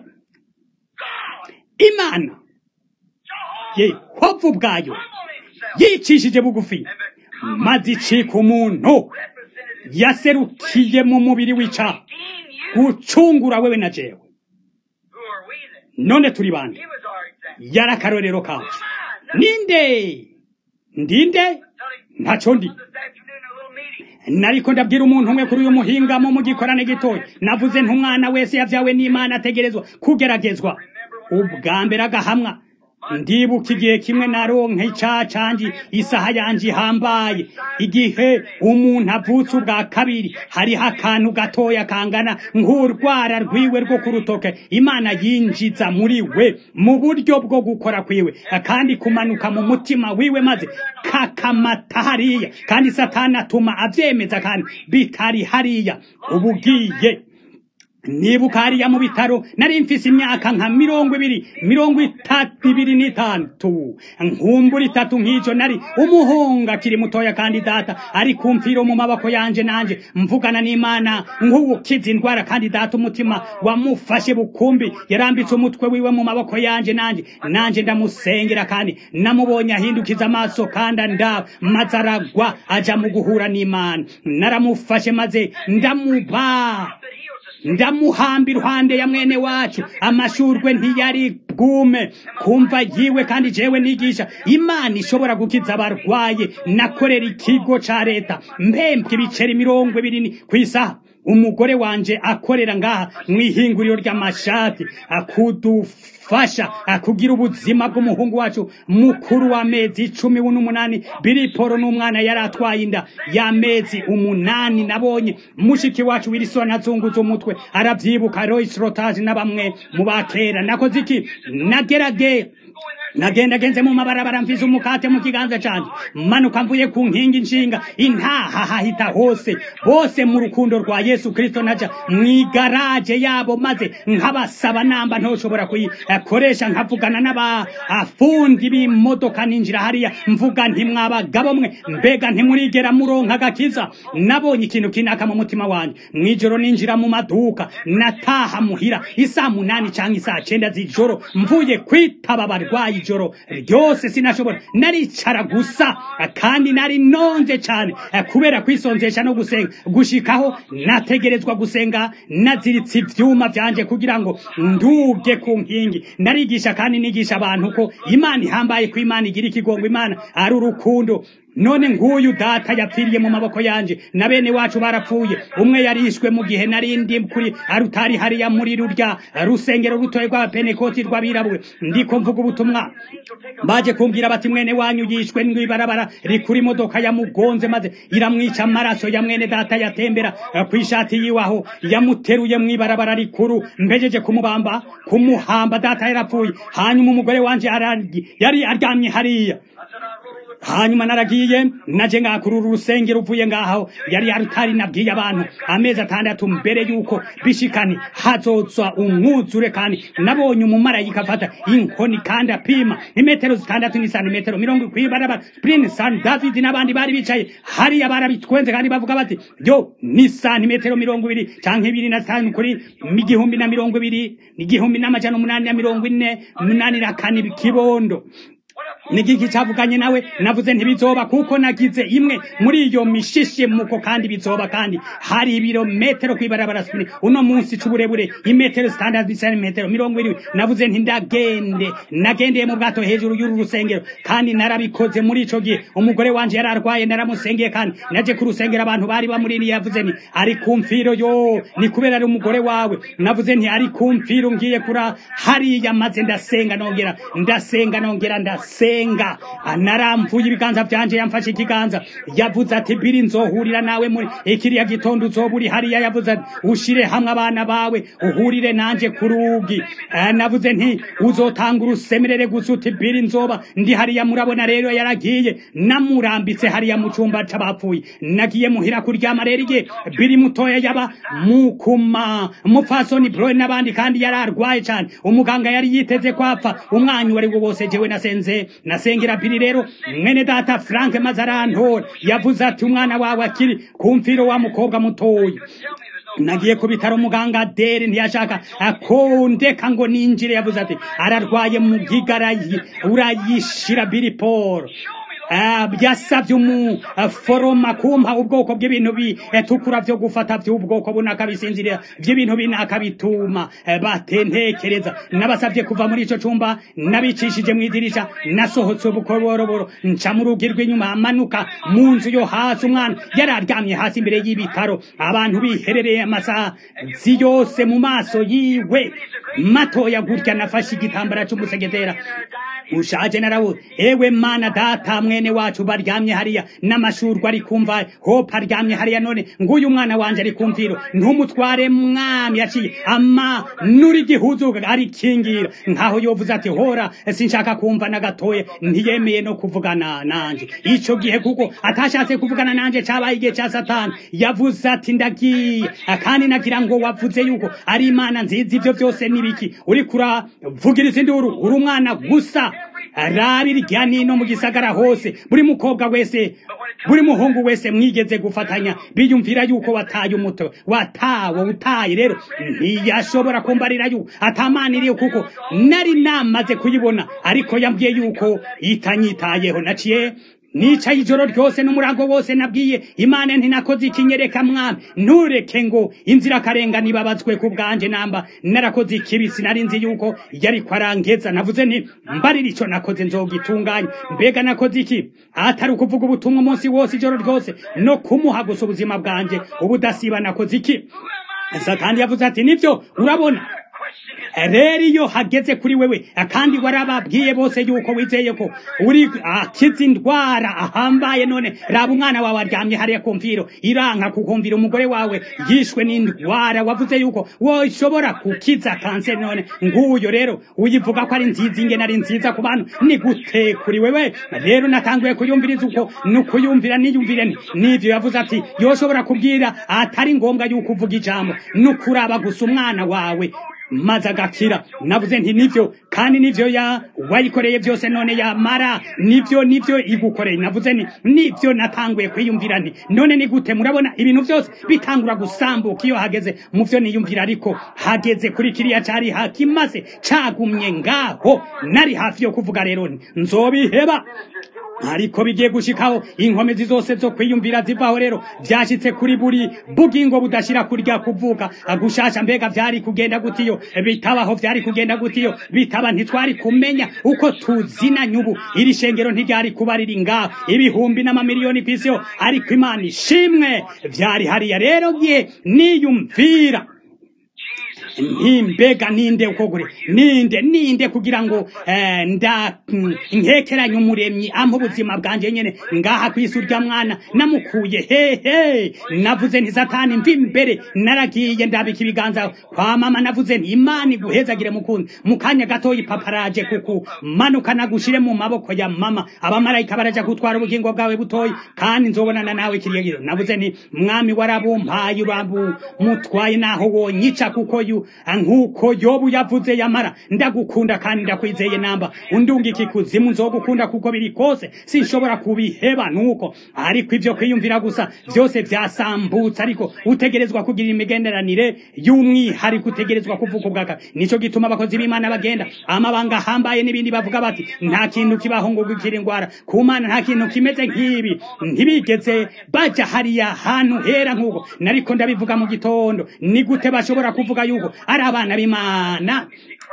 imana ye hovu ubwayo yicishije bugufi maze icika umuntu yaserukiye mu mubiri w'icaha gucungura wewe na jewe none turi bande yari akarorero kacu ninde ndinde ntaco ndi nariko ndabwira umuntu umwe kuri uyu muhingamo mu gikorane gitoya navuze ntumwana wese yavyawe n'imana ategerezwa kugeragezwa ubwa mbere agahamwa ndibuka igihe kimwe naronka icaha canje isaha yanje ihambaye igihe umuntu avutse ubwa kabiri hariho akantu gatoya kangana nk'urwara rwiwe rwo ku rutoke imana yinjiza muri we mu buryo bwo gukora kwiwe kandi kumanuka mu mutima wiwe maze kakamata hariya kandi satani atuma avyemeza kandi bitari hariya ubugiye nibuka hariya mu bitaro nari mfise imyaka nka mirongo ibiri mirongo itatu ibiri n'itatu nkumbura itatu nk'icyo nari umuhungu akiri mutoya kandi data ari kumfiro mu maboko yanje nanje mvugana n'imana nk'uwukiza indwara kandi data umutima wamufashe bukumbi yarambitse umutwe wiwe mu maboko yanje nanje nanje ndamusengera kandi namubonye ahindukiza amaso kandi andaba maze aragwa aja mu guhura n'imana naramufashe maze ndamuba ndamuhamba iruhande ya mwene wacu amashurwe ntiyari bwume kumva yiwe kandi jewe nigisha imana ishobora gukiza abarwaye nakorera ikigo ca leta mpembwe ibiceri mirongo ibiri ku isaha umugore wanje akorera ngaha mw'ihinguriro ry'amashati akudufasha akugira ubuzima bw'umuhungu wacu mukuru w'amezi icumi n'umunani biriporo n'umwana yari atwaye inda y'amezi umunani nabonye mushiki wacu wilisoni azunguza umutwe arabyibuka royce rotaje na bamwe mu bakera nakoze iki nagerage nagenda genze mu mabarabara mfize umukate mu kiganza canje manuka mvuye ku nkingi nshinga intaha hahita hose bose mu rukundo rwa Yesu Kristo naja mwigaraje yabo maze nkabasaba namba ntoshobora kuyikoresha nkavugana n'aba afundi b'imodoka ninjira hariya mvuga nti mwabagabo mwe mbega ntimurigera muronka agakiza nabonye ikintu kinaka mu mutima wanje mwijoro ninjira mu maduka nataha muhira isaa munani canke isaa cenda z'ijoro mvuye kwitaba abarwayi ijoro ryose sinashobora naricara gusa kandi nari nonze cyane kubera kwisonzesha no gusenga gushikaho nategerezwa gusenga naziritse ivyuma vyanje kugira ngo nduge ku nkingi narigisha kandi nigisha abantu ko imana ihambaye ko imana igira ikigongo imana ari urukundo none nguyu data yapfiriye mu maboko yanje na bene wacu barapfuye umwe yarishwe mu gihe narindi kuri arutari hariya muri rurya rusengero rutoye rwa penekoti rw'abirabure ndiko mvuga ubutumwa baje kumbwira bati mwene wanyu yishwe n'ibarabara rikuri imodoka yamugonze maze iramwica amaraso ya mwene data yatembera ku ishati yiwaho yamuteruye mw'ibarabara rikuru mbejeje kumubamba kumuhamba data yarapfuye hanyuma umugore wanje yari aryamye hariya hanyuma naragiye naje ngakurura urusengero uvuye ngaho yari yarutari nabwiye abantu amezi atandatu mbere yuko bishikani hazozwa umwuzure kandi nabonye umumarayika afata inkoni kandi apima imetero zitandatu ni santimetero mirongo kwibarabara prince san david n'abandi bari bicaye hariya barabitwenze kandi bavuga bati yo ni santimetero mirongo ibiri canke ibiri na zitanu kuri igihumbi na mirongo ibiri igihumbi n'amajana umunani na mirongo ine umunani na kane kibondo nigiki cyavuganye nawe navuze ntibizoba kuko nagize imwe muri iyo mishishe muko kandi bizoba kandi hari ibirometero kwibarabara sipini uno munsi c'uburebure imetero standard centimetero mirongo irindwi navuze nti ndagende nagendeye mu bwato hejuru y'uru rusengero kandi narabikoze muri ico gihe umugore wanje yari arwaye naramusengeye kandi naje ku rusengero abantu bari bamuriniye yavuze nti ari kumfiro yo ni kubera ari umugore wawe navuze nti ari kumfiro ngiye kura hariya maze ndasenga nongera ndasenga nongera ndasenga senga naramvuye ibiganza byanje yamfashe ikiganza yavuze ati biri nzohurira nawe muri ikiriya gitondo uzoba uri hariya yavuze ati ushire hamwe abana bawe uhurire nanje ku rugi navuze nti uzotanga urusemerere gusa uti biri nzoba ndi hariya murabona rero yaragiye namurambitse hariya mu cumba c'abapfuye nagiye muhira kuryama rero igihe biri mutoya yaba mukuma mupfasoni broe n'abandi kandi yari arwaye cane umuganga yari yiteze kwapfa umwanya wari wo wose jewe nasenze nasengera biri rero mwene data frank maze arantora yavuze ati umwana wawe akiri kumfiro wa mukobwa mutoya nagiye ku bitaro muganga dere ntiyashaka akondeka ngo ninjire yavuze ati ararwaye mu gigarayi urayishira biri paul byasabye umuforoma kumpa ubwoko bw'ibintu bitukura byo gufata by'ubwoko bunaka bisinzirira by'ibintu binaka bituma batentekereza nabasabye kuva muri ico cumba nabicishije mu idirisha nasohotse ubukoroboro nca mu rugi rw'inyuma amanuka mu nzu yo hasi umwana yari aryamye hasi imbere y'ibitaro abantu biherereye amasaha yose mu maso yiwe matoya gutya nafashe igitambara c'umusegetera ushaje narabuze ewe mana data mwene wacu baryamye hariya n'amashurwa ari kumva hope aryamye hariya none nguyu mwana wanje ari kumviro ntumutware mwami yaciye ama nuri gihuzu arikingira nkaho yovuze ati hora sinshaka kumva na gatoya ntiyemeye no kuvugana nanje ico gihe kuko atashatse kuvugana nanje cabaye igihe ca satani yavuze ati ndagiye kandi nagira ngo wavuze yuko ari imana nziza ivyo byose nibiki uri kuravugiriza induru uri umwana gusa rabi rya nino mu gisagara hose buri mukobwa wese buri muhungu wese mwigeze gufatanya biyumvira yuko wataye umuto watawe utaye rero ntiyashobora kumbarira yuko atamaniriye kuko nari namaze kuyibona ariko yambwiye yuko itanyitayeho naciye nicaye ijoro ryose n'umurango wose nabwiye imana ntinakoze ikinyereka mwami ntureke ngo inzira akarenga nibabazwe ku bwanje namba narakoze ikibi sinari nzi yuko yari kwarangeza navuze nti mbarira ico nakoze nzogitunganya mbega nakoze iki atari ukuvuga ubutumwa umunsi wose ijoro ryose no kumuha gusa ubuzima bwanje ubudasiba nakoze iki satani yavuze ati nivyo urabona rero iyo hageze kuri wewe kandi warababwiye bose yuko wizeye ko uri akiza indwara ahambaye none raba umwana wawe aryamye hariya kumviro iranka kukumvira umugore wawe yishwe n'indwara wavuze yuko woshobora kukiza kanseri none nguyo rero uyivuga ko ari nziza ingene ari nziza ku bantu ni gute kuri wewe rero natanguye kuyumviriza uko nukuyumvira niyumvire nti nivyo yavuze ati yoshobora kubwira atari ngombwa yuko uvuga ijambo nukuraba gusa umwana wawe maze agakira navuze nti nivyo kandi nivyo ya wayikoreye byose none yamara nivyo nivyo igukoreye navuze nti nivyo natanguye kwiyumvira nti none ni gute murabona ibintu byose bitangura gusambuka iyo hageze mu vyo niyumvira ariko hageze kuri kiriya cari hakimaze cagumye ngaho nari hafi yo kuvuga rero nzobiheba ariko bigiye gushikaho inkomezi zose zo kwiyumvira zivaho rero vyashitse kuri buri bugingo budashira kurya kuvuka gushasha mbega vyari kugenda gutiyo bitabaho vyari kugenda gutiyo bitaba ntitwari kumenya uko tuzinanye ubu iri shengero ntiryari kuba riri ngaho ibihumbi n'amamiliyoni kw'isiyo ariko imana ishimwe vyari hariya rero gihe niyumvira ntimbega ninde uko gure ninde ninde kugira ngo eh, nda nkekeranye umuremyi ampa ubuzima bwanje nyene ngaha kwisi urya mwana namukuye hehe navuze nti satani mvi imbere naragiye ndabika ibiganza kwa mama navuze nti imana iguhezagire mukunzi mu kanya gatoya ipaparaje kuku manuka nagushire mu maboko ya mama abamarayika baraja gutwara ubugingo bwawe butoyi kandi nzobonana nawe kiriyagiro navuze nti mwami warabumpaye urabu mutwaye naho wonyica kuko yu nkuko yobu yavuze yamara ndagukunda kandi ndakwizeye namba undunga iki kuzimu nzogukunda kuko biri kose sinshobora kubiheba nuko ariko ivyo kwiyumvira gusa vyose vyasambutse ariko utegerezwa kugira imigenderanire y'umwihariko utegerezwa kuvuga ubwaka nico gituma abakozi b'imana bagenda amabanga ahambaye n'ibindi bavuga bati nta kintu kibaho ngo gukira ingwara ku mana nta kintu kimeze nk'ibi ntibigeze baja hariya hantu hera nk'uko nariko ndabivuga mu gitondo ni gute bashobora kuvuga yuko ari abana b'imana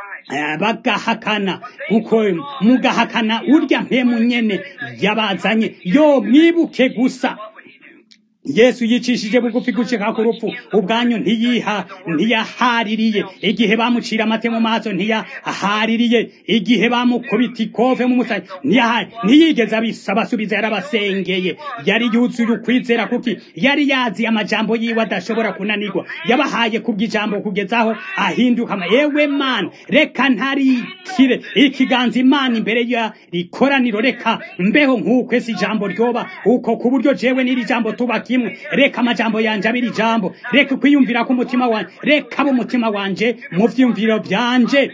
bagahakana kuko mugahakana urya mpemu nyene yabazanye yo mwibuke gusa yesu yicishije bugufi gushika ku rupfu ubwanyu ntiyiha ntiyahaririye igihe bamucira amate mu maso ntiyahaririye igihe bamukubita ikove mu musaya ntiyahari ntiyigeze abisaba asubiza yarabasengeye yari yuzuye ukwizera kuki yari yazi amajambo yiwe adashobora kunanirwa yabahaye kubw'ijambo kugezaho ahinduka yewe mana reka ntarikire ikiganza imana imbere ya rikoraniro reka mbeho nk'uko ese ijambo ryoba uko ku buryo jewe n'iri jambo tuba kimwe reka amajambo yanje abiri jambo reka kwiyumvira k'umutima wanje reka abo umutima wanje mu vyumviro vyanje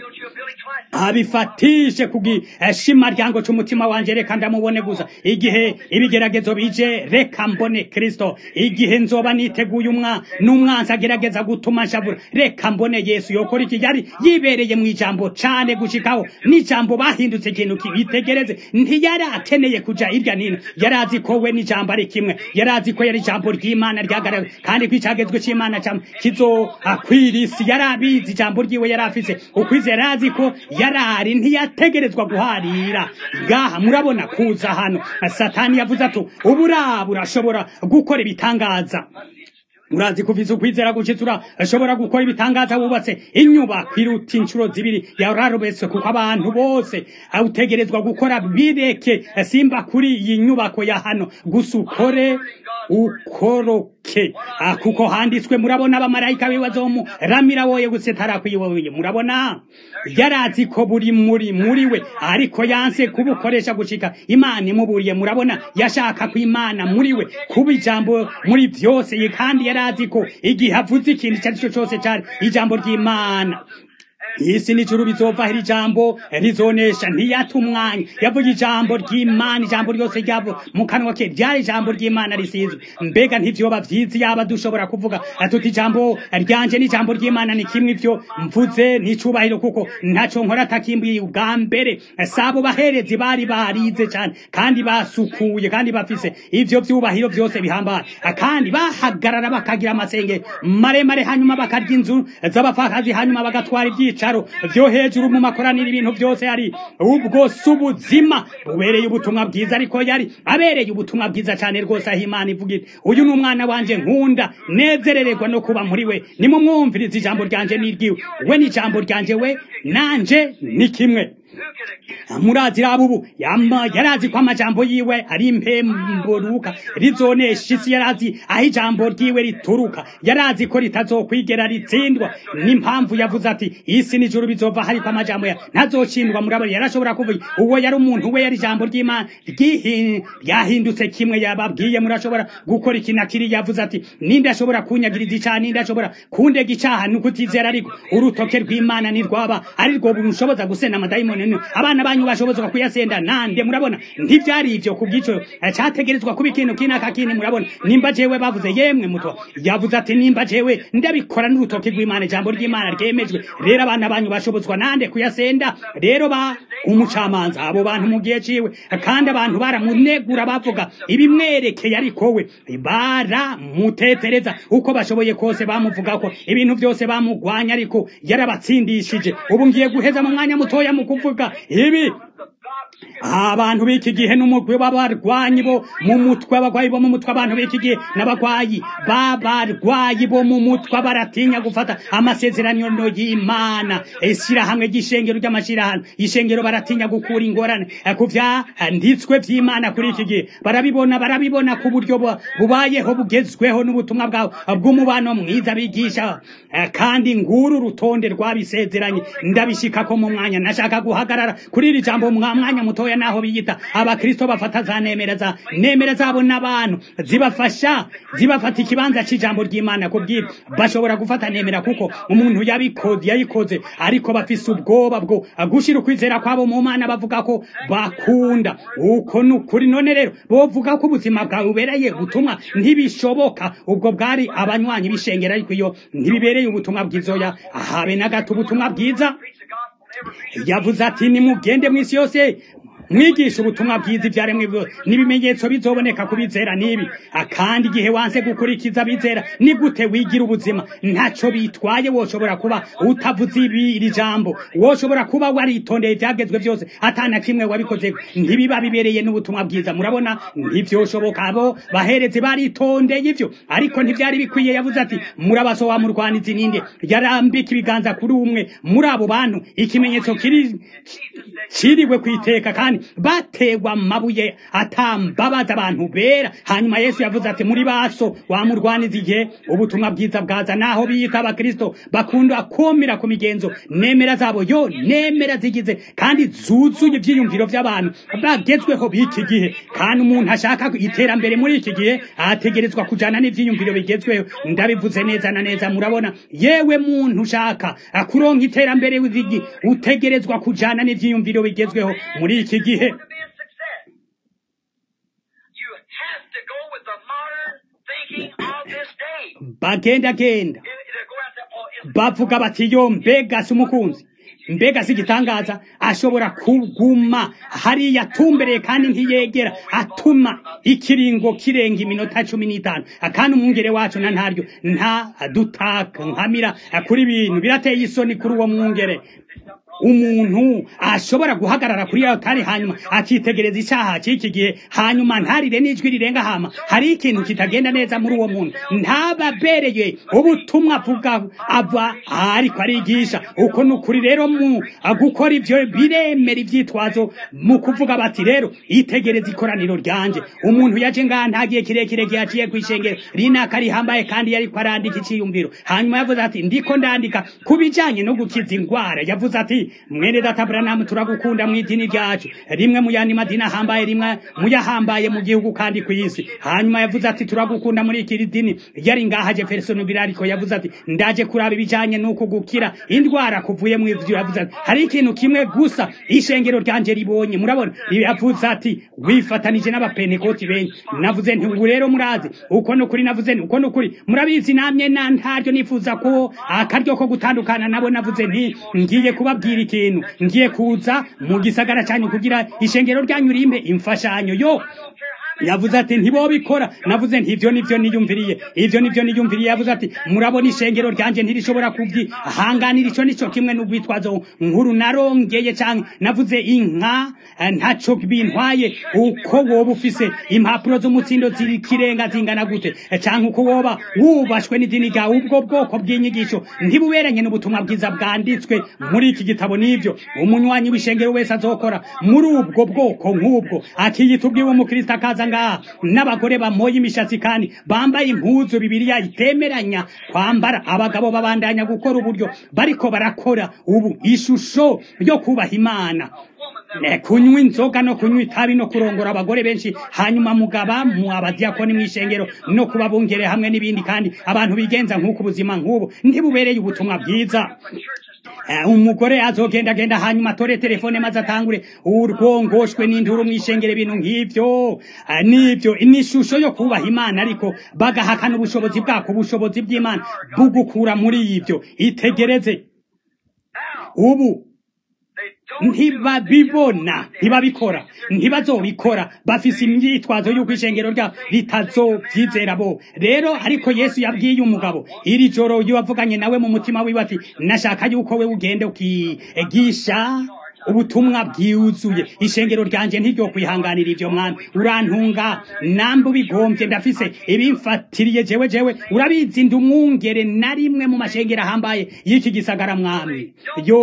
abifatishe kugishima ryango c'umutima wanje reka ndamubone gusa igihe ibigeragezo bije reka mbone kristo igihe nzoba niteguye umwa n'umwanzi agerageza gutuma nshavura reka mbone yesu yokora iki yari yibereye mu ijambo cane gushikaho n'ijambo bahindutse ikintu kibitegereze ntiyari akeneye kuja irya nino yari azi ko we n'ijambo ari kimwe yari azi ko yari ijambo ry'imana ryagaragaye kandi ko icagezwe c'imana kizo akwira isi yari abizi ijambo ryiwe yari afise ukwizera yari azi ko yarari ntiyategerezwa guharira ngaha murabona kuza hano satani yavuze ati uburaba urashobora gukora ibitangaza urazi kuviza ukwizera gushitse urashobora gukora ibitangaza wubatse inyubako iruta inshuro zibiri yararubetse kuko abantu bose utegerezwa gukora bireke simba kuri iyi nyubako ya hano gusa ukore ukoroke Ah, kuko handitswe murabona abamarayika bibazomu ramira woye gusetara kwiwoye murabona yarazi ko buri muri muri we ariko yanse kubukoresha gushika imana imuburiye murabona yashaka ko imana muri we kuba ijambo muri byose ye kandi yarazi ko igihe avuze ikintu icyo ari cyo cyose cyari ijambo ry'imana isi n'ijuru bizova iri jambo rizonesha ntiyata umwanya yavuga ijambo ry'imana ijambo ryose ryavo mu kanwa ke ryari ijambo ry'imana risizwe mbega ntivyoba vyiza yaba dushobora kuvuga tuti ijambo ryanje n'ijambo ry'imana ni kimwe ivyo mvuze n'icubahiro kuko ntaco nkora atakimbiye ubwa mbere sabo baherezi bari barize cane kandi basukuye kandi bafise ivyo vyubahiro vyose bihambaye kandi bahagarara bakagira amasenge maremare hanyuma bakarya inzu z'abapfakazi hanyuma bagatwara ivyica ibyicaro vyo hejuru mu makoraniro ibintu byose yari ubwo subuzima bubereye ubutumwa bwiza ariko yari abereye ubutumwa bwiza cyane rwose aho imana ivuga iti uyu ni umwana wanje nkunda nezerererwa no kuba muri we nimumwumviriza ijambo ryanje n'iryiwe we n'ijambo ryanje we nanje ni kimwe murazi rabubu yama yarazi ko amajambo yiwe ari impemburuka rizonesha isi yarazi aho ijambo ryiwe rituruka yarazi ko ritazokwigera ritsindwa n'impamvu yavuze ati isi n'ijuru bizova hariko amajambo ya ntazocindwa murabona yarashobora kuvuga uwo yari umuntu we yari ijambo ry'imana ryahindutse kimwe yababwiye murashobora gukora iki na kiri yavuze ati ninde ashobora kunyagiriza icaha ninde ashobora kundega icaha ni ukutizera ariko urutoke rw'imana nirwaba ari rwo bushoboza gusena amadayimoni abana banyu bashobozwa kuyasenda nande murabona ntivyari ivyo kubwico cyategerezwa kuba ikintu kinaka kini murabona nimba jewe bavuze yemwe mutwa yavuze ati nimba jewe ndabikora n'urutoke rw'imana ijambo ry'imana ryemejwe rero abana banyu bashobozwa nande kuyasenda rero ba umucamanza abo bantu mu gihe ciwe kandi abantu baramunegura bavuga ibimwerekeye ariko we baramutetereza uko bashoboye kose bamuvuga ko ibintu byose bamugwanya ariko yarabatsindishije ubu ngiye guheza mu mwanya mutoya mu kuvuga ibi abantu b'iki gihe n'umugwi w'abarwanyi bo mu mutwe abagwayi bo mu mutwe abantu b'iki gihe n'abagwayi b'abarwayi bo mu mutwe baratinya gufata amasezerano y'imana ishyirahamwe ry'ishengero ry'amashyirahamwe ishengero baratinya gukura ingorane ku vyanditswe vy'imana kuri iki gihe barabibona barabibona ku buryo bubayeho bugezweho n'ubutumwa bwabo bw'umubano mwiza bigisha kandi nguru urutonde rwabisezeranye ndabishikako mu mwanya nashaka guhagarara kuri iri jambo mwanya mutoya naho biyita abakristo bafata za nemera za nemera zabo n'abantu zibafasha zibafata ikibanza c'ijambo ry'imana kubwira bashobora gufata nemera kuko umuntu yabikoze yayikoze ariko bafise ubwoba bwo gushira ukwizera kwabo mu mana bavuga ko bakunda uko nukuri none rero bovuga ko ubuzima bwawe bubereye gutumwa ntibishoboka ubwo bwari abanywanyi b'ishengera ariko iyo ntibibereye ubutumwa bwizoya habe na gato ubutumwa bwiza yavuze ati nimugende mu isi yose mwigisha ubutumwa bwiza ibyaremwe byose n'ibimenyetso bizoboneka ku bizera n'ibi akandi igihe wanse gukurikiza bizera ni gute wigira ubuzima ntaco bitwaye woshobora kuba utavuze ibi iri jambo woshobora kuba waritondeye ibyagezwe byose atana kimwe wabikoze ntibiba bibereye n'ubutumwa bwiza murabona ntivyoshoboka abo bahereze baritondeye ivyo ariko ntivyari bikwiye yavuze ati murabaso wa murwanizi ninde yarambika ibiganza kuri umwe muri abo bantu ikimenyetso kiri kiriwe kwiteka kandi bategwa amabuye atambabaza abantu bera hanyuma yesu yavuze ati muri baso wamurwaniza igihe ubutumwa bwiza bwaza naho biyita abakristo bakunda kumira ku migenzo nemera zabo yo nemera zigize kandi zuzuye ibyiyumviro by'abantu bagezweho b'iki gihe kandi umuntu ashaka iterambere muri iki gihe ategerezwa kujana n'ivyiyumviro bigezweho ndabivuze neza na neza murabona yewe muntu ushaka kuronka iterambere utegerezwa kujana n'ivyiyumviro bigezweho muri iki gihe bagenda genda bavuga bati yo mbega si umukunzi mbega si igitangaza ashobora kuguma hariya atumbereye kandi ntiyegera atuma ikiringo kirenga iminota cumi n'itanu kandi umwungere wacu na ntaryo nta dutaka nkamira kuri ibintu birateye isoni kuri uwo mwungere umuntu ashobora guhagarara kuri altari hanyuma akitegereza icyaha cy'iki gihe hanyuma ntarire n'ijwi rirenga hama hari ikintu kitagenda neza muri uwo muntu ntababereye ubutumwa avuga ava ariko arigisha uko ni ukuri rero mu gukora ibyo biremera ibyitwazo mu kuvuga bati rero itegereza ikoraniro ryanje umuntu yaje ngaha nta gihe kirekire gihaciye ku ishengero rinaka rihambaye kandi yari arandika icyiyumviro hanyuma yavuze ati ndiko ndandika ku bijyanye no gukiza indwara yavuze ati mwene data buranamu turagukunda mu idini ryacu rimwe mu yandi madini ahambaye rimwe mu yahambaye mu gihugu kandi ku isi hanyuma yavuze ati turagukunda muri iki dini yari ngaha jefferson birariko yavuze ati ndaje kuraba ibijyanye n'uko gukira indwara kuvuye mu ivyo yavuze ati hari ikintu kimwe gusa ishengero ryanje ribonye murabona yavuze ati wifatanije n'abapentekoti benshi navuze nti ubu rero murazi uko no kuri navuze nti uko no kuri murabizi namye na ntaryo nifuza ko akaryo ko gutandukana nabo navuze nti ngiye kubabwira ikintu ngiye kuza mu gisagara cyanyu kugira ishengero ryanyu rimpe imfashanyo yo yavuze ati ntibobikora navuze nti ivyo nivyo niyumviriye ivyo nivyo niyumviriye yavuze ati murabona ishengero ryanje ntirishobora kubyi hanganira ico nico kimwe n'ubwitwazo nkuru narongeye canke navuze inka ntaco bintwaye uko woba ufise impapuro z'umutsindo z'ikirenga zingana gute canke uko woba wubashwe n'idini ryawe ubwo bwoko bw'inyigisho ntibuberanye n'ubutumwa bwiza bwanditswe muri iki gitabo n'ivyo umunywanyi w'ishengero wese azokora muri ubwo bwoko nk'ubwo akiyita ubwiwe umukristo akaza ngaha n'abagore bamoye imishatsi kandi bambaye impuzu bibiliya itemeranya kwambara abagabo babandanya gukora uburyo bariko barakora ubu ishusho yo kubaha imana kunywa inzoga no kunywa itabi no kurongora abagore benshi hanyuma mugaba mu abadiyakoni mu ishengero no kubabungere hamwe n'ibindi kandi abantu bigenza nk'uko ubuzima nk'ubu ntibubereye ubutumwa bwiza umugore azogendagenda hanyuma atore telefone maze atangure urwongoshwe n'induru mu ishengero ibintu nk'ibyo n'ibyo n'ishusho yo kubaha imana ariko bagahakana ubushobozi bwako ubushobozi bw'imana bugukura muri ibyo itegereze ubu ntibabibona ntibabikora ntibazobikora bafise imyitwazo y'uko ishengero ryabo ritazobyizera bo rero ariko yesu yabwiye umugabo iri joro yavuganye nawe mu mutima wiwe ati nashaka yuko we ugende ukigisha ubutumwa bwiuzuye ishengero ryanje ntiryo kwihanganira ivyo mwami urantunga nambe ubigombye ndafise ibimfatiriye jewe jewe urabizi ndi umwungere na rimwe mu mashengero ahambaye y'iki gisagara mwami yo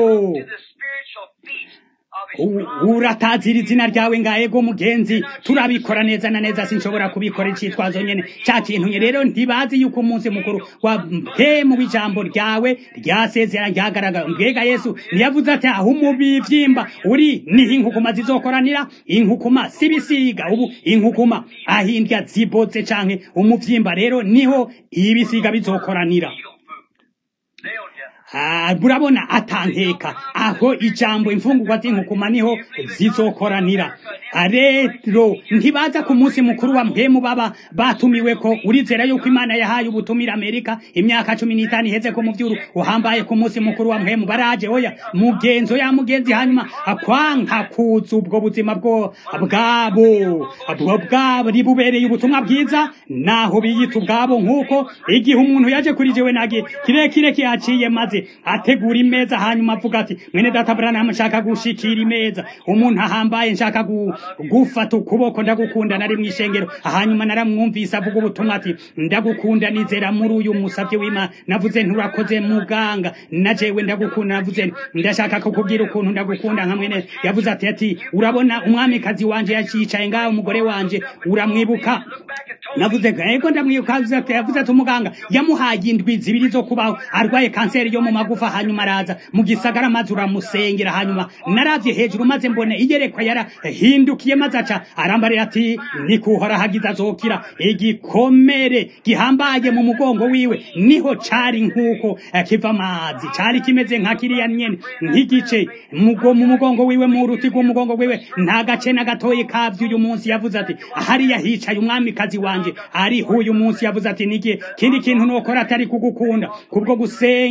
uratazira izina ryawe ngaego mugenzi turabikora neza na neza sinshobora kubikora icitwazo nyene ca kintu nye rero ntibazi yuko umunsi mukuru wa mpemu w'ijambo ryawe ryasezera ryagaragara mbwega yesu ntiyavuze ati aho umubivyimba uri niho inkukuma zizokoranira inkukuma sibisiga ubu inkukuma ahindya ziboze canke umuvyimba rero niho ibisiga bizokoranira burabona atankeka aho ijambo imfungurwa z'inkukuma niho zizokoranira rero ntibaza ku munsi mukuru wa mpemu baba batumiwe ko urizera yuko imana yahaye ubutumira amerika imyaka cumi n'itanu iheze ko mu byuru uhambaye ku munsi mukuru wa mpemu baraje oya mugenzo ya mugenzi hanyuma kwanka kuza ubwo buzima bwo bwabo bwo bwabo ribubereye ubutumwa bwiza naho biyita ubwabo nk'uko igihe umuntu yaje kuri jewe nagi kirekire kihaciye maze ategura imeza hanyuma avuga ati mwene data Branham nshaka gushikira imeza umuntu ahambaye nshaka gufata ukuboko ndagukunda nari mu ishengero hanyuma naramwumvise avuga ubutumwa ati ndagukunda nizera muri uyu musabye w'Imana navuze nturakoze muganga na jewe ndagukunda navuze ndashaka kukubwira ukuntu ndagukunda nka mwene yavuze ati ati urabona umwamikazi wanje yacicaye ngaho umugore wanje uramwibuka navuze ego ndamwibuka yavuze ati umuganga yamuhaye indwi zibiri zo kubaho arwaye kanseri yo mu magufa hanyuma araza mu gisagara maze uramusengera hanyuma naravye hejuru maze mbone iyerekwa yarahindukiye maze aca arambarira ati nikuhora hagize azokira igikomere gihambaye mu mugongo wiwe niho cari nk'uko kiva amazi cari kimeze nka kiriya nyene nk'igice mu mugongo wiwe mu ruti rw'umugongo wiwe nta gace na gatoyi kavyo uyu munsi yavuze ati hariya hicaye umwamikazi wanje ariho uyu munsi yavuze ati nigiye kindi kintu nokora atari kugukunda kubwo gusenga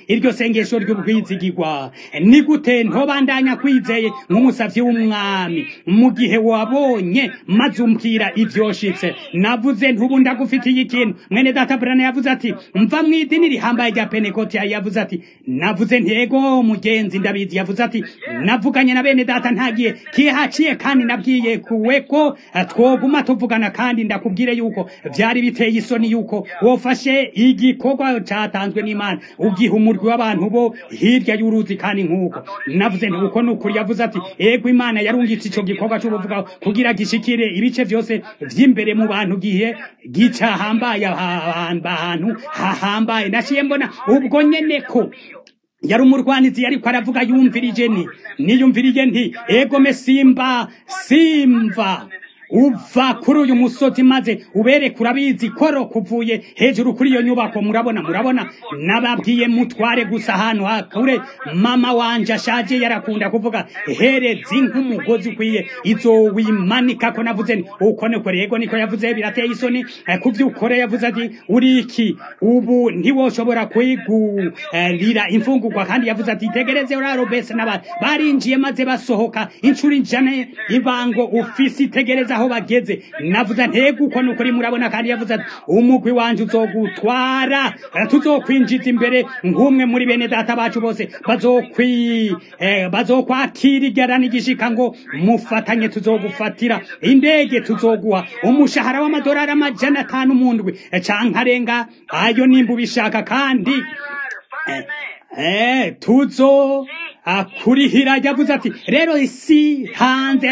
iryo sengesho ry'ubwizigirwa ni gute ntobandanya kwizeye nk'umusavyi w'umwami mu gihe wabonye maze umbwira ivyoshitse navuze ntubu ndagufitiye ikintu mwene data brana yavuze ati mva mu idini rihambaye rya penekoti yavuze ati navuze ntego mugenzi ndabizi yavuze ati navuganye na bene data ntagiye kihaciye kandi nabwiye kuwe ko twoguma tuvugana kandi ndakubwire yuko vyari biteye isoni yuko wofashe igikorwa catanzwe n'imana ugiha umurwi w'abantu bo hirya y'uruzi kandi nk'uko navuze nti uko nukuri yavuze ati ego imana yarungitse ico gikorwa c'ubuvuga kugira gishikire ibice vyose vy'imbere mu bantu gihe gica hambaye ahantu hahambaye naciye mbona ubwo nyene ko yari umurwanizi yariko aravuga yumvirije nti niyumvirije nti egome simba simva uva kuri uyu musozi maze ubereke urabizi koro kuvuye hejuru kuri iyo nyubako murabona murabona nababwiye mutware gusa ahantu hakure mama wanje ashaje yarakunda kuvuga herezi nk'umugozi ukwiye izowimanika ko navuze nti uko niko rego niko yavuze birateye isoni kuvyukore yavuze ati uri iki ubu ntiwoshobora kwigurira imfungurwa kandi yavuze ati tegereze urarobese n'abantu barinjiye maze basohoka inshuro ijana ibango ufise itegereza aho bageze navuze ntego uko nukuri murabona kandi yavuze ati umugwi wanje uzogutwara tuzokwinjiza imbere nk'umwe muri bene data bacu bose bazokwi eh, bazokwakira igara n'igishika ngo mufatanye tuzogufatira indege tuzoguha umushahara w'amadolari amajana atanu mu ndwi canke arenga ayo nimba ubishaka kandi eh, tuzo akurihira yavuze ati rero isi hanze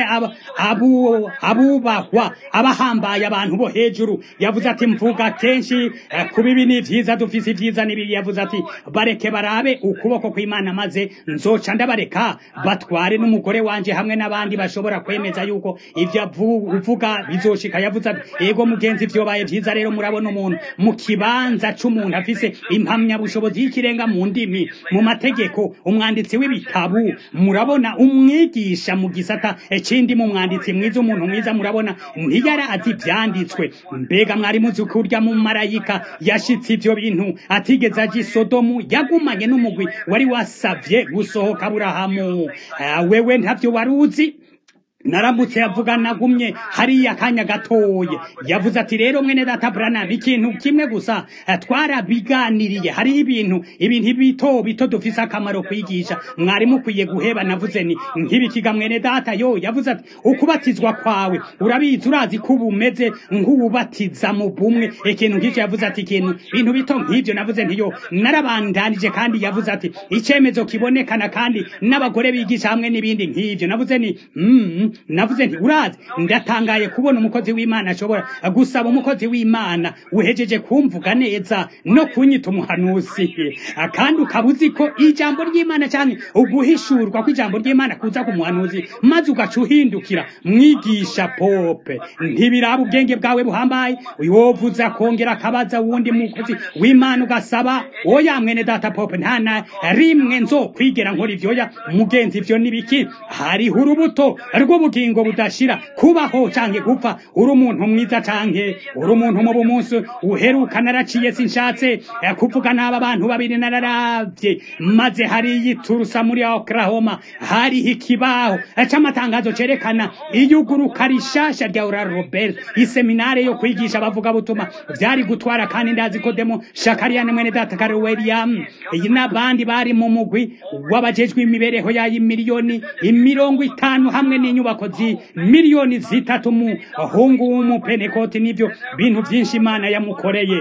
abu abubahwa abahambaye abantu bo hejuru yavuze ati mvuga kenshi kuba ibi ni vyiza dufise ivyiza n'ibiri yavuze ati bareke barabe ukuboko kw'imana maze nzoca ndabareka batware n'umugore wanje hamwe n'abandi bashobora kwemeza yuko ivyo uvuga bizoshika yavuze ati ego mugenzi vyobaye vyiza rero murabona umuntu mu kibanza c'umuntu afise impamyabushobozi y'ikirenga mu ndimi mu mategeko umwanditsi w'ibi ibitabu murabona umwigisha mu gisata ikindi mu mwanditsi mwiza umuntu mwiza murabona ntiyari azi ibyanditswe mbega mwari muzi kurya mu marayika yashitse ibyo bintu atigeze aje isodomu yagumanye n'umugwi wari wasavye gusohoka burahamu wewe ntavyo wari uzi naramutse yavuga nagumye hariya akanya gatoye yavuze ati rero mwene data Branham ikintu kimwe gusa twarabiganiriye hariho ibintu ibintu bito bito dufise akamaro kwigisha mwari mukwiye guheba navuze ni nk'ibikiga mwene data yo yavuze ati ukubatizwa kwawe urabizi urazi ko uba umeze nk'uwubatiza mu bumwe ikintu nk'icyo yavuze ati ikintu bintu bito nk'ibyo navuze nti yo narabandanije kandi yavuze ati icyemezo kibonekana kandi n'abagore bigisha hamwe n'ibindi nk'ibyo navuze ni mm, navuze nti urazi ndatangaye kubona umukozi w'imana ashobora gusaba umukozi w'imana uhejeje kumvuga neza no kunyita umuhanuzi kandi ukaba uzi ko ijambo ry'imana cyane uguhishurwa kw'ijambo ry'imana kuza ku muhanuzi maze ugaca uhindukira mwigisha pope ntibiraba ubwenge bwawe buhambaye wovuza akongera akabaza wundi mukozi w'imana ugasaba oya mwene data pope nta na rimwe nzokwigera nkora ivyoya mugenzi ivyo nibiki hariho urubuto rw'ubugingo budashira kubaho canke gupfa uri umuntu mwiza canke uri umuntu mu bumunsi uheruka naraciye sinshatse kuvuga n'aba bantu babiri nararavye maze hariya iturusa muri oklahoma hariho ikibaho c'amatangazo cerekana iyuguruka rishasha rya ura robert iseminare yo kwigisha abavuga butuma vyari gutwara kandi ndazi ko demo shakariyane mwene data kare william n'abandi bari mu mugwi w'abajejwe imibereho yayo miliyoni imirongo itanu hamwe n'inyubako zi miliyoni zitatu mu hungu w'umupenekoti n'ivyo bintu vyinshi imana yamukoreye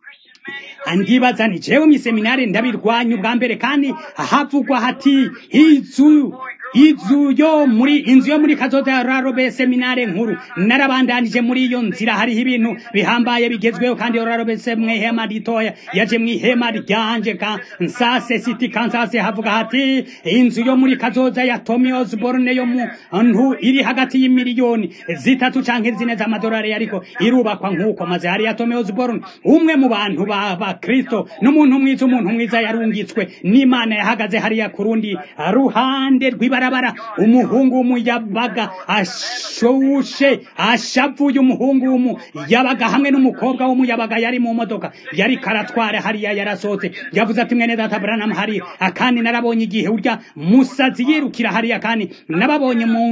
andibaza ni jewe mw'iseminari ndabirwanya ubwa mbere kandi havugwa hati izu izu yo muri inzu yo muri kazoza ya rarobe seminare nkuru narabandanije muri iyo nzira hariho ibintu bihambaye bigezweho kandi rarobe se mwihema ritoya yaje mwihema ryanje ka nsase city kansas havuga hati inzu yo muri kazoza ya Tommy Osborne yo mu ntu iri hagati y'imiliyoni zitatu canke zine z'amadolari ariko irubakwa nk'uko maze hari ya Tommy Osborne umwe mu bantu ba, ba Kristo n'umuntu mwiza umuntu mwiza yarungitswe n'Imana yahagaze hariya kurundi ruhande rw'ibara ibarabara umuhungu w'umuyabaga ashushe ashavuye umuhungu w'umuyabaga hamwe n'umukobwa w'umuyabaga yari mu modoka yari karatwara hariya yarasohotse yavuze ati mwene data Branham hariya akandi narabonye igihe urya musazi yirukira hariya kandi nababonye mu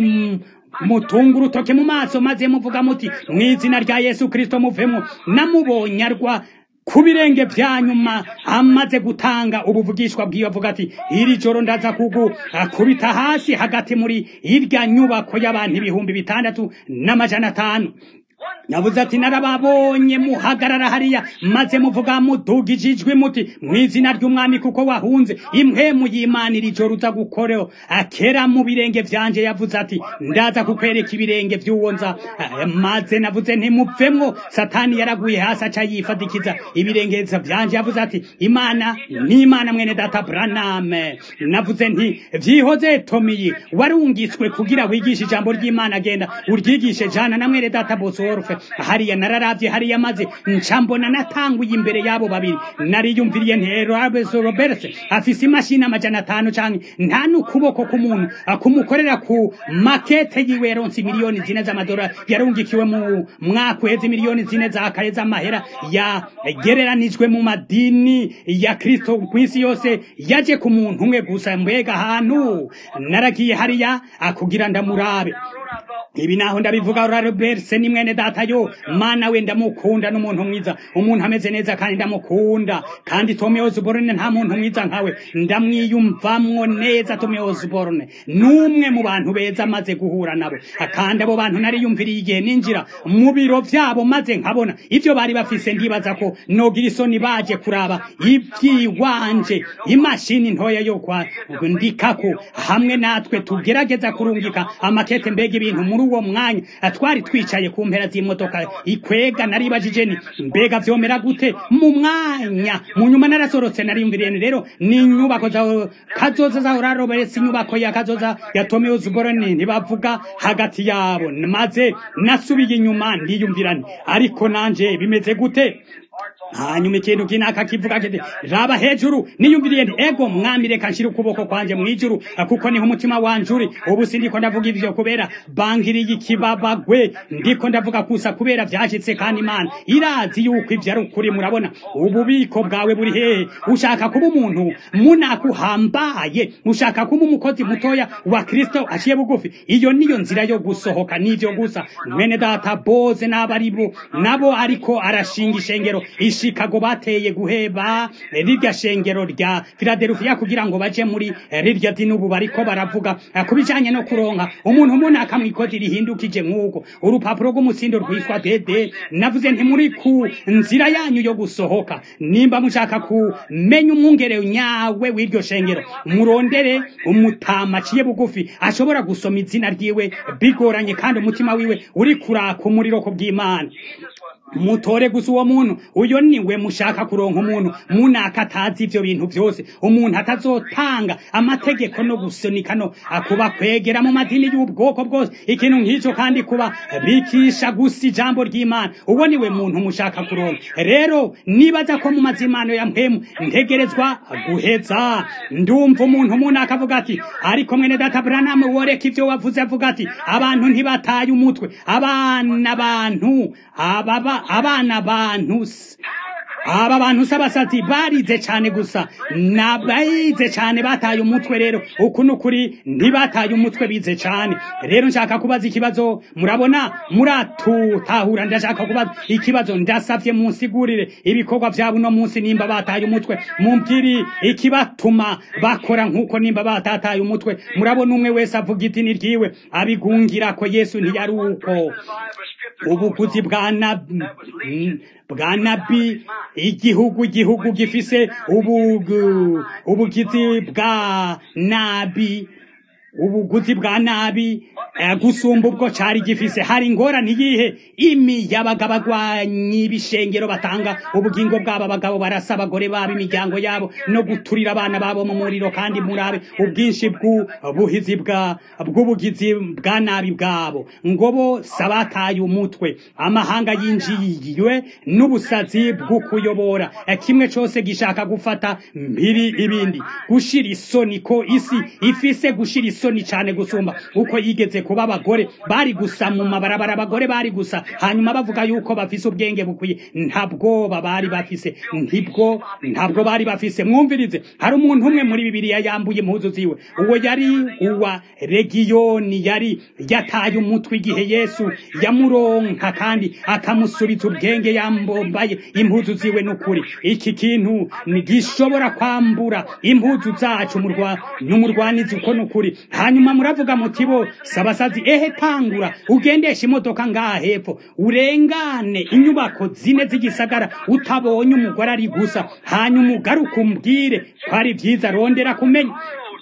mutunga urutoke mu maso maze muvuga muti mu izina rya yesu kirisito muvemo namubonye arwa ku birenge bya nyuma amaze gutanga ubuvugishwa bwiwe avuga ati iri joro ndaza kugu akubita hasi hagati muri irya nyubako y'abantu ibihumbi bitandatu n'amajana atanu navuze ati narababonye muhagarara hariya maze muvuga mudugije ijwi muti mu izina ry'umwami kuko wahunze impwemu y'imana iri joro uza gukoreho akera mu birenge byanje yavuze ati ndaza kukwereka ibirenge by'uwo nza maze navuze ntimupfemwo satani yaraguye hasi aca yifadikiza ibirengeza byanje yavuze ati imana ni imana mwene data braname navuze nti vyihoze tomiyi warungitswe kugira wigishe ijambo ry'imana agenda uryigishe jana na mwene data bosorfe hariya nararavye hariya maze ncambona natanguye imbere yabo babiri nariyumviriye ntero abeso robert afise imashini amajana atanu canke nta n'ukuboko k'umuntu kumukorera ku makete yiwe yaronse miliyoni zine z'amadolari yarungikiwe mu mwaka uheze miliyoni zine za kare z'amahera yagereranijwe mu madini ya kristo kw'isi yose yaje ku muntu umwe gusa mbega ahantu naragiye hariya akugira ndamurabe ibi naho ndabivuga Robert ni mwene data yo mana we ndamukunda n'umuntu mwiza umuntu ameze neza kandi ndamukunda kandi Tommy Osborne nta muntu mwiza nkawe ndamwiyumvamwo neza Tommy Osborne numwe mu bantu beza maze guhura nabo kandi abo bantu nariyumviriye igihe ninjira mu biro vyabo maze nkabona ivyo bari bafise ndibaza ko nogira isoni baje kuraba ivyiwanje imashini ntoya yo kwa ndikako hamwe natwe tugerageza kurungika amakete mbega ibintu muri uwo mwanya twari twicaye ku mpera z'imodoka ikwega naribajije ni mbega vyomera gute mu mwanya mu nyuma narasorotse nariyumviriye rero ni inyubako za kazoza za Roberts inyubako ya kazoza ya Tommy Osborne ntibavuga hagati yabo maze nasubiye inyuma ndiyumvirane ariko nanje bimeze gute hanyuma ikintu kinaka kivuga kiti raba hejuru niyumviriye nti ego mwami reka nshira ukuboko kwanje mwijuru kuko niho umutima wanje uri ubu sindiko ndavuga ivyo kubera bangiriye ikibabagwe ndiko ndavuga kusa kubera vyashitse kandi imana irazi yuko ivyo ari ukuri murabona ububiko bwawe buri hehe ushaka kuba umuntu munakuhambaye ushaka kuba umukozi mutoya wa kristo aciye bugufi iyo niyo nzira yo gusohoka n'ivyo gusa mwene data boze n'abaribo nabo ariko arashinga ishengero ishikago bateye guheba rirya shengero rya Philadelphia kugira ngo baje muri rirya dini ubu bariko baravuga kubijanye no kuronka umuntu umuntu akamwikozi rihindukije nk'uko urupapuro rw'umutsindo rwitwa dede navuze nti muri ku nzira yanyu yo gusohoka nimba mushaka kumenya umwungere nyawe w'iryo shengero murondere umutama aciye bugufi ashobora gusoma izina ryiwe bigoranye kandi umutima wiwe uri kuraka umuriro ku bw'imana mutore gusa uwo muntu uyo niwe mushaka kuronka umuntu munaka atazi ivyo bintu vyose umuntu atazotanga amategeko no gusunika no akuba kwegera mu madini y'ubwoko bwose ikintu nk'ico kandi kuba bikisha gusa ijambo ry'imana uwo niwe muntu mushaka kuronka rero nibaza ko mu mazimano ya mpemu ntegerezwa guheza ndumva umuntu umuntu akavuga ati ariko mwene data Branham woreka ivyo wavuze avuga ati abantu ntibataye umutwe abana bantu ababa abana bantu aba bantu s'abasazi barize cyane gusa nabayize cyane bataye umutwe rero uku n'ukuri ntibataye umutwe bize cyane rero nshaka kubaza ikibazo murabona muratutahura ndashaka kubaza ikibazo ndasavye munsigurire ibikorwa vyabo uno munsi nimba bataye umutwe mumbwiri ikibatuma bakora nk'uko nimba batataye umutwe murabona umwe wese avuga idini ryiwe abigungira ko yesu ntiyari uko ubuguzi bwa nabi bwa nabi igihugu igihugu gifise ubugizi bwa nabi ubuguzi bwa nabi gusumba ubwo cari gifise hari ingorane iyihe imiyabaga bagwanyi ibishengero batanga ubugingo bwabo abagabo barasa abagore babo imiryango yabo no guturira abana babo mu muriro kandi murabe ubwinshi bw'ubuhizi bw'ubugizi bwa nabi bwabo ngo bo sabataye umutwe amahanga yinjiye n'ubusazi bwo kuyobora kimwe cose gishaka gufata mpiri ibindi gushira isoni ko isi ifise gushira isoni cane gusumba uko yigeze kuba abagore bari gusa mu mabarabara abagore bari gusa hanyuma bavuga yuko bafise ubwenge bukwiye ntabwoba bari bafise ntibwo ntabwo bari bafise mwumvirize hari umuntu umwe muri bibiliya yambuye impuzu ziwe uwo yari uwa regiyoni yari yataye umutwe igihe yesu yamuronka kandi akamusubiza ubwenge yambombaye impuzu ziwe n'ukuri iki kintu gishobora kwambura impuzu zacu n'umurwanizi uko n'ukuri hanyuma muravuga muti bo sabasazi ehe tangura ugendesha imodoka ngaha hepfo urengane inyubako zine z'igisagara utabonye umugore ari gusa hanyuma ugaruke umbwire ko ari byiza rondera kumenya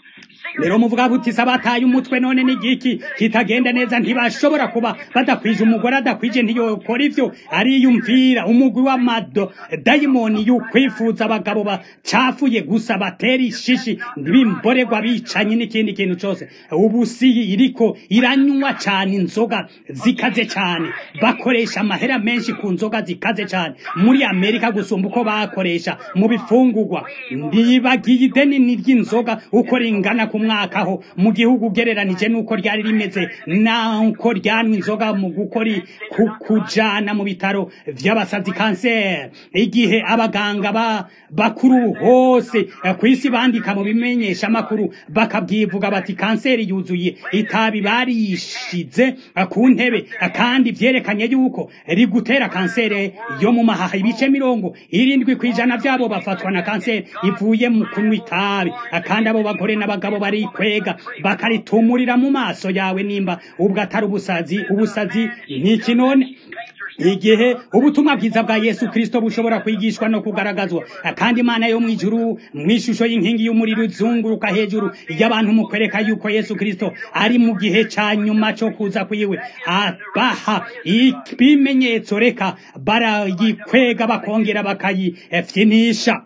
rero muvuga buti sabataye umutwe none n'igiki kitagenda neza ntibashobora kuba badakwije umugore adakwije ntiyokora ivyo ariyumvira umugwi w'amado dayimoni y'ukwifuza abagabo bacafuye gusa batera ishishi bimborerwa bicanye n'ikindi kintu cose ubu si iriko iranywa cane inzoga zikaze cane bakoresha amahera menshi ku nzoga zikaze cane muri amerika gusumba uko bakoresha mu bifungurwa ndibagiye ideni ry'inzoga uko ringana ku mwaka ho mu gihugu ugereranije nuko ryari rimeze nuko ryanywa inzoga mu gukora kujana mu bitaro vy'abasazi kanseri igihe abaganga ba bakuru hose ku isi bandika mu bimenyesha amakuru bakabyivuga bati kanseri yuzuye itabi barishize ku ntebe kandi vyerekanye yuko rigutera kanseri yo mu mahaha ibice mirongo irindwi kw'ijana vyabo bafatwa na kanseri ivuye mu kunywa itabi kandi abo bagore n'abagabo bari kwega bakaritumurira mu maso yawe nimba ubwo atari ubusazi ubusazi n'iki none igihe ubutumwa bwiza bwa yesu kirisito bushobora kwigishwa no kugaragazwa kandi imana yo mu ijuru mu ishusho y'inkingi y'umuriro izunguruka hejuru y'abantu mu kwereka yuko yesu kirisito ari mu gihe ca nyuma co kuza kwiwe abaha ibimenyetso reka barayikwega bakongera bakayifyinisha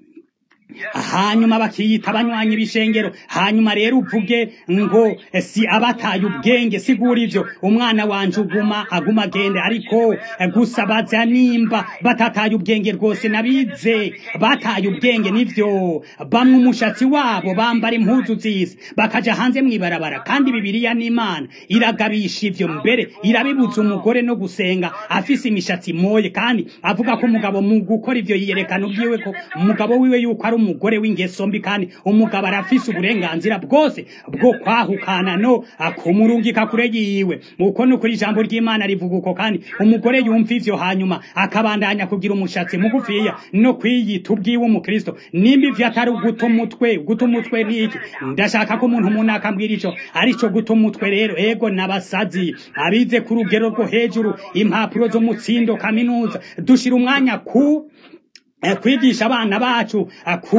hanyuma bakiyita abanywanyi b'ishengero hanyuma rero uvuge ngo si abataye ubwenge sigura ivyo umwana wanje uguma aguma agende ariko gusa baza nimba batataye ubwenge rwose nabize bataye ubwenge nivyo bamwe umushatsi wabo bambara impuzu z'isi bakaja hanze mw'ibarabara kandi bibiliya n'imana iragabisha ivyo mbere irabibuza umugore no gusenga afise imishatsi moye kandi avuga ko umugabo mu gukora ivyo yiyerekana ubwiwe ko umugabo wiwe yuko ari umugore w'ingeso mbi kandi umugabo arafise uburenganzira bwose bwo kwahukana no akumurungika kure yiwe uko nukuri ijambo ry'imana rivuga uko kandi umugore yumva ivyo hanyuma akabandanya kugira umushatsi mugufiya no kwiyita ubwiwe umukristo nimba ivyo atari uguta umutwe guta umutwe niki ndashaka ko umuntu umuntu akambwira ico arico guta umutwe rero ego nabasazi abize ku rugero rwo hejuru impapuro zo mutsindo kaminuza dushira umwanya ku kwigisha abana bacu ku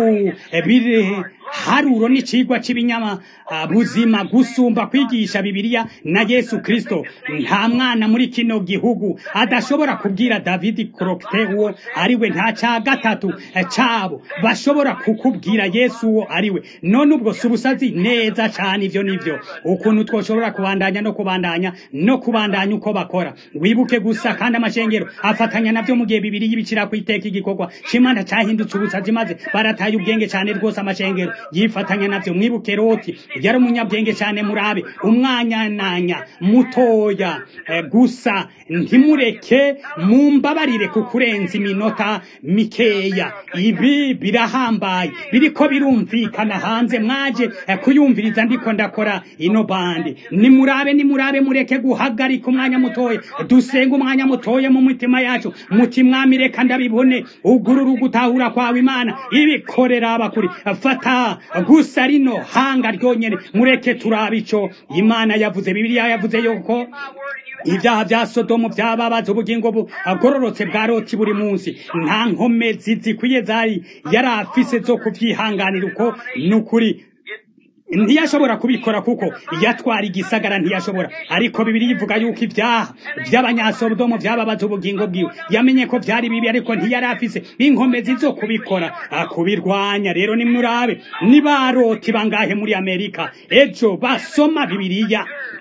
haruro n'icigwa c'ibinyama buzima gusumba kwigisha bibiliya na yesu kristo nta mwana muri kino gihugu adashobora kubwira david crokte uwo ariwe nta ca gatatu cabo bashobora kukubwira yesu uwo ariwe none ubwo si ubusazi neza cane ivyo nivyo ukuntu twoshobora kubandanya no kubandanya no kubandanya uko bakora wibuke gusa kandi amashengero afatanya navyo mu gihe bibiri y'ibicira kwiteka igikorwa c'imana cahindutse ubusazi maze barataye ubwenge cane rwose amashengero yifatanya navyo mwibuke roti yari umunyabwenge cyane murabe umwanyananya mutoya e, gusa ntimureke mumbabarire kukurenza iminota mikeya ibi birahambaye biriko birumvikana hanze mwaje e, kuyumviriza ndiko ndakora ino bande nimurabe nimurabe mureke guhagarika umwanya mutoya dusenga umwanya mutoya mu mitima yacu muti mwami reka ndabibone ugurura ugutahura kwawe imana ibikorera abakuri fata gusa rino hanga ryonyene mureke turabe ico imana yavuze bibiliya yavuze yuko ibyaha bya sodomu byababaza ubugingo bugororotse bwa roti buri munsi nta nkomezi zikwiye zari yari afise zo kubyihanganira uko ni ukuri ntiyashobora kubikora kuko yatwara igisagara ntiyashobora ariko bibiri ivuga yuko ibyaha by'abanyasodomo byababaza ubugingo bwiwe yamenye ko byari bibi ariko ntiyari afise inkomezi zo kubikora kubirwanya rero nimurabe nibaroti bangahe muri amerika ejo basoma bibiriya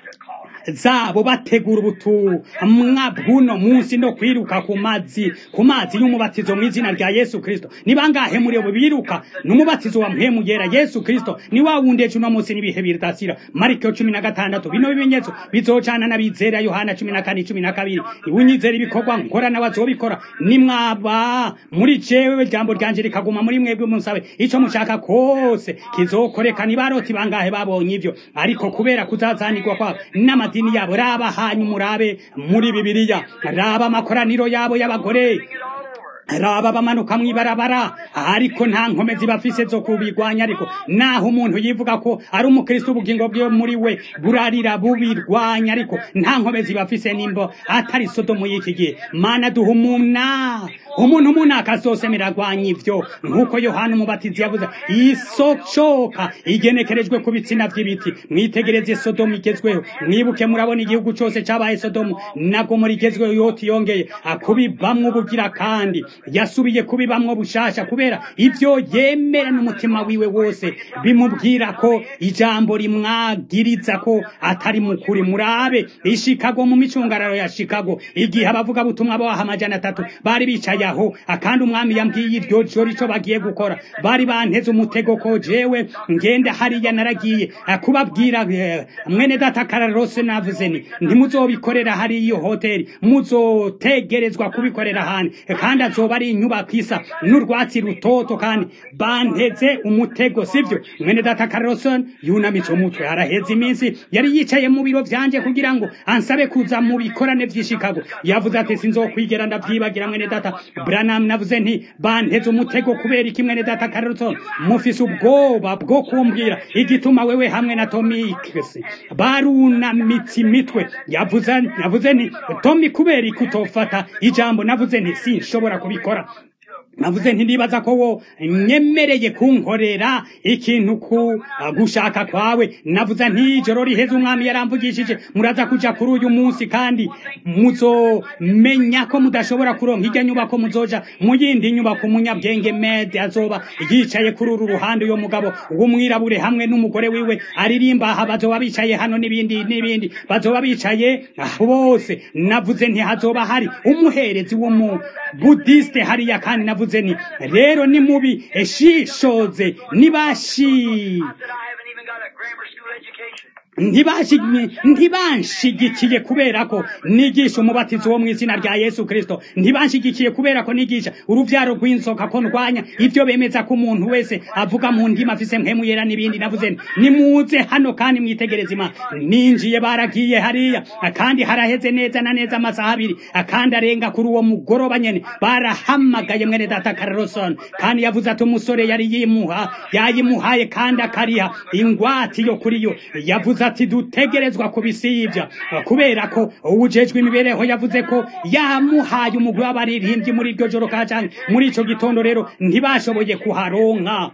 zabo bategura ubutumwa bw'uno munsi no kwiruka ku mazi ku mazi y'umubatizo mu izina rya yesu kirisito ni bangahe muri abo biruka n'umubatizo wa mpemu yera yesu kirisito ni wa wundi ejo uno munsi n'ibihe biridasira mariko cumi na gatandatu bino bimenyetso bizocana n'abizera yohana cumi na kane cumi na kabiri unyizera ibikorwa nkora n'abazobikora nimwaba muri jewe jambo ryanje rikaguma muri mwebwe musabe ico mushaka kose kizokoreka ni baroti bangahe babonye ivyo ariko kubera kuzazanirwa kwabo n'ama amadini yabo raba hanyu murabe muri bibiliya raba amakoraniro yabo y'abagore raba bamanuka mw'ibarabara ariko nta nkomezi bafise zo kubigwanya ariko naho umuntu yivuga ko ari umukristo ubugingo bwiwe muri we burarira bubirwanya ariko nta nkomezi bafise nimbo atari sodomu y'iki gihe mana duha umuna umuntu umunaka azosemera agwanya ivyo nk'uko yohana umubatizi yavuze isocoka igenekerejwe ku bitsina vy'ibiti mwitegereze sodomu igezweho mwibuke murabona igihugu cose cabaye sodomu nago muri igezweho yoti yongeye akubibamwo ubugira kandi yasubiye kubibamwo bushasha kubera ivyo yemera n'umutima wiwe wose bimubwira ko ijambo rimwagiriza ko atari mukuri murabe ishikago mu micungararo ya shikago igihe abavuga butumwa baha amajana atatu bari bicaye aho akandi umwami yambwiye iryo joro ico bagiye gukora bari banteze umutego ko jewe ngenda hariya naragiye kubabwira mwene data kararose navuze ni ntimuzobikorera hari iyo hoteli muzotegerezwa kubikorera handi kandi azoba ari inyubako isa n'urwatsi rutoto kandi banteze umutego sivyo mwene data kararose yunamitse umutwe araheze iminsi yari yicaye mu biro vyanje kugira ngo ansabe kuza mu bikorane vy'ishikago yavuze ati sinzokwigera ndavyibagira mwene data branam navuze nti banteze umutego kubera iki mwene data kararose mufise ubwoba bwo kumbwira igituma wewe hamwe na tomikisi barunamitse imitwe yavuze yavuze nti tomi kubera iki utofata ijambo navuze nti sinshobora kubikora navuze ntibibaza ko wo nyemereye kunkorera ikintu ku gushaka kwawe navuze ntijoro riheze umwami yaramvugishije muraza kuja kuri uyu munsi kandi muzomenya ko mudashobora kuronka irya nyubako muzoja mu yindi nyubako umunyabwenge mede azoba yicaye kuri uru ruhande uyo mugabo w'umwirabure hamwe n'umugore wiwe aririmba aha bazoba bicaye hano n'ibindi n'ibindi bazoba bicaye bose navuze ntihazoba hari umuherezi w'umubudiste hariya kandi navuze ni rero ni mubi eshishoze nibashi ntibanshigikiye kubera ko nigisha umubatizo wo mu izina rya yesu kirisito ntibanshigikiye kubera ko nigisha urubyaro rw'inzoka ko ndwanya ibyo bemeza ko umuntu wese avuga mu ndimi afise mpemu yera n'ibindi navuze nimuze hano kandi mwitegereze imana ninjiye baragiye hariya kandi haraheze neza na neza amasaha abiri kandi arenga kuri uwo mugoroba nyene barahamagaye mwene data kararosoni kandi yavuze ati umusore yari yimuha yayimuhaye kandi akariha ingwati yo kuri yo yavuze ati dutegerezwa kubisibya kubera ko uwujejwe imibereho yavuze ko yamuhaye umugwi w'abaririmbyi muri iryo joro ka canke muri ico gitondo rero ntibashoboye kuharonka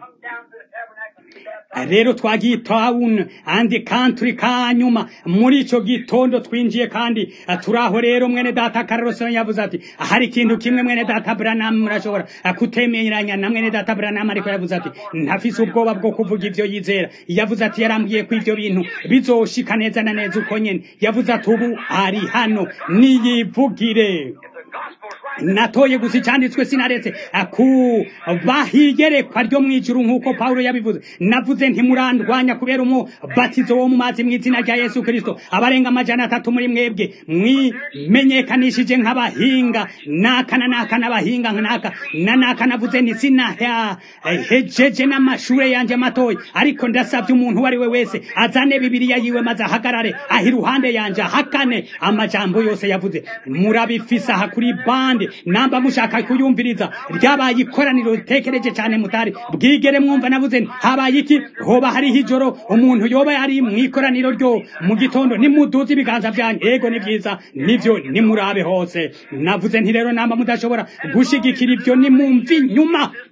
rero twagiye town andi country kanyuma muri ico gitondo twinjiye kandi turaho rero mwene data Carlson yavuze ati hari ikintu kimwe mwene data Branham murashobora kutemeranya na mwene data Branham ariko yavuze ati ntafise ubwoba bwo kuvuga ivyo yizera yavuze ati yarambwiye ko ivyo bintu bizoshika neza na neza uko nyene yavuze ati ubu ari hano niyivugire natoye gusa icyanditswe sinaretse bahigerekwa ryo mu ijuru nk'uko pawulo yabivuze navuze ntimurandwanya kubera umubatizo wo mu mazi mu izina rya yesu kirisito abarenga amajana atatu muri mwebwe mwimenyekanishije nk'abahinga naka na naka n'abahinga naka na naka navuze nti sinahejeje n'amashure yanje matoya ariko ndasabye umuntu uwo ari we wese azane bibiriya yiwe maze ahagarare aho iruhande yanje ahakane amajambo yose yavuze murabifise aha kuri bande namba mushaka kuyumviriza ryabaye ikoraniro ritekereje cyane mutari bwigere mwumva navuze habaye iki hoba hariho ijoro umuntu yoba yari mu ikoraniro ryo mu gitondo nimuduze ibiganza byanyu ego ni byiza nivyo nimurabe hose navuze nti rero namba mudashobora gushigikira ibyo nimumvi nyuma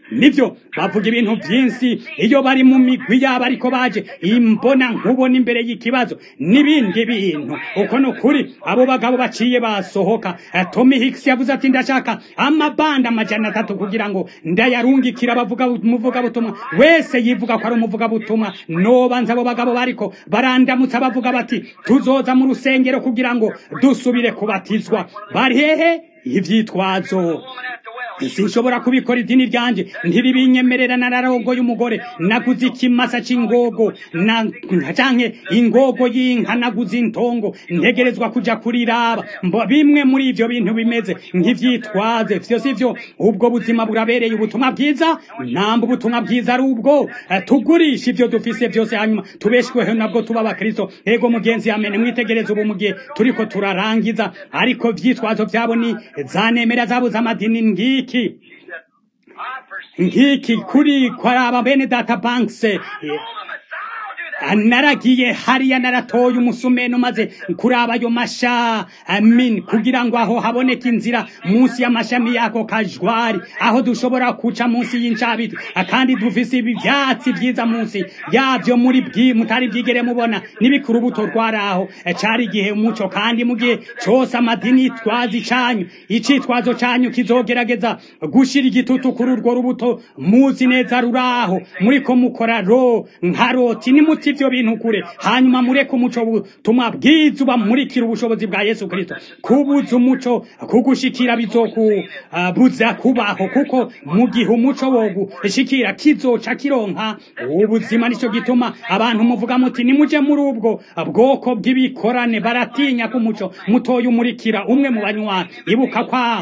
nibyo bavuga ibintu byinshi iyo bari mu migwi yabo ariko baje imbona nkubona imbere y'ikibazo n'ibindi bintu uko ni ukuri abo bagabo baciye basohoka Tommy Hicks yavuze ati ndashaka amabanda amajana atatu kugira ngo ndayarungikira abavuga umuvugabutumwa wese yivuga ko ari umuvugabutumwa nobanza abo bagabo bariko barandamutsa bavuga bati tuzoza mu rusengero kugira ngo dusubire kubatizwa bari hehe ivyitwazo sinshobora kubikora idini ryanje ntiribinyemerera nararogoye umugore naguze ikimasa c'ingogo na canke ingogo y'inka naguze intongo ntegerezwa kuja kuriraba mbo bimwe muri ivyo bintu bimeze nk'ivyitwaze vyo sivyo ubwo buzima burabereye ubutumwa bwiza namba ubutumwa bwiza ari ubwo Eh, tugurisha ivyo dufise vyose hanyuma tubeshweho nabwo tuba abakristo ego mugenzi amene mwitegereze ubu mugihe turiko turarangiza ariko vyitwazo vyabo ni zanemera zabo z'amadini ngiki ngiki kuri kwaraba bene data banks eh, naragiye hariya naratoye umusumeno maze kuraba ayo masha amin kugira ngo aho haboneke inzira munsi y'amashami yako kajwari aho dushobora kuca munsi y'incabiti kandi dufise ibi vyatsi vyiza munsi yavyo muri bwi mutari vyigere mubona n'ibikuru urubuto rwaraho Eh, cari igihe umuco kandi mu gihe cose amadini yitwaza canyu icitwazo canyu kizogerageza gushira igitutu kuri urwo rubuto muzi neza ruraho muriko mukora ro nka roti nimuti ivyo bintu kure hanyuma mureke umuco butumwa bwiza ubamurikira ubushobozi bwa yesu kristo kubuza umuco kugushikira bizokubuza kubaho kuko mu gihe umuco wogushikira kizoca kironka ubuzima nico gituma abantu muvuga muti nimuje muri ubwo bwoko bw'ibikorane baratinya ko umuco mutoya umurikira umwe mu banywa ibuka kwa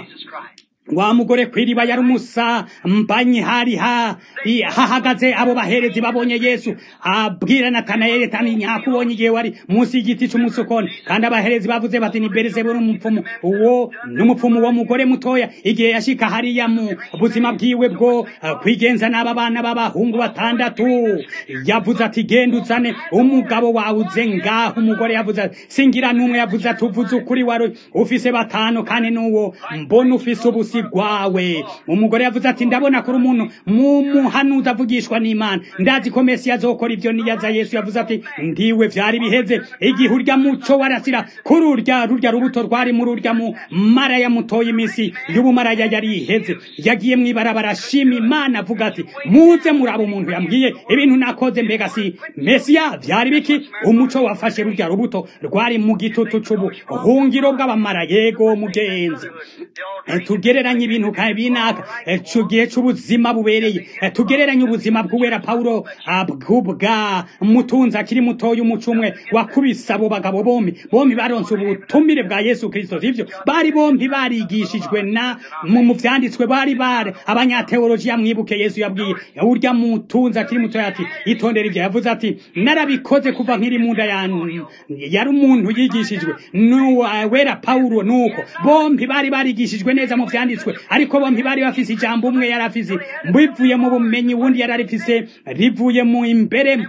wa mugore kwiriba yari umusa mbanyi hari ha i- hahagaze abo baherezi babonye yesu abwira natanayeli ati nyakubonye igihe wari munsi y'igiti c'umusokoni kandi abaherezi bavuze bati ni berizebuli umupfumu uwo n'umupfumu wo mugore mutoya igihe yashika hariya mu buzima bwiwe bwo eh, kwigenza n'aba bana b'abahungu batandatu yavuze ati genda uzane umugabo wawe uze ngaho umugore yavuze ati singira n'umwe yavuze ati uvuze ukuri wari ufise batanu kandi n'uwo mbona ufise ubusi bwawe umugore yavuze ati ndabona kuri umuntu mumuhanuzi avugishwa n'imana ndazi ko mesi azokora ibyo niyaza yesu yavuze ati ndiwe vyari biheze igihe urya muco warasira kuri urya rurya rubuto rwari muri urya mu maraya mutoya imisi y'ubumaraya yari iheze yagiye mw'ibarabara ashima imana avuga ati muze muraba umuntu yambwiye ibintu nakoze mbega si mesiya vyari biki umuco wafashe rurya rubuto rwari mu gitutu c'ubuhungiro bw'abamara yego mugenzi Eh, tugereranye ibintu ka binaka eh, cu gihe c'ubuzima bubereye Eh, tugereranye ubuzima bw'uwera pawulo ah, bw'ubwa mutunzi akiri mutoya umuco umwe wakubise abo bagabo bombi bombi baronse ubutumire bwa yesu kristo sivyo bari bombi barigishijwe na mu mu vyanditswe bari bare abanyateolojiya mwibuke yesu yabwiye urya mutunzi akiri mutoya ati itondera ivyo yavuze ati narabikoze kuva nkiri munda yanyu yari umuntu yigishijwe n'uwera pawulo nuko bombi bari barigishijwe neza mu vyanditswe ariko bombi bari bafise ijambo umwe yari afise bivuye mu bumenyi uwundi yari arifise rivuye mu imbere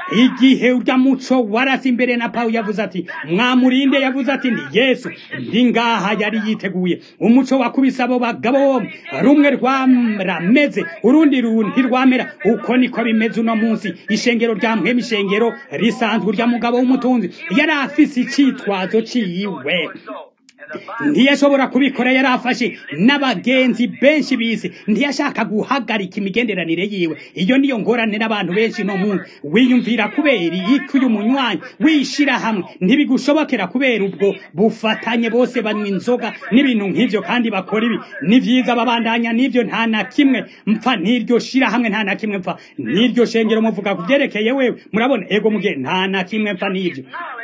igihe urya muco warasi imbere na pawulo yavuze ati mwamurinde yavuze ati ndi yesu ndi ngaha yari yiteguye umuco wakubise abo bagabo bombi rumwe rwarameze urundi ru- ntirwamera uko niko bimeze uno munsi ishengero rya mpwema ishengero risanzwe urya mugabo w'umutunzi yari afise icitwazo ciwe ntiyashobora kubikora yari afashe n'abagenzi benshi bisi ntiyashaka guhagarika imigenderanire yiwe iyo niyo ngorane n'abantu benshi no muntu wiyumvira kubera iki uyu munywanyi wishira hamwe ntibigushobokera kubera ubwo bufatanye bose banywa inzoga n'ibintu nk'ivyo kandi bakora ibi ni vyiza babandanya n'ivyo nta na kimwe mpfa n'iryo shira hamwe nta na kimwe mpfa n'iryo shengero muvuga ku vyerekeye wewe murabona ego mugihe nta na kimwe mpfa n'ivyo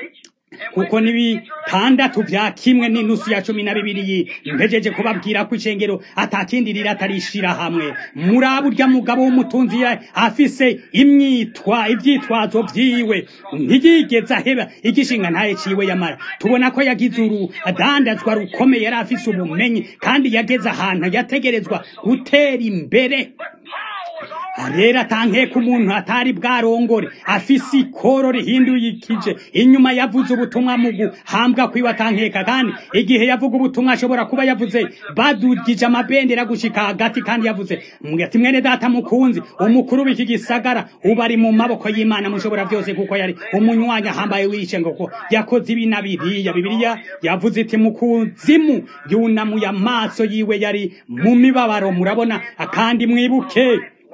kuko n'ibitandatu vya kimwe n'inusu ya cumi na bibiri mpejeje kubabwira ko ishengero atakindi riri atarishira hamwe muri urya mugabo w'umutunzi ya- afise imyitwa ivyitwazo vyiwe ntiyigeze aheba igishinga ntaye ciwe yamara tubona ko yagize urudandazwa rukomeye yari afise ubumenyi kandi yageze ahantu yategerezwa gutera imbere rero atankeka umuntu atari bwarongore afise ikoro rihinduye ikije inyuma yavuze ubutumwa mu guhambwa kwiwe atankeka kandi igihe yavuga ubutumwa ashobora kuba yavuze badugije amabendera gushika hagati kandi yavuze ati mwene data mukunzi umukuru w'iki gisagara ubu ari mu maboko y'imana mushobora byose kuko yari umunywanya ahambaye wishe ngo ko yakoze ibi na biriya bibiliya yavuze iti mu kuzimu yunamuye amaso yiwe yari mu mibabaro murabona kandi mwibuke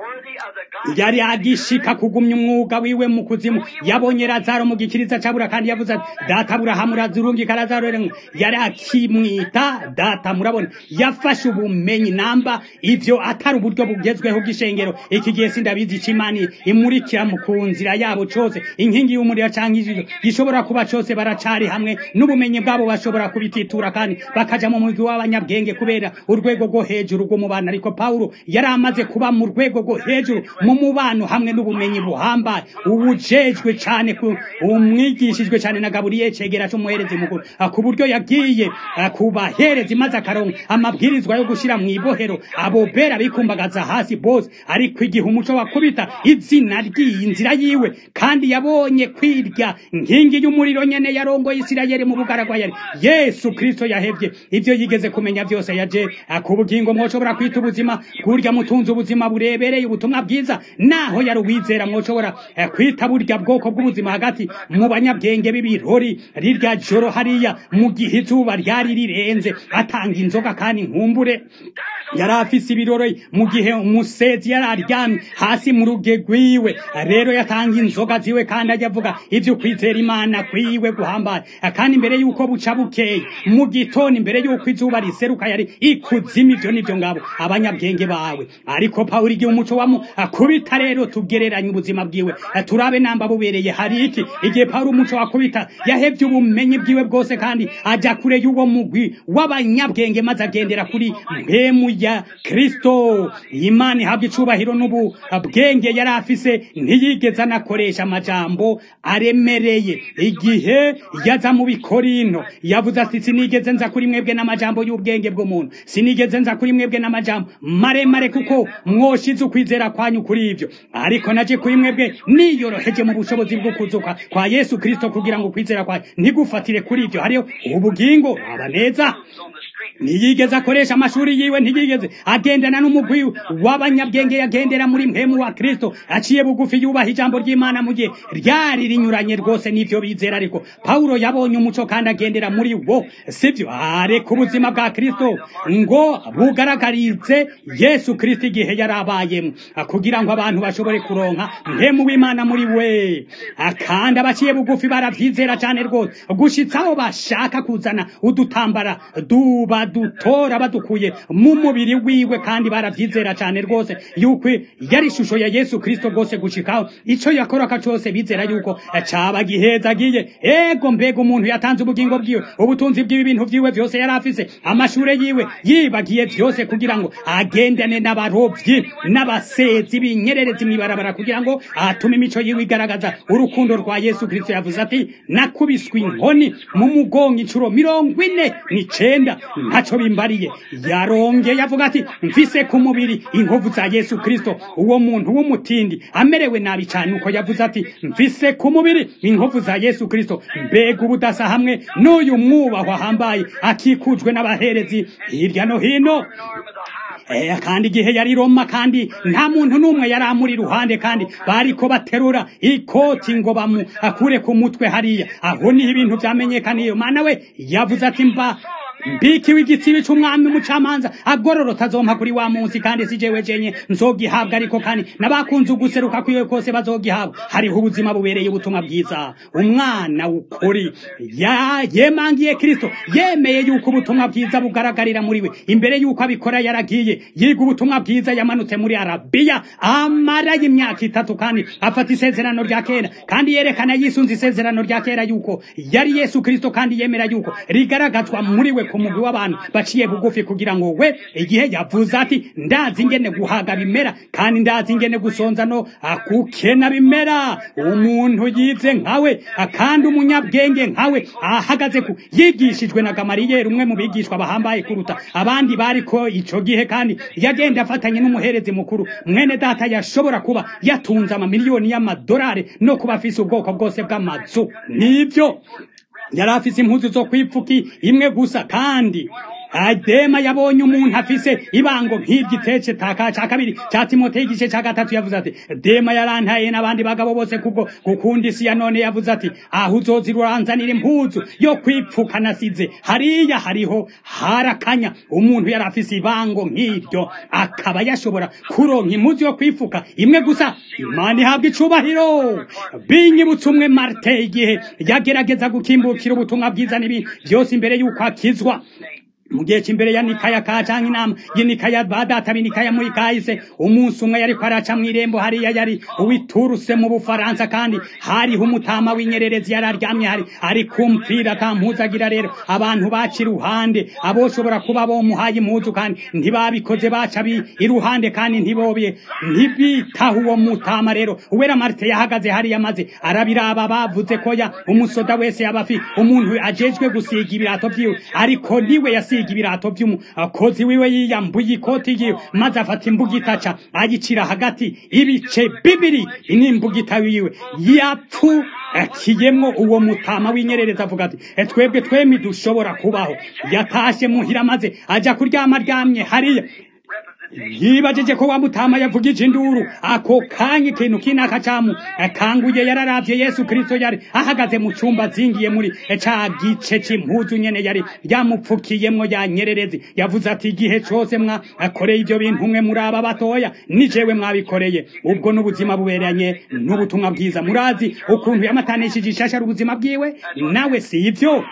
yari agishika kugumya umwuga wiwe mu kuzimu yabonye lazaro mu gikiriza cabura kandi yavuze ati data aburahamu urazurungika lazaro rero yari akimwita data murabona yafashe ubumenyi namba ivyo atari uburyo bugezweho bw'ishengero iki gihe sindabizi icimani imurikira mu ku nzira yabo cose inkingi y'umuriro canke ijisho gishobora kuba cose baracari hamwe n'ubumenyi bwabo bashobora kubititura kandi bakaja mu mugwi w'abanyabwenge kubera urwego rwo hejuru rw'umubano ariko pawulo yari amaze kuba mu rwego rwo hejuru mu mubano hamwe n'ubumenyi buhambaye ubujejwe cyane umwigishijwe cyane na Gaburiyeli cegera cy'umuherezi mukuru ku buryo yagiye kubahereza maze akaronka amabwirizwa yo gushira mu ibohero abo bera bikumbagaza hasi bose ariko igihe umuco wakubita izina ry'iyi nzira yiwe kandi yabonye kwirya nkingi y'umuriro nyene yarongoye Isirayeli mu bugaragwa yari Yesu Kristo yahevye ivyo yigeze kumenya byose yaje ku bugingo mwoshobora kwita ubuzima kurya mutunze ubuzima burebereye ubutumwa bwiza naho yari uwizera mwoshobora kwita burya bwoko bw'ubuzima hagati mu banyabwenge b'ibirori rirya joro hariya mu gihe izuba ryari rirenze atanga inzoga kandi nkumbure yari afise ibirori mu gihe umusezi yari aryamye hasi mu ruge rwiwe rero yatanga inzoga ziwe kandi ajya avuga ivyo kwizera imana kwiwe guhambaye kandi imbere yuko buca bukeye mu gitondo imbere yuko izuba riseruka yari ikuzimu ivyo nivyo ngabo abanyabwenge bawe ariko pawulo igihe umuco wamu akubita rero tugereranye ubuzima bwiwe turabe namba bubereye hari iki igihe pawulo umuco wakubita yahevye ubumenyi bwiwe bwose kandi aja kure y'uwo mugwi w'abanyabwenge maze agendera kuri mpemu ya kristo imana ihabwa icubahiro n'ububwenge yari afise ntiyigeze anakoresha amajambo aremereye igihe yaza mu bikorino yavuze ati sinigeze nza kuri mwebwe n'amajambo y'ubwenge bw'umuntu sinigeze nza kuri mwebwe n'amajambo maremare kuko mwoshize ukwizera kwanyu kuri ivyo ariko naje kuri mwebwe niyoroheje mu bushobozi bwo kuzuka kwa yesu kristo kugira ngo ukwizera kwanyu ntigufatire kuri ivyo hariho ubugingo aba neza ntiyigeze akoresha amashuri yiwe ntiyigeze agendana n'umugwi w'abanyabwenge yagendera muri mpemu wa kristo aciye bugufi yubaha ijambo ry'imana mu gihe ryari rinyuranye rwose n'ivyo bizera ariko pawulo yabonye umuco kandi agendera muri wo sivyo areka ubuzima bwa kristo ngo bugaragarize yesu kristo igihe yari abayemo kugira ngo abantu bashobore kuronka mpemu w'imana muri we kandi abaciye bugufi baravyizera cane rwose gushitsaho bashaka kuzana udutambara duba dutora badukuye mu mubiri wiwe kandi baravyizera cane rwose yuko yari ishusho ya Yesu Kristo rwose gushikaho ico yakoraka cose bizera yuko caba gihezagiye ego mbega umuntu yatanze ubugingo bwiwe ubutunzi bw'ibi bintu vyiwe vyose yari afise amashure yiwe yibagiye vyose kugira ngo agendane n'abarovyi n'abasezi b'inyererezi mw'ibarabara kugira ngo atume imico yiwe igaragaza urukundo rwa Yesu Kristo yavuze ati nakubiswe inkoni mu mugongo incuro mirongo ine n'icenda ntaco bimbariye yarongeye avuga ati mfise ku mubiri inkovu za Yesu Kristo uwo muntu w'umutindi amerewe nabi cyane uko yavuze ati mfise ku mubiri inkovu za Yesu Kristo mbega ubudasa hamwe n'uyu mwubahwa hambaye akikujwe n'abaherezi hirya no hino Eh, kandi igihe yari Roma kandi nta muntu n'umwe yari amuri iruhande kandi bariko baterura ikoti ngo bamu akure ku mutwe hariya aho niho ibintu vyamenyekaniye mana we yavuze ati mba mbikiwe igitsibi c'umwami umucamanza agororota azompa kuri wa munsi kandi si jewe jenye nzogihabwa ariko kandi n'abakunze uguseruka kwiwe kose bazogihabwa hariho ubuzima bubereye ubutumwa bwiza umwana w'ukuri ya yemangiye kristo yemeye yuko ubutumwa bwiza bugaragarira muri we imbere yuko abikora yaragiye yiga ubutumwa bwiza yamanutse muri arabiya amarayo imyaka itatu kandi afata isezerano rya kera kandi yerekana yisunze isezerano rya kera yuko yari yesu kristo kandi yemera yuko rigaragazwa muri we ku mugwi w'abantu baciye bugufi kugira ngo we igihe yavuze ati ndazi ingene guhaga bimera kandi ndazi ingene gusonza no akukena bimera umuntu yize nkawe kandi umunyabwenge nkawe ahagaze ku yigishijwe na gamariyeri umwe mu bigishwa bahambaye kuruta abandi bariko ico gihe kandi yagenda afatanye n'umuherezi mukuru mwene data yashobora kuba yatunze amamiliyoni y'amadolari no kuba afise ubwoko bwose bw'amazu nibyo yari afise impuzu zo kwipfuki imwe gusa kandi adema yabonye umuntu afise ibango nk'iryitece taka ca kabiri ca timoteyo igice ca gatatu yavuze ati dema yarantaye n'abandi bagabo bose kubwo gukunda isi ya none yavuze ati aho uzozira uranzanira impuzu yo kwipfuka nasize hariya hariho harakanya umuntu yari afise ibango nk'iryo akaba yashobora kuronka impuzu yo kwifuka imwe gusa imana ihabwa icubahiro binyibutse umwe marite igihe yagerageza gukimbukira ubutumwa bwiza n'ibindi byose imbere y'uko akizwa mu gihe cy'imbere ya nikaya ka canke inama y'inikaya badata binikaya muri kahise umunsi umwe yariko araca mw'irembo hariya yari uwituruse mu bufaransa kandi hariho umutama w'inyererezi yari aryamye hari ari kumvira atampuzagira rero abantu baca iruhande aboshobora kuba bomuhaye impuzu kandi ntibabikoze baca bi iruhande kandi ntibobye ntibitaho uwo mutama rero uwera marite yahagaze hariya maze arabiraba bavuze ko ya umusoda wese yaba afi umuntu ajejwe gusiga ibirato vyiwe ariko niwe yasiga asiga ibirato by'umukozi wiwe yiyambuye ikoti yiwe maze afata imbugita aca ayicira hagati ibice bibiri n'imbugita wiwe yapfu akiyemwo uwo mutama w'inyerereza avuga ati twebwe twemi dushobora kubaho yatashe muhira maze aja kuryama aryamye hariya yibajije ko wa mutama yavugije induru ako kanya ikintu kinaka camu akanguye yararavye yesu kristo yari ahagaze mu cumba zingiye muri ca gice c'impuzu nyene yari yamupfukiyemwo yanyererezi yavuze ati igihe cose mwa akoreye ivyo bintu mwe muri aba batoya ni jewe mwabikoreye ubwo n'ubuzima buberanye n'ubutumwa bwiza murazi ukuntu yamatanishije ishashara ubuzima bwiwe nawe si ivyo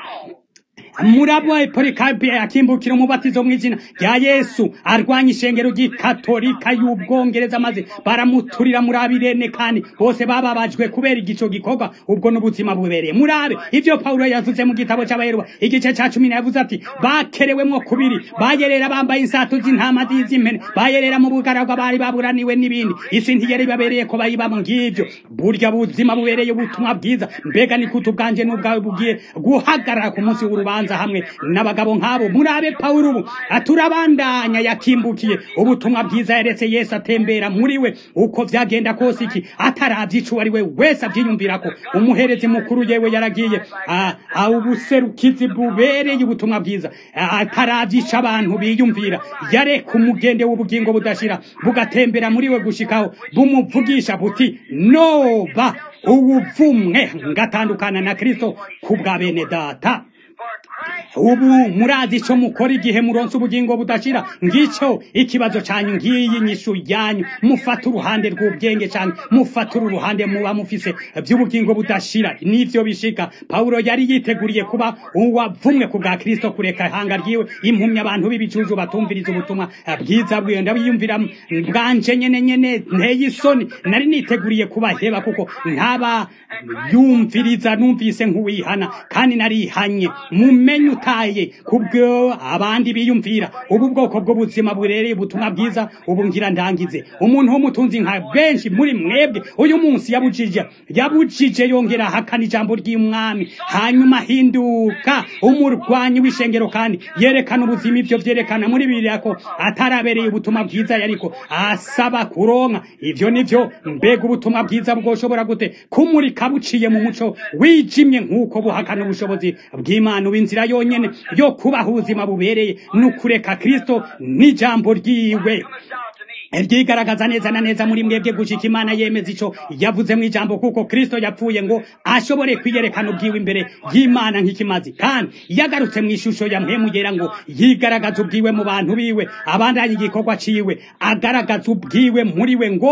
murabwa polikarpe akimbukira umubatizo mu izina rya yesu arwanya ishengero ry'ikatolika y'ubwongereza maze baramuturira muri abirene kandi bose bababajwe kubera igico gikorwa ubwo n'ubuzima bubereye murabe ivyo pawulo yavuze mu gitabo c'abaheruba igice ca cumi yavuze ati bakerewemwo kubiri bayerera bambaye insato z'intama z'impene bayerera mu bugaragwa bari baburaniwe n'ibindi isi ntiyari babereye ko bayibamo ngivyo burya buzima bubereye ubutumwa bwiza mbega ni kutu bwanje n'ubwawe bugiye guhagarara ku munsi w'urubanza hamwe n'abagabo nk'abo murabe pawulo ubu turabandanya yakimbukiye ubutumwa bwiza yaretse yesu atembera muri we uko vyagenda kose iki ataravye ico ari we wese avyiyumvirako umuherezi mukuru yewe yaragiye ubuserukizi bubereye ubutumwa bwiza ataravye ico abantu biyumvira yareka umugende w'ubugingo budashira bugatembera muri we gushikaho bumuvugisha buti noba ubuvumwe ngatandukana na kristo ku bwa bene data ubu murazi ico mukora igihe muronse ubugingo budashira ngico ikibazo canyu ngiyi nyishu yanyu mufata uruhande rw'ubwenge canke mufata uruhande muba mufise vy'ubugingo budashira nivyo bishika pawulo yari yiteguriye kuba uwavumwe ku bwa kristo kureka ihanga ryiwe impumya abantu b'ibicuju batumviriza ubutumwa bwiza bwiwe ndabiyumvira bwanje nyene nyene nteye isoni nari niteguriye kubaheba kuko ntaba yumviriza numvise nk'uwihana kandi narihanye mumenye utaye kubwo abandi biyumvira ubu bwoko bw'ubuzima burereye ubutumwa bwiza ubu ngira ndangize umuntu w'umutunzi nka benshi muri mwebwe uyu munsi yabujije yabujije yongera ahakana ijambo ry'umwami hanyuma ahinduka umurwanyi w'ishengero kandi yerekana ubuzima ibyo vyerekana muri bibiliya ko atarabereye ubutumwa bwiza yariko asaba kuronka ivyo nivyo mbega ubutumwa bwiza bwoshobora gute kumurika buciye mu muco wijimye nk'uko buhakana ubushobozi bw'imana inzira yonyene yo kubaho ubuzima bubereye n'ukureka kristo n'ijambo ryiwe ryigaragaza neza na neza muri mwebwe gushika imana yemeza ico yavuze mu ijambo kuko kristo yapfuye ngo ashobore kwiyerekana ubwiwe imbere y'imana nk'ikimazi kandi yagarutse mu ishusho ya mpemu yera ngo yigaragaza ubwiwe mu bantu biwe abandanye igikorwa ciwe agaragaza ubwiwe muri we ngo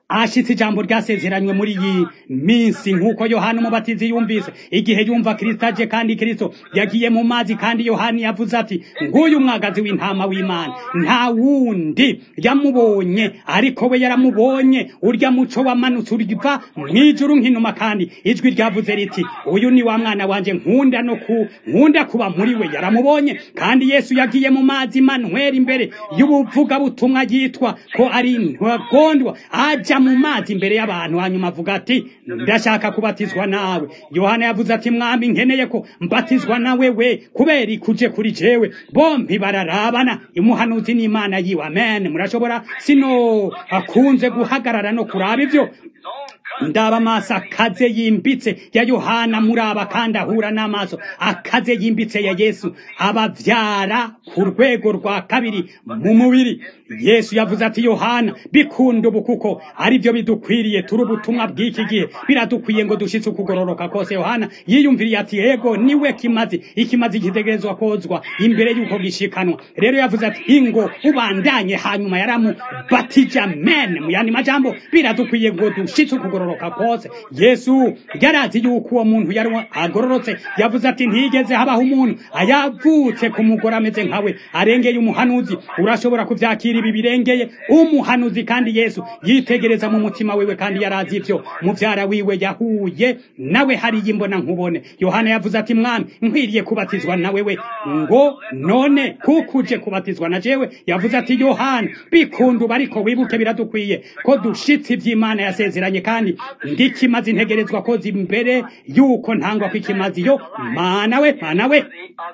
ashitse ijambo ryasezeranywe muri iyi minsi nk'uko yohana umubatizi yumvise igihe yumva kirisito aje kandi kirisito yagiye mu mazi kandi yohani yavuze ati nguyu mwagazi w'intama w'imana nta wundi yamubonye ariko we yaramubonye urya muco wamanutse uriva mw'ijuru nk'inuma kandi ijwi ryavuze riti uyu ni wa mwana wanje nkunda no ku nkunda kuba muri we yaramubonye kandi yesu yagiye mu mazi manwera imbere y'ubuvuga butumwa yitwa ko ari ntagondwa aja mu mazi imbere y'abantu hanyuma avuga ati ndashaka kubatizwa nawe yohana yavuze ati mwami nkeneye ko mbatizwa nawe we kubera ikuje kuri jewe bombi bararabana imuhanuzi n'imana yiwe amen murashobora sino akunze guhagarara no kuraba ivyo ndaba amaso akaze yimbitse ya yohana muraba kandi ahura n'amaso akaze yimbitse ya yesu abavyara ku rwego rwa kabiri mu mubiri yesu yavuze ati yohana bikunda ubu kuko ari byo bidukwiriye turi ubutumwa bw'iki gihe biradukwiye ngo dushitse ukugororoka kose yohana yiyumviriye ati yego niwe kimazi ikimazi gitegerezwa kozwa imbere y'uko gishikanwa rero yavuze ati ingo ubandanye hanyuma yaramubatije amen mu yandi majambo biradukwiye ngo dushitse ukugororoka kose yesu yarazi yuko uwo muntu yari agororotse yavuze ati ntigeze habaho umuntu ayavutse ku mugore ameze nkawe arengeye umuhanuzi urashobora kuvyakira ibi birengeye umuhanuzi kandi yesu yitegereza mu mutima wiwe kandi yarazi ivyo muvyara wiwe yahuye nawe hariya imbona nkubone yohana yavuze ati mwami nkwiriye kubatizwa na wewe ngo none kuko uje kubatizwa na jewe yavuze ati yohana bikunda ubu ariko wibuke biradukwiye ko dushitse ivy'imana yasezeranye kandi ndikimazi ntegerezwa koza imbere yuko ntangwa kw'ikimazi yo mana we mana we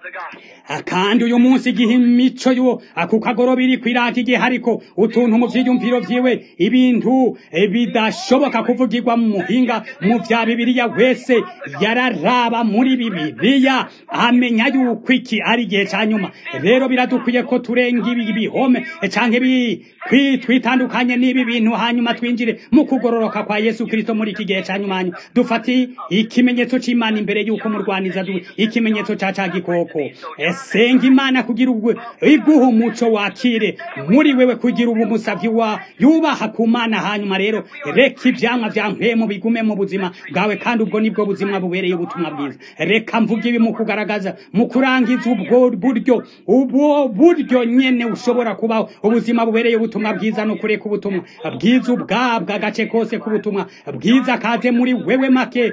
kandi uyu munsi igihe imico yo ako kagoroba iri kwirata igihe hariko utuntu mu vyiyumviro vyiwe ibintu bidashoboka kuvugirwa mu muhinga mu vya bibiliya wese yararaba muri bibiliya amenya yuko iki ari igihe ca nyuma rero biradukwiye ko turenga ibi bihome canke twitandukanye n'ibi bintu hanyuma twinjire mu kugororoka kwa yesu kristo muri iki gihe ca nyuma dufati ikimenyetso c'imana imbere yuko murwaniza ikimenyetso ca ca gikoko senga imana kugira ubwo iguha umuco wakire muri wewe kugira ubu musavyi wa yubaha ku mana hanyuma rero reka ivyamwa vya mpemu bigume mu buzima bwawe kandi ubwo nibwo buzima bubereye ubutumwa bwiza reka mvuga ibi mu kugaragaza mu kurangiza ubwo buryo ubwo buryo nyene ushobora kubaho ubuzima bubereye ubutumwa bwiza no kureka ubutumwa bwiza ubwabwa agace kose k'ubutumwa bwiza kaze muri wewe make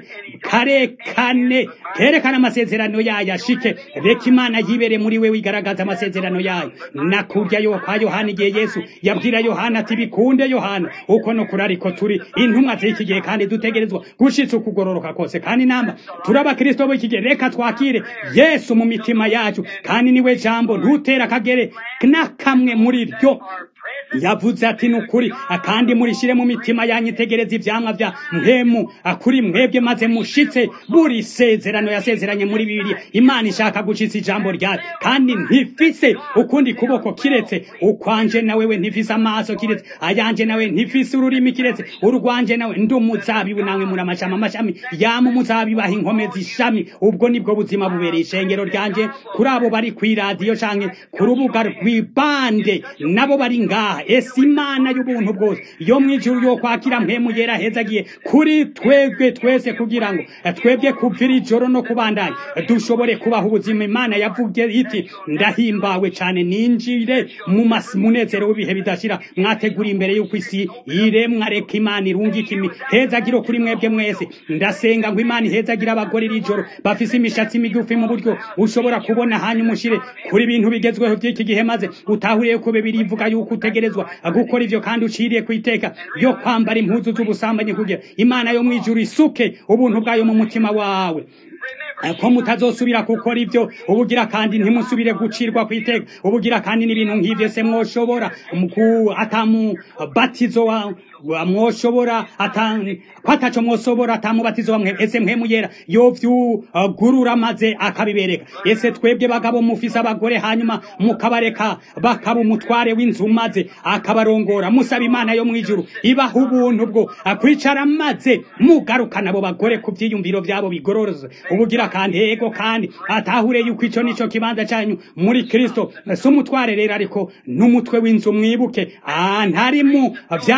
karekane kerekana amasezerano yayo ashike reka imana yibere muri wewe igaragaza amasezerano yayo nakurya yo kwa yohana igihe yesu yabwira yohana ati bikunde yohana uko no kuri ariko turi intumwa z'iki gihe kandi dutegerezwa gushitsa ukugororoka kose kandi namba turi abakristo b'iki gihe reka twakire yesu mu mitima yacu kandi niwe jambo ntutera akagere n'akamwe muri ryo yavuze ati nukuri kandi murishire mu mitima yanyu itegereza ivyamwa vya mpemu kuri mwebwe maze mushitse buri sezerano yasezeranye muri bibiri imana ishaka gushitsa ijambo ryayo kandi ntifise ukundi kuboko kiretse ukwanje na wewe ntifise amaso kiretse ayanje nawe ntifise ururimi kiretse urwanje nawe ndi umuzabibu nawe muri amashami amashami yama umuzabibu aho inkome z'ishami ubwo nibwo buzima bubereye ishengero ryanje kuri abo bari kw'iradiyo canke ku rubuga rw'ibande nabo bari ngaha ese imana y'ubuntu bwose yo mw'ijuru yo kwakira mpemu yera hezagiye kuri twebwe twese kugira ngo twebwe kuvira ijoro no kubandanya dushobore kubaho ubuzima imana yavuge iti ndahimbawe cane ninjire mu munezero w'ibihe bidashira mwategura imbere y'uko isi iremwa reka imana irungika imihezagiro kuri mwebwe mwese ndasenga ngo imana ihezagira abagore iri joro bafise imishatsi migufi mu buryo ushobora kubona hanyuma ushire kuri ibintu bigezweho by'iki gihe maze utahuriye ko bibiri ivuga yuko utegerezwa gukora ivyo kandi uciriye ku iteka yo kwambara impuzu z'ubusambanyi kugira imana yo mw'ijuru isuke ubuntu bwayo mu mutima wawe ko mutazosubira gukora ibyo ubugira kandi ntimusubire gucirwa ku iteka ubugira kandi n'ibintu nk'ivyo se mwoshobora atamubatizo wa mwoshobora ko ataco mwosobora atamubatizo wa ese mpemu yera yovyugurura maze akabibereka ese twebwe bagabo mufise abagore hanyuma mukabareka bakaba umutware w'inzu maze akabarongora musaba imana yo mw'ijuru ibaha ubuntu bwo kwicara maze mugarukana abo bagore ku vyiyumviro vyabo bigororoze ubugira kandi ego kandi atahure yuko ico nico kibanza canyu muri kristo si umutware rero ariko n'umutwe w'inzu mwibuke ntari mu vyaremwe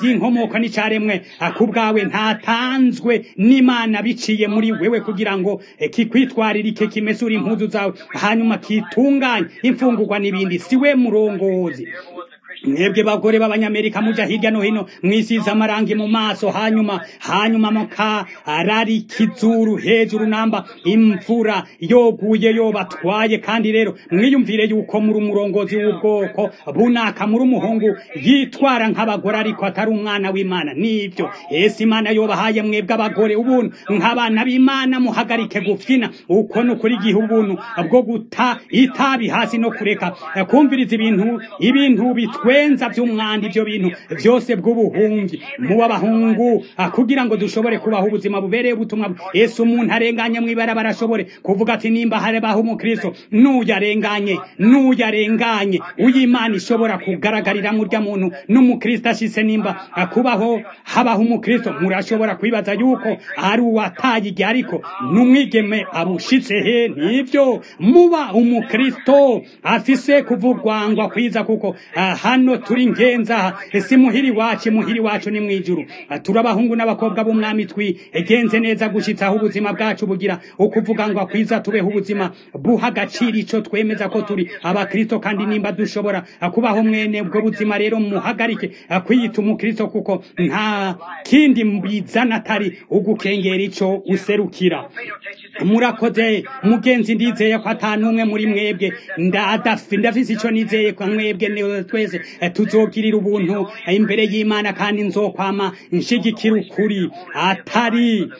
bw'inkomoko n'icaremwe ku bwawe ntatanzwe n'imana biciye muri wewe kugira ngo kikwitwaririke kimesura impuzu zawe hanyuma kitunganye imfungurwa n'ibindi siwe murongozi mwebwe bagore b'abanyamerika muja hirya no hino mwisize amarangi mu maso hanyuma hanyuma mukarari kizuru hejuru namba imvura yoguye yobatwaye kandi rero mwiyumvire yuko muri umurongozi w'ubwoko bunaka muri umuhungu yitwara nk'abagore ariko atari umwana w'imana nivyo ese imana yobahaye mwebwe abagore ubuntu nk'abana b'imana muhagarike gufyina uko ni ukuri igihe ubuntu bwo guta itabi hasi no kureka kumviriza ibintu ibintu bitwe twenza by'umwanda ibyo bintu byose bw'ubuhungi muba abahungu kugira ngo dushobore kubaho ubuzima bubereye ubutumwa ese umuntu arenganye mwibara barashobore kuvuga ati nimba harebaho umukristo n'uyarenganye n'uyarenganye uyimana ishobora kugaragarira murya muntu n'umukristo ashise nimba kubaho habaho umukristo murashobora kwibaza yuko ari uwataye igihe ariko n'umwigeme abushitse he nibyo muba umukristo afise kuvugwangwa kwiza kuko hano turi ngenza ese muhiri wacu muhiri wacu ni mwijuru turabahungu n'abakobwa b'umwami twigenze neza gushitsaho ubuzima bwacu bugira ukuvuga ngo akwiza tubeho ubuzima buha agaciro ico twemeza ko turi abakristo kandi nimba dushobora kubaho mwene ubwo buzima rero muhagarike kwiyita umukristo kuko nta kindi bizana atari ugukengera ico userukira murakoze mugenzi ndizeye ko atanumwe muri mwebwe ndafise ico nizeye kwa mwebwe twese tuzogirira ubuntu imbere y'imana kandi nzokwama nshigikira ukuri atari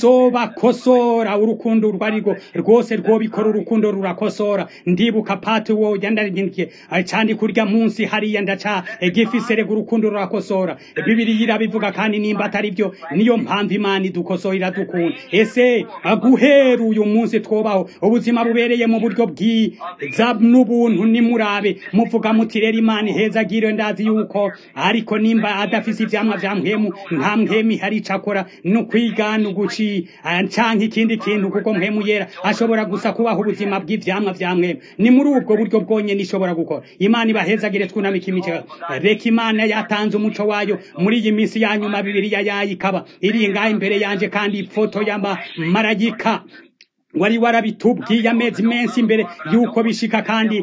nzobakosora urukundo urwo arirwo rwose rwobikora urukundo rurakosora ndibuka pati wo yandarindikiye candi kurya munsi hariya ndaca gifise rego urukundo rurakosora bibiri irabivuga kandi nimba atari byo niyo mpamvu imana idukosora iradukunda ese guhera uyu munsi twobaho ubuzima bubereye mu buryo bwiza n'ubuntu nimurabe muvuga muti rero imana iheza agire ndazi yuko ariko nimba adafise ivyamwa vya mpwemu nta mpwemu ihari icakora no kwigana uguci canke ikindi kintu kuko mpwemu yera ashobora gusa kubaho ubuzima bw'ivyamwa vya mpwemu ni muri ubwo buryo bwonyene ishobora gukora imana ibahezagire twunamika imico reka imana yatanze umuco wayo muri iyi minsi ya nyuma bibiriya yayo ikaba iri ngaho imbere yanje kandi ifoto y'amamarayika wari warabitubwiye amezi menshi imbere yuko bishika kandi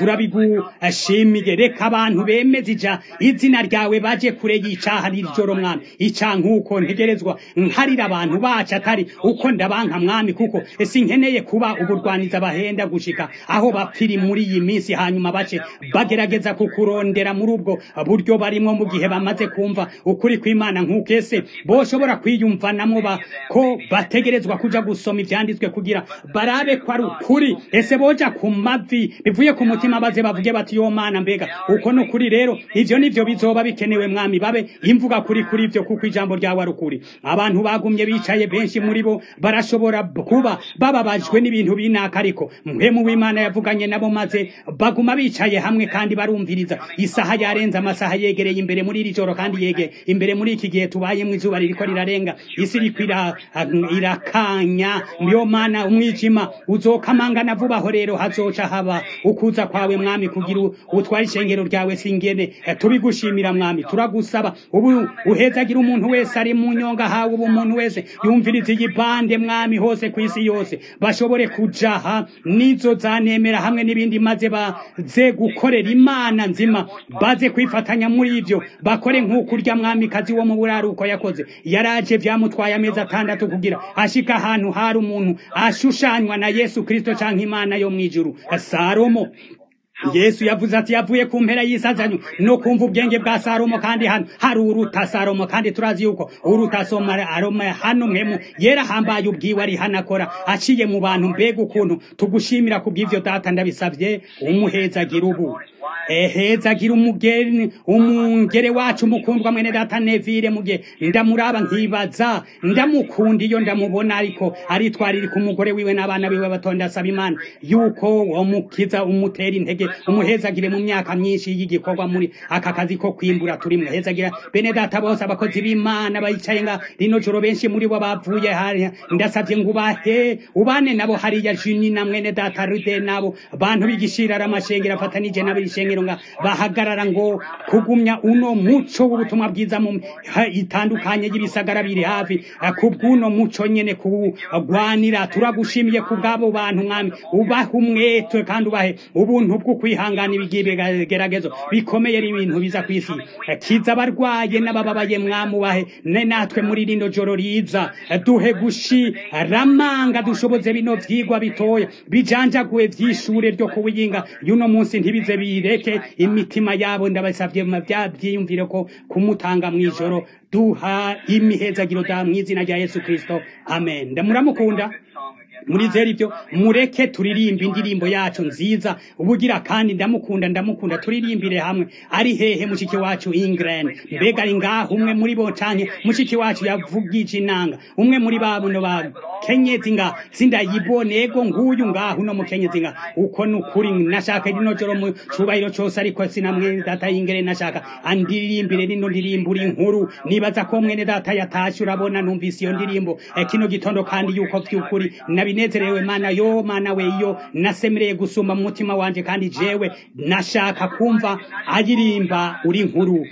turabigushimiye reka abantu bemeza ija izina ryawe baje kure y'icaha n'ijoro mwami ica nk'uko ntegerezwa nkarira abantu bacu atari uko ndabanka mwami kuko sinkeneye kuba uburwaniza bahenda gushika aho bapfiri muri iyi minsi hanyuma bace bagerageza kukurondera muri ubwo buryo barimo mu gihe bamaze kumva ukuri kw'imana nk'uko ese boshobora kwiyumvanamwo ko bategerezwa kuja gusoma ivyanditswe kugira barabe ko ari ukuri ese boja ku mavi bivuye ku mutima baze bavuge bati yo mana mbega uko ni ukuri rero ivyo nivyo bizoba bikenewe mwami babe imvuga kuri kuri ivyo kuko ijambo ryawe ari ukuri abantu bagumye bicaye benshi muri bo barashobora kuba bababajwe n'ibintu binaka ariko mpemu w'imana yavuganye nabo maze baguma bicaye hamwe kandi barumviriza isaha yarenze amasaha yegereye imbere muri iri joro kandi yegeye imbere muri iki gihe tubayemo izuba ririko rirarenga isi iriko irakanya niyo mana umwijima uzokamangana vuba aho rero hazoca haba ukuza kwawe mwami kugira utware ishengero ryawe singene tubigushimira mwami turagusaba ubu uhezagira umuntu wese ari mu nyonga hawe ubu umuntu wese yumviriza iyi bande mwami hose ku isi yose bashobore kujaha nizo zanemera hamwe n'ibindi maze baze gukorera imana nzima baze kwifatanya muri ivyo bakore nk'uko urya mwamikazi wo mu buraruko yakoze yaraje vyamutwaye amezi atandatu kugira ashika ahantu hari umuntu ashushanywa na yesu kristo canke imana yo mw'ijuru salomo yesu yavuze ati yavuye ku mpera y'isazanyo no kumva ubwenge bwa salomo kandi hano hari uruta salomo kandi turazi yuko uruta aroma hano mwemu yerahambaye ubwiwe ari hano akora aciye mu bantu mbega ukuntu tugushimira ku bw'ivyo data ndabisavye umuhezagira ubu ehezagira umugeni umungere wacu mukundwa mwene data nevire mugihe ndamuraba nkibaza ndamukunda iyo ndamubona ariko aritwarira ku mugore wiwe n'abana biwe batonda asaba imana yuko umukiza umutera intege umuhezagire mu myaka myinshi y'igikorwa muri aka kazi ko kwimbura turi muhezagira bene data bose abakozi b'imana bayicaye nga rino joro benshi muri bo bavuye hariya ndasavye ngo ubahe ubane nabo hariya juni na mwene data rude nabo bantu b'igishirara amashengero afatanije n'abishengero ishengero nga bahagarara ngo kugumya uno muco w'ubutumwa bwiza mu ha- itandukanye y'ibisagara biri hafi eh, kubw'uno muco nyene kuwugwanira turagushimiye ku bw'abo bantu mwami ubahe umwete kandi ubahe ubuntu bwo kwihangana ibigeragezo bikomeye ari ibintu biza ku isi Eh, kiza abarwaye n'abababaye mwami ubahe ne natwe muri rino joro riza Eh, duhe gushiramanga dushoboze bino vyigwa bitoya bijanjaguwe vy'ishure ryo kuwiyinga y'uno munsi ntibize bireke imitima yabo ndabasavye mu vya vyiyumvire ko kumutanga mw'ijoro duha imihezagiro da mw'izina rya yesu kristo amen ndamuramukunda murizera ibyo mureke turirimbe indirimbo yacu nziza ubugira kandi ndamukunda ndamukunda turirimbire hamwe ari hehe mushiki wacu England mbega ari ngaho umwe muri bo canke mushiki wacu yavugije inanga umwe muri babuno ba kenyezi nga sindayibone ego nguyu ngaho uno mukenyezi nga uko nukuri nashaka rino joro mu cubahiro cose ariko sinamwe data y'ingere nashaka andirimbire rino ndirimbo uri inkuru nibaza ko mwene data yatashe urabona numvise iyo ndirimbo eh, kino gitondo kandi yuko vy'ukuri nabinezerewe mana yo mana we iyo nasemereye gusumba mu mutima wanje kandi jewe nashaka kumva ayirimba uri inkuru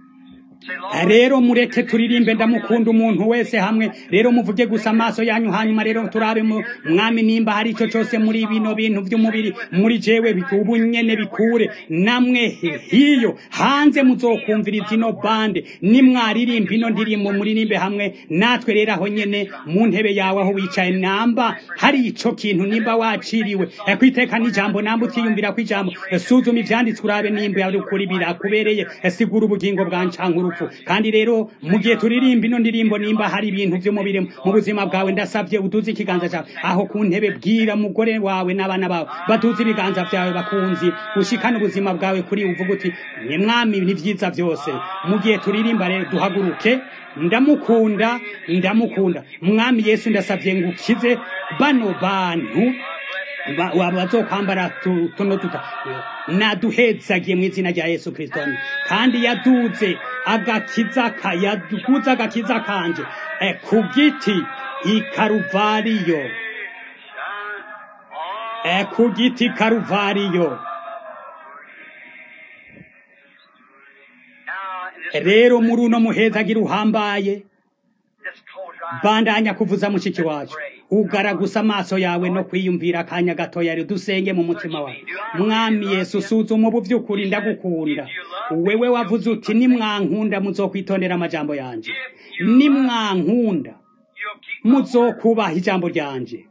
rero mureke turirimbe ndamukunda umuntu wese hamwe rero muvuge gusa amaso yanyu hanyuma rero turabe mu mwami nimba hari ico cose muri bino bintu vy'umubiri muri jewe ubu nyene bikure namwe hiyo hanze muzokumviriza ino bande nimwaririmba ino ndirimbo muririmbe hamwe natwe rero aho nyene mu ntebe yawe aho wicaye namba hari ico kintu nimba waciriwe eh, kwiteka n'ijambo namba utiyumvira ko ijambo eh, suzuma ivyanditswe urabe nimba yari ukuri birakubereye eh, sigura ubugingo bwancanka urupfu kandi rero mu gihe turirimba ino ndirimbo nimba hari ibintu vy'umubiri mu buzima bwawe ndasavye uduze ikiganza cawe aho ku ntebe bwira mugore wawe n'abana bawe baduze ibiganza vyawe bakunzi ushikane ubuzima bwawe kuri uvuga uti ni mwami ni vyiza vyose mu gihe turirimba rero duhaguruke ndamukunda ndamukunda mwami yesu ndasavye ngo ukize bano bantu ba- wa- bazokwambara tu- tuno tuta naduhezagiye mu izina rya yesu kristo kandi yaduze agakiza ka yaduze agakiza kanje eh, ku giti i karuvariyo eh, ku giti karuvariyo rero muri uno muhezagira uhambaye bandanya kuvuza mushiki wacu ugaragusa amaso yawe no kwiyumvira akanya gatoya rero dusenge mu mutima wawe mwami yesu suzuma ubu by'ukuri ndagukunda wewe wavuze uti nimwankunda muzokwitondera amajambo yanje nimwankunda muzokubaha ijambo ryanje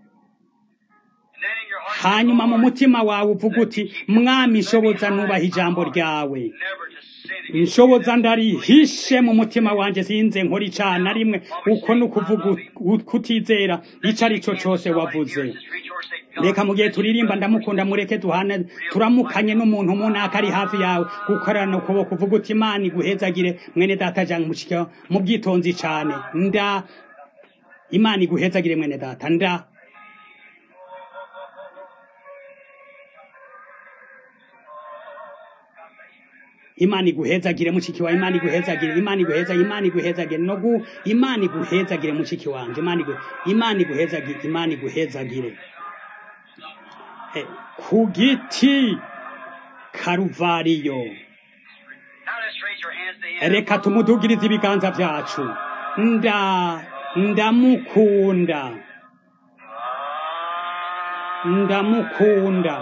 hanyuma mu mutima wawe uvuga uti mwami shoboza nubaha ijambo ryawe nshoboza ndarihishe mu mutima wanje sinze nkora icana rimwe uko ni ukuvuga u- kutizera ico ari cyo cose wavuze reka mu gihe turirimba ndamukunda mureke duhana turamukanye n'umuntu munaka ari hafi yawe gukorana ukuboko uvuga uti imana iguhezagire mwene data janga mushika mu bwitonzi cane nda imana iguhezagire mwene data nda imana iguhezagire mushiki wawe imana iguhezagire imana iguhezagire imana iguhezagire no gu imana iguhezagire mushiki wanje imana igu imana iguhezagire imana iguhezagire Eh, ku giti karuvariyo Now let's raise your hands to him. reka tumudugirize ibiganza vyacu nda ndamukunda ndamukunda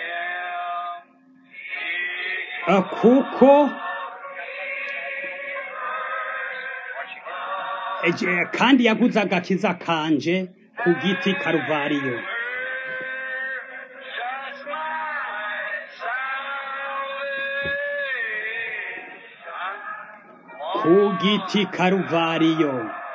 Eh, kuko eh, je- kandi yaguze agakiza kanje ku giti karuvariyo Just my salvation. ku giti karuvariyo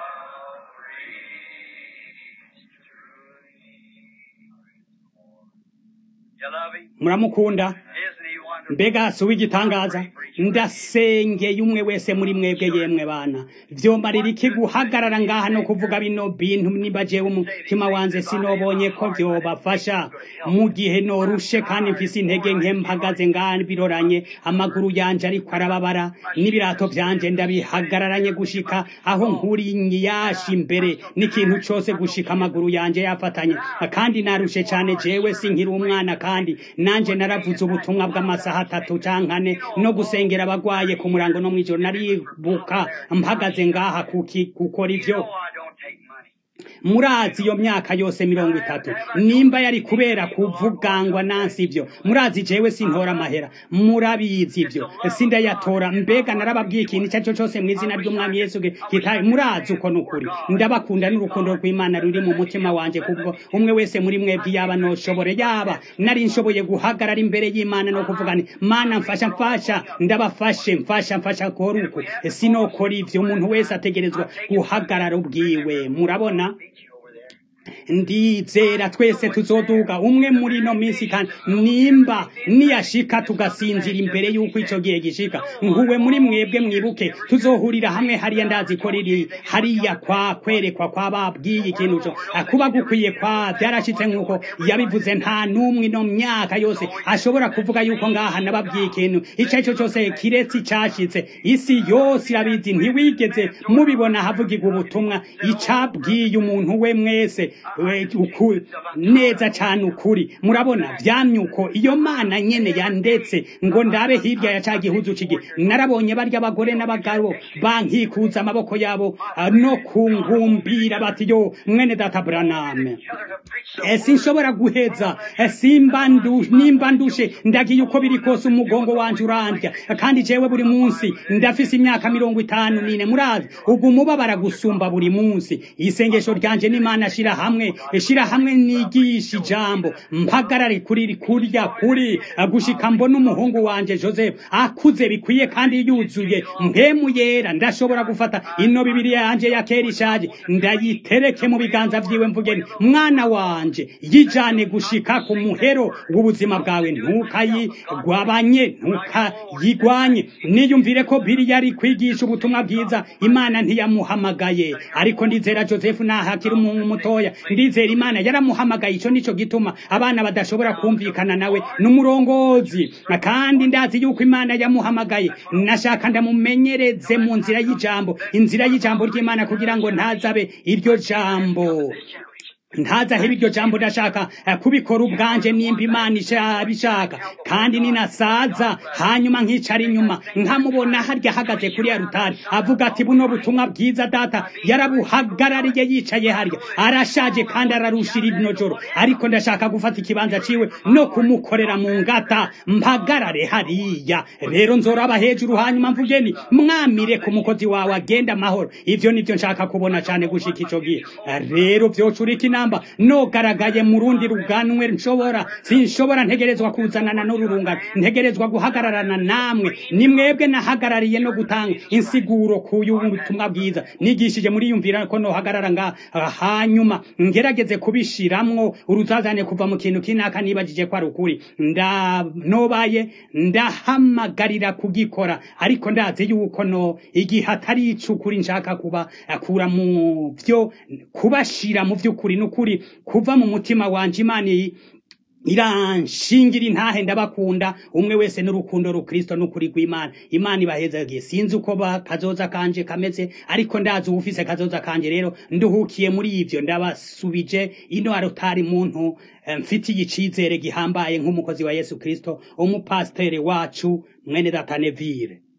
You love him? muramukunda Isn't he wonderful? mbega si uw'igitangaza ndasengeye umwe wese muri mwebwe yemwe bana vyombarira iki guhagarara ngaha no kuvuga bino bintu niba jewe umutima wanje sinobonye ko vyobafasha mu gihe norushe kandi mfise intege nke mpagaze ngaha biroranye amaguru yanje ariko arababara n'ibirato vyanje ndabihagararanye gushika aho nkuri yashi imbere n'ikintu cose gushika amaguru yanje yafatanye kandi narushe cane jewe sinkiri umwana kandi nanje naravuze ubutumwa bw'amasaha amasaha atatu canke ane no gusengera abagwaye ku murango no mw'ijoro naribuka mpagaze ngaha kuki gukora ivyo No, I don't take money. murazi iyo myaka yose mirongo itatu nimba yari kubera kuvugangwa nansi ivyo murazi jewe sintora amahera murabizi ivyo sindayatora mbega narababwiye ikintu icyo aricyo cyose mu izina ry'umwami yesu kitaye murazi uko nukuri ndabakunda n'urukundo rw'imana ruri mu mutima wanje kubwo umwe wese muri mwebwe yaba noshobore yaba nari nshoboye guhagarara imbere y'imana no kuvuga nti mana mfasha mfasha ndabafashe mfasha mfasha kora uku sinokora ivyo umuntu wese ategerezwa guhagarara ubwiwe murabona Meet you over there. ndizera twese tuzoduga umwe muri ino minsi kandi nimba niyashika tugasinzira imbere y'uko ico gihe gishika nkuwe muri mwebwe mwibuke tuzohurira hamwe hariya ndazi ko riri hariya kwa kwerekwa kwa babwiye ikintu co kuba gukwiye kwa byarashitse nk'uko yabivuze nta n'umwe ino myaka yose ashobora kuvuga yuko ngaha nababwiye ikintu ico ari cyo cyose kiretse icashitse isi yose irabizi ntiwigeze mubibona havugirwa ubutumwa icabwiye umuntu we mwese we- uku- neza cyane ukuri murabona vyamyuko iyo mana nyene yandetse ngo ndabe hirya ya ca gihuzu cigi narabonye barya abagore n'abagabo bankikuza amaboko yabo ah, no kungumbira bati yo mwene data buraname Each other to preach the Eh, sinshobora guheza Eh, simba ndu- nimba ndushe ndagiye uko biri kose umugongo wanje urandya kandi jewe buri munsi ndafise imyaka mirongo itanu nine murazi ubwo umubabara gusumba buri munsi isengesho ryanje n'imana shira hamwe shira hamwe nigisha ijambo mpagarare kuri kurya kuri eh, gushika mbona umuhungu wanje joseph akuze bikwiye kandi yuzuye mpemu yera ndashobora gufata ino bibiriya yanje ya kera ishaje ndayitereke mu biganza vyiwe mvuge nti mwana wanje yijane gushika ku muhero w'ubuzima bwawe ntukayigwabanye ntukayigwanye niyumvire ko biri yari kwigisha ubutumwa bwiza imana ntiyamuhamagaye ariko ndizera joseph nahakiri umuntu mutoya ndizera imana yaramuhamagaye ico nico gituma abana badashobora kumvikana nawe n'umurongozi kandi ndazi yuko imana yamuhamagaye nashaka ndamumenyereze mu nzira y'ijambo inzira y'ijambo ry'imana kugira ngo ntazabe iryo jambo generation. ntazahebe iryo jambo ndashaka eh, kubikora ubwanje nimba imana ishaka kandi ninasaza hanyuma nkicara inyuma nkamubona harya ahagaze kuri ya rutari avuga ati buno butumwa bwiza data yarabuhagarariye yicaye harya arashaje kandi ararushira ino joro ariko ndashaka gufata ikibanza ciwe no kumukorera mu ngata mpagarare hariya rero nzoraba hejuru hanyuma mvugeni mwamire ku mukozi wawe agenda amahoro ivyo nivyo nshaka kubona cane gushika ico gihe rero vyocurika inamba nogaragaye mu rundi ruganwe nshobora sinshobora ntegerezwa kuzanana n'ururungano ntegerezwa guhagararana namwe ni mwebwe nahagarariye no gutanga insiguro kuyu butumwa bwiza nigishije muri yumvira ko nohagarara nga hanyuma ngerageze kubishiramwo uruzazane kuva mu kintu kinaka nibajije ko ari ukuri nda nobaye ndahamagarira kugikora ariko ndazi yuko no igihe atari icukuri nshaka kuba akura mu vyo kubashira mu vy'ukuri n'ukuri kuva mu mutima wanje imana iyi iranshingira intahe ndabakunda umwe wese n'urukundo rukristo n'ukuri rw'imana imana ibahezagiye sinzi uko ba kazoza kanje kameze ariko ndazi uwufise kazoza kanje rero nduhukiye muri ivyo ndabasubije ino arotari muntu eh, mfitiye icizere gihambaye nk'umukozi wa yesu kristo umupasiteri wacu mwene data nevire